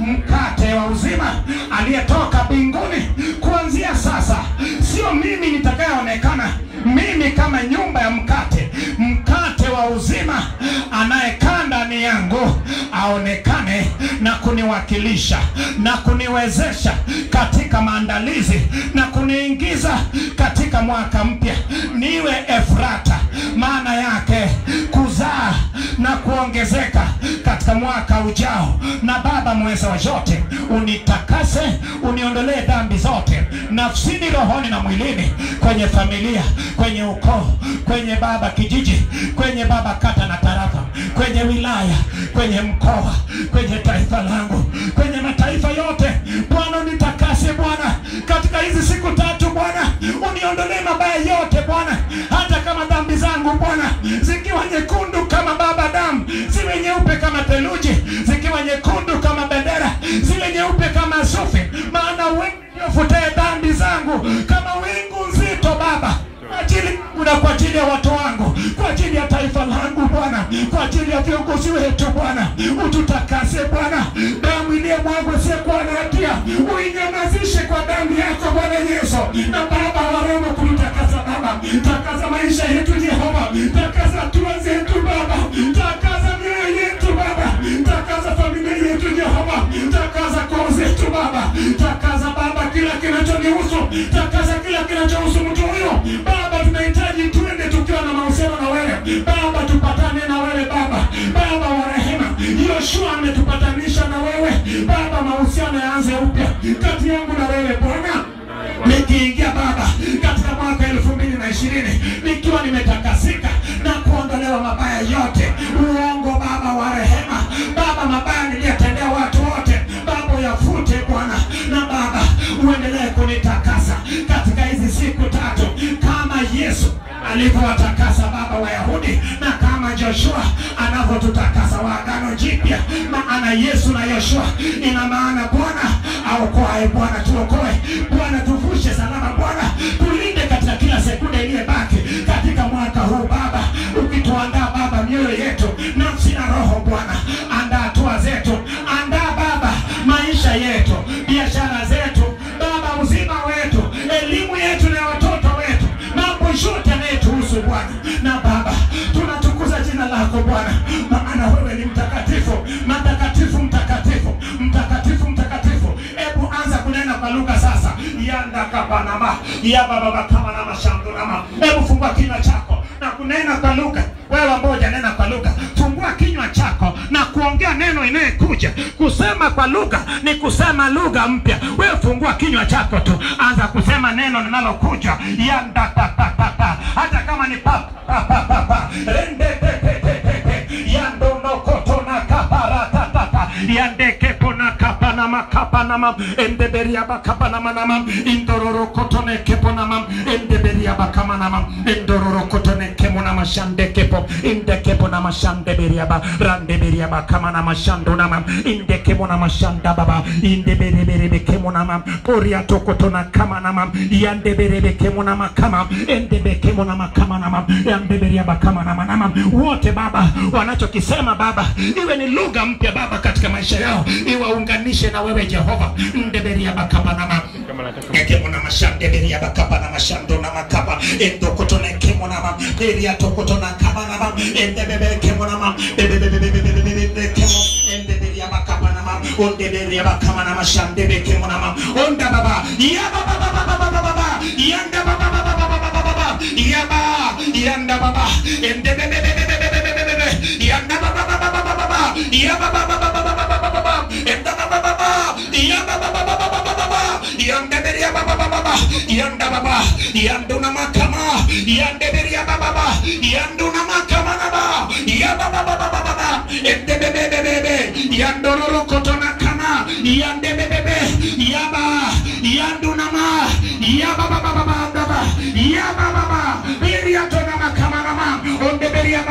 S2: mkate wa uzima aliyetoka mbinguni. Kuanzia sasa, sio mimi nitakayeonekana, mimi kama nyumba ya mkate, mkate wa uzima, anayekaa ndani yangu aonekane na kuniwakilisha na kuniwezesha katika maandalizi na kuniingiza katika mwaka mpya, niwe Efrata, maana yake kuzaa na kuongezeka katika mwaka ujao. Na Baba mweza wa yote, unitakase, uniondolee dhambi zote nafsini, rohoni na mwilini, kwenye familia, kwenye ukoo, kwenye Baba kijiji, kwenye Baba kata na tarafa, kwenye wilaya, kwenye mkoa, kwenye taifa langu, kwenye mataifa yote. Bwana unitakase Bwana, katika hizi siku tatu Bwana, uniondolee mabaya yote Bwana, hata kama dhambi zangu Bwana zikiwa nyekundu kama Baba damu, ziwe nyeupe kama theluji, zikiwa nyekundu kama bendera, ziwe nyeupe kama sufi, maana wewe ufutae dhambi zangu kama wingu nzito Baba kwa ajili yangu na kwa ajili ya watu wangu, kwa ajili ya taifa langu Bwana, kwa ajili ya viongozi wetu Bwana, ututakase Bwana, damu iliyomwagwa isiyokuwa na hatia uinyamazishe kwa damu yako Bwana Yesu, na Baba wa Roma kututakasa Baba, takaza maisha yetu Jehova, takaza hatua zetu Baba, takaza mioyo yetu Baba, takaza familia yetu Jehova, takaza koo zetu Baba, takaza Baba kila kinachonihusu, takaza kila kinachohusu mtu huyo Baba, tunahitaji tuende tukiwa na mahusiano na wewe Baba, tupatane na wewe Baba, Baba wa rehema. Yoshua ametupatanisha na wewe Baba, mahusiano yaanze upya kati yangu na wewe Bwana nikiingia Baba katika mwaka elfu mbili na ishirini nikiwa nimetakasika na kuondolewa mabaya yote, uongo Baba wa rehema, Baba mabaya niliyotendea watu wote Baba uyafute Bwana, na Baba uendelee kunitakasa katika hizi siku tatu kama Yesu alivyowatakasa Baba Wayahudi na kama Joshua anavyotutakasa wa Agano Jipya. Maana Yesu na Yoshua ina maana Bwana aokoaye, Bwana tuokoe, Bwana tuvushe salama, Bwana tulinde katika kila sekunde iliyobaki katika mwaka huu Baba, ukituandaa Baba mioyo yetu, nafsi na roho Bwana, andaa hatua zetu, andaa Baba maisha yetu, biashara zetu Baba, uzima wetu, elimu yetu na watoto wetu, mambo yote yanayetuhusu Bwana. Na Baba, tunatukuza jina lako Bwana, maana wewe ni mtakatifu, mtakatifu, mtakatifu, mtakatifu, mtakatifu. Hebu anza kunena kwa lugha sasa, yanda kapanama ya baba bakama na mashandurama. Hebu fungua kinywa chako na kunena kwa lugha. Wewe ambao hujanena kwa lugha, fungua kinywa chako na kuongea neno inayekuja. Kusema kwa lugha ni kusema lugha mpya. Wewe fungua kinywa chako tu, anza kusema neno linalokuja yanda ta ta ta ta, hata kama ni pa pa pa pa pa rende te te te te te yando no koto na kapara ta ta ta yande kepo na kapa na makapa na mam ende beria bakapa na manamam indororo koto ne kepo na mam ende beria bakama na mam indororo koto ne kemo na mashande kepo inde kepo na mashande beria ba rande beria bakama na mashando na mam inde kemo na mashanda baba inde bere bere be kemo na mam poria tokoto na kama na mam yande bere be kemo na makama ende be kemo na makama na mam yande beria bakama na manamam wote baba wanachokisema baba iwe ni lugha mpya baba katika maisha yao iwaunganishe na wewe Jehova ndeberia bakaba na mam
S3: Kama nataka
S2: ekemo na mashande beria bakapa na mashando na makapa endo koto na kemo na mam beria tokoto na kama na mam ende bebe kemo na mam bebe bebe bebe bebe bebe bebe kemo ende beria bakapa na mam onde beria bakama na mashande be kemo na mam onda baba ya baba baba baba baba baba yanda baba baba baba baba baba ya ba yanda baba ende bebe bebe bebe bebe bebe bebe yanda baba baba baba baba ya baba baba baba baba baba baba enda baba baba ya baba baba baba baba baba yanda beria baba baba baba yanda baba yandu na makama yande beria baba baba yandu na makama na ba ya baba baba baba baba ende bebe bebe bebe yandororo koto na kama yande bebe bebe yaba yandu na ma ya baba baba baba baba ya baba baba beria to na makama na ma onde beria makama na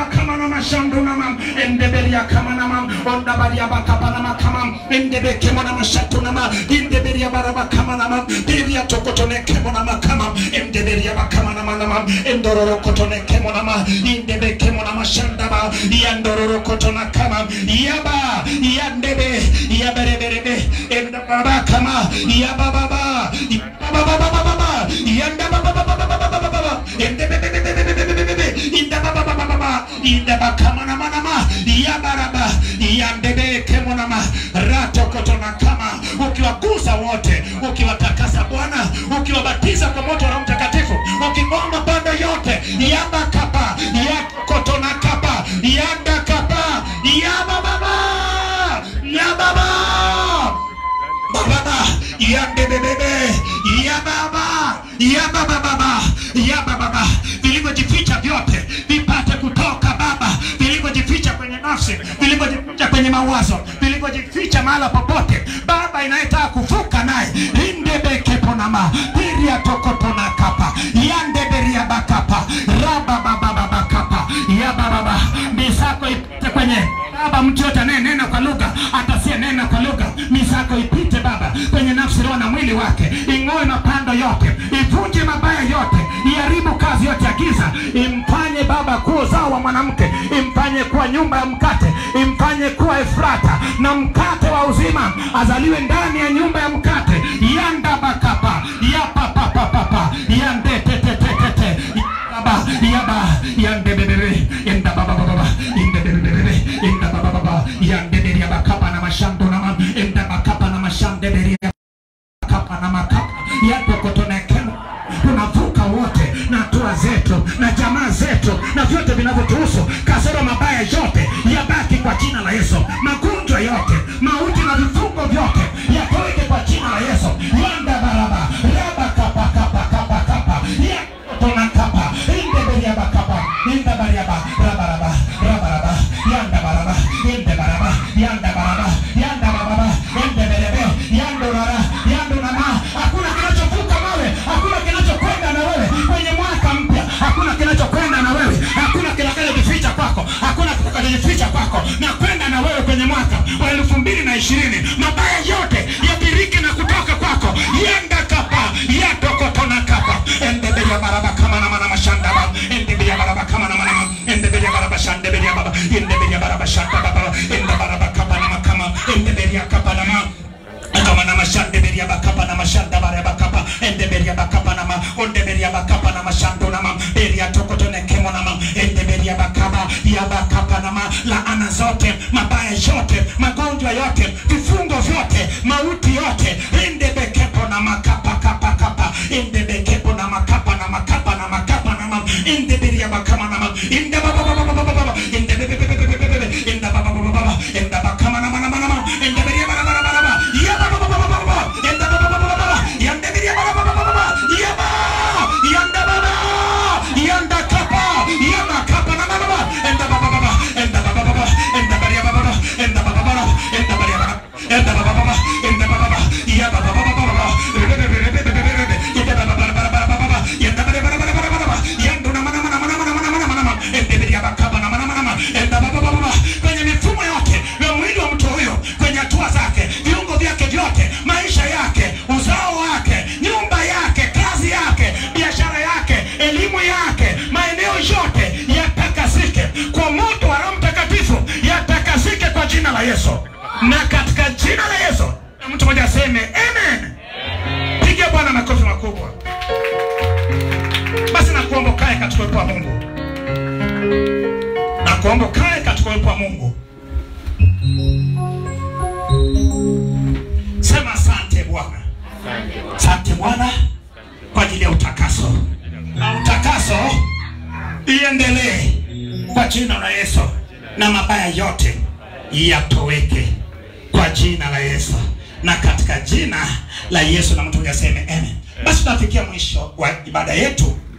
S7: mama shando nama endeberia kama nama onda baria bakapa nama kama endebe kemo nama shato nama endeberia baraba kama nama deria tokotone kemo nama kama endeberia bakama nama nama endororo kotone kemo nama indebe kemo nama shandaba yandororo kotona kama yaba yandebe yabereberebe endababa kama yabababa yabababa yandababa yandebebebebebebebebe indababababa indabakamanama yabaraba yandebekemonama ratokotona kama ukiwagusa wote ukiwatakasa bwana ukiwabatiza kwa moto wa Roho mtakatifu ukingoma bando yote yabakapa yakotona kapa yandakapa yabababa yababa bababa yandebebebe yababa yabababa yabababa vilivyojificha vyote vipate kutoka baba vilivyojificha kwenye nafsi vilivyojificha kwenye mawazo vilivyojificha mahala popote baba inayetaka kuvuka naye indebekeponama piria tokotona kapa yandeberia bakapa rababababakapa yabababa misako ipite kwenye baba mtu yote anayenena kwa lugha atasie nena kwa lugha misako ipite baba kwenye nafsi roho na mwili wake ing'oe mapando yote ivunje mabaya yote iharibu kazi yote ya giza imfanye baba kuwa uzao wa mwanamke imfanye kuwa nyumba ya mkate imfanye kuwa efrata na mkate wa uzima azaliwe ndani ya nyumba ya mkate yandabakapa yapapapapapa yandetetetetete yaba yaba yandebebebe yandababababa indebebebebe indababababa yandeberia bakapa na mashando na indabakapa na mashandeberia kapa na makapa yatokotonekema tunavuka wote na hatua zetu na jamaa zetu na vyote vinavyotuhusu kasoro mabaya yote yabaki kwa jina la yesu magonjwa yote mauti na vifungo vyote yatoweke kwa jina la yesu yanda baraba raba kapa kapa kapa kapa yakotona kapa indeberiaba kapa indabariaba rabaraba rabaraba yanda baraba inde baraba yanda baraba yanda baraba indeberebe yandorara yandonama hakuna kinachovuka mawe hakuna kinachokwenda na wewe kwenye mwaka mpya hakuna kinachokwenda na wewe hakuna kitakachojificha kwako hakuna kitakachojificha kwako na kwenda na wewe kwenye mwaka wa elfu mbili na ishirini mabaya yote yabiriki na kutoka kwako yenda kapa yatokotona kapa endeberia baraba kama na mana mashandaba endeberia baraba kama na mana endeberia baraba shandeberia baba endeberia baraba shandaba baba ende baraba kapa na makama endeberia kapa na ma kama na mashande beria bakapa na mashanda bare bakapa ende beria bakapa na ma onde beria bakapa na mashando na ma beria tokoto ne kemo na ma ende beria bakapa ya bakapa na ma laana zote mabaya yote magonjwa yote vifungo vyote mauti yote ende bekepo na makapa kapa kapa ende bekepo na makapa na makapa na makapa na ma ende beria bakama na ma ende baba baba baba baba ende bebe bebe bebe bebe ende baba baba baba ende bakama na ma na ma na ma ende beria baba baba baba ya baba baba baba baba ende baba baba baba yande beria baba baba baba ya ba yande baba yanda kapa yama kapa na ma baba ende baba baba ende baba baba ende beria baba baba ende baba baba ende beria baba ende baba baba ende baba baba ya baba baba baba ende baba baba baba baba yande beria baba baba baba yando na mana mana mana mana mana mana mana ende beria bakapa na mana mana mana ende baba baba baba kwenye mifumo yote ya mwili wa mtu huyo kwenye hatua zake viungo vyake vyote maisha yake uzao wake nyumba yake kazi yake biashara yake elimu yake maeneo yote yatakasike kwa moto wa roho mtakatifu yatakasike kwa jina la yesu na katika jina la yesu na mtu mmoja aseme amen piga bwana makofi makubwa basi nakuomba ukae katika uwepo wa mungu nakuomba ukae katika uwepo wa mungu sema asante bwana asante bwana kwa ajili ya utakaso na utakaso iendelee kwa jina la yesu na mabaya yote yatoweke kwa jina la yesu na katika jina la yesu na mtu huyu aseme amen basi tunafikia mwisho wa ibada yetu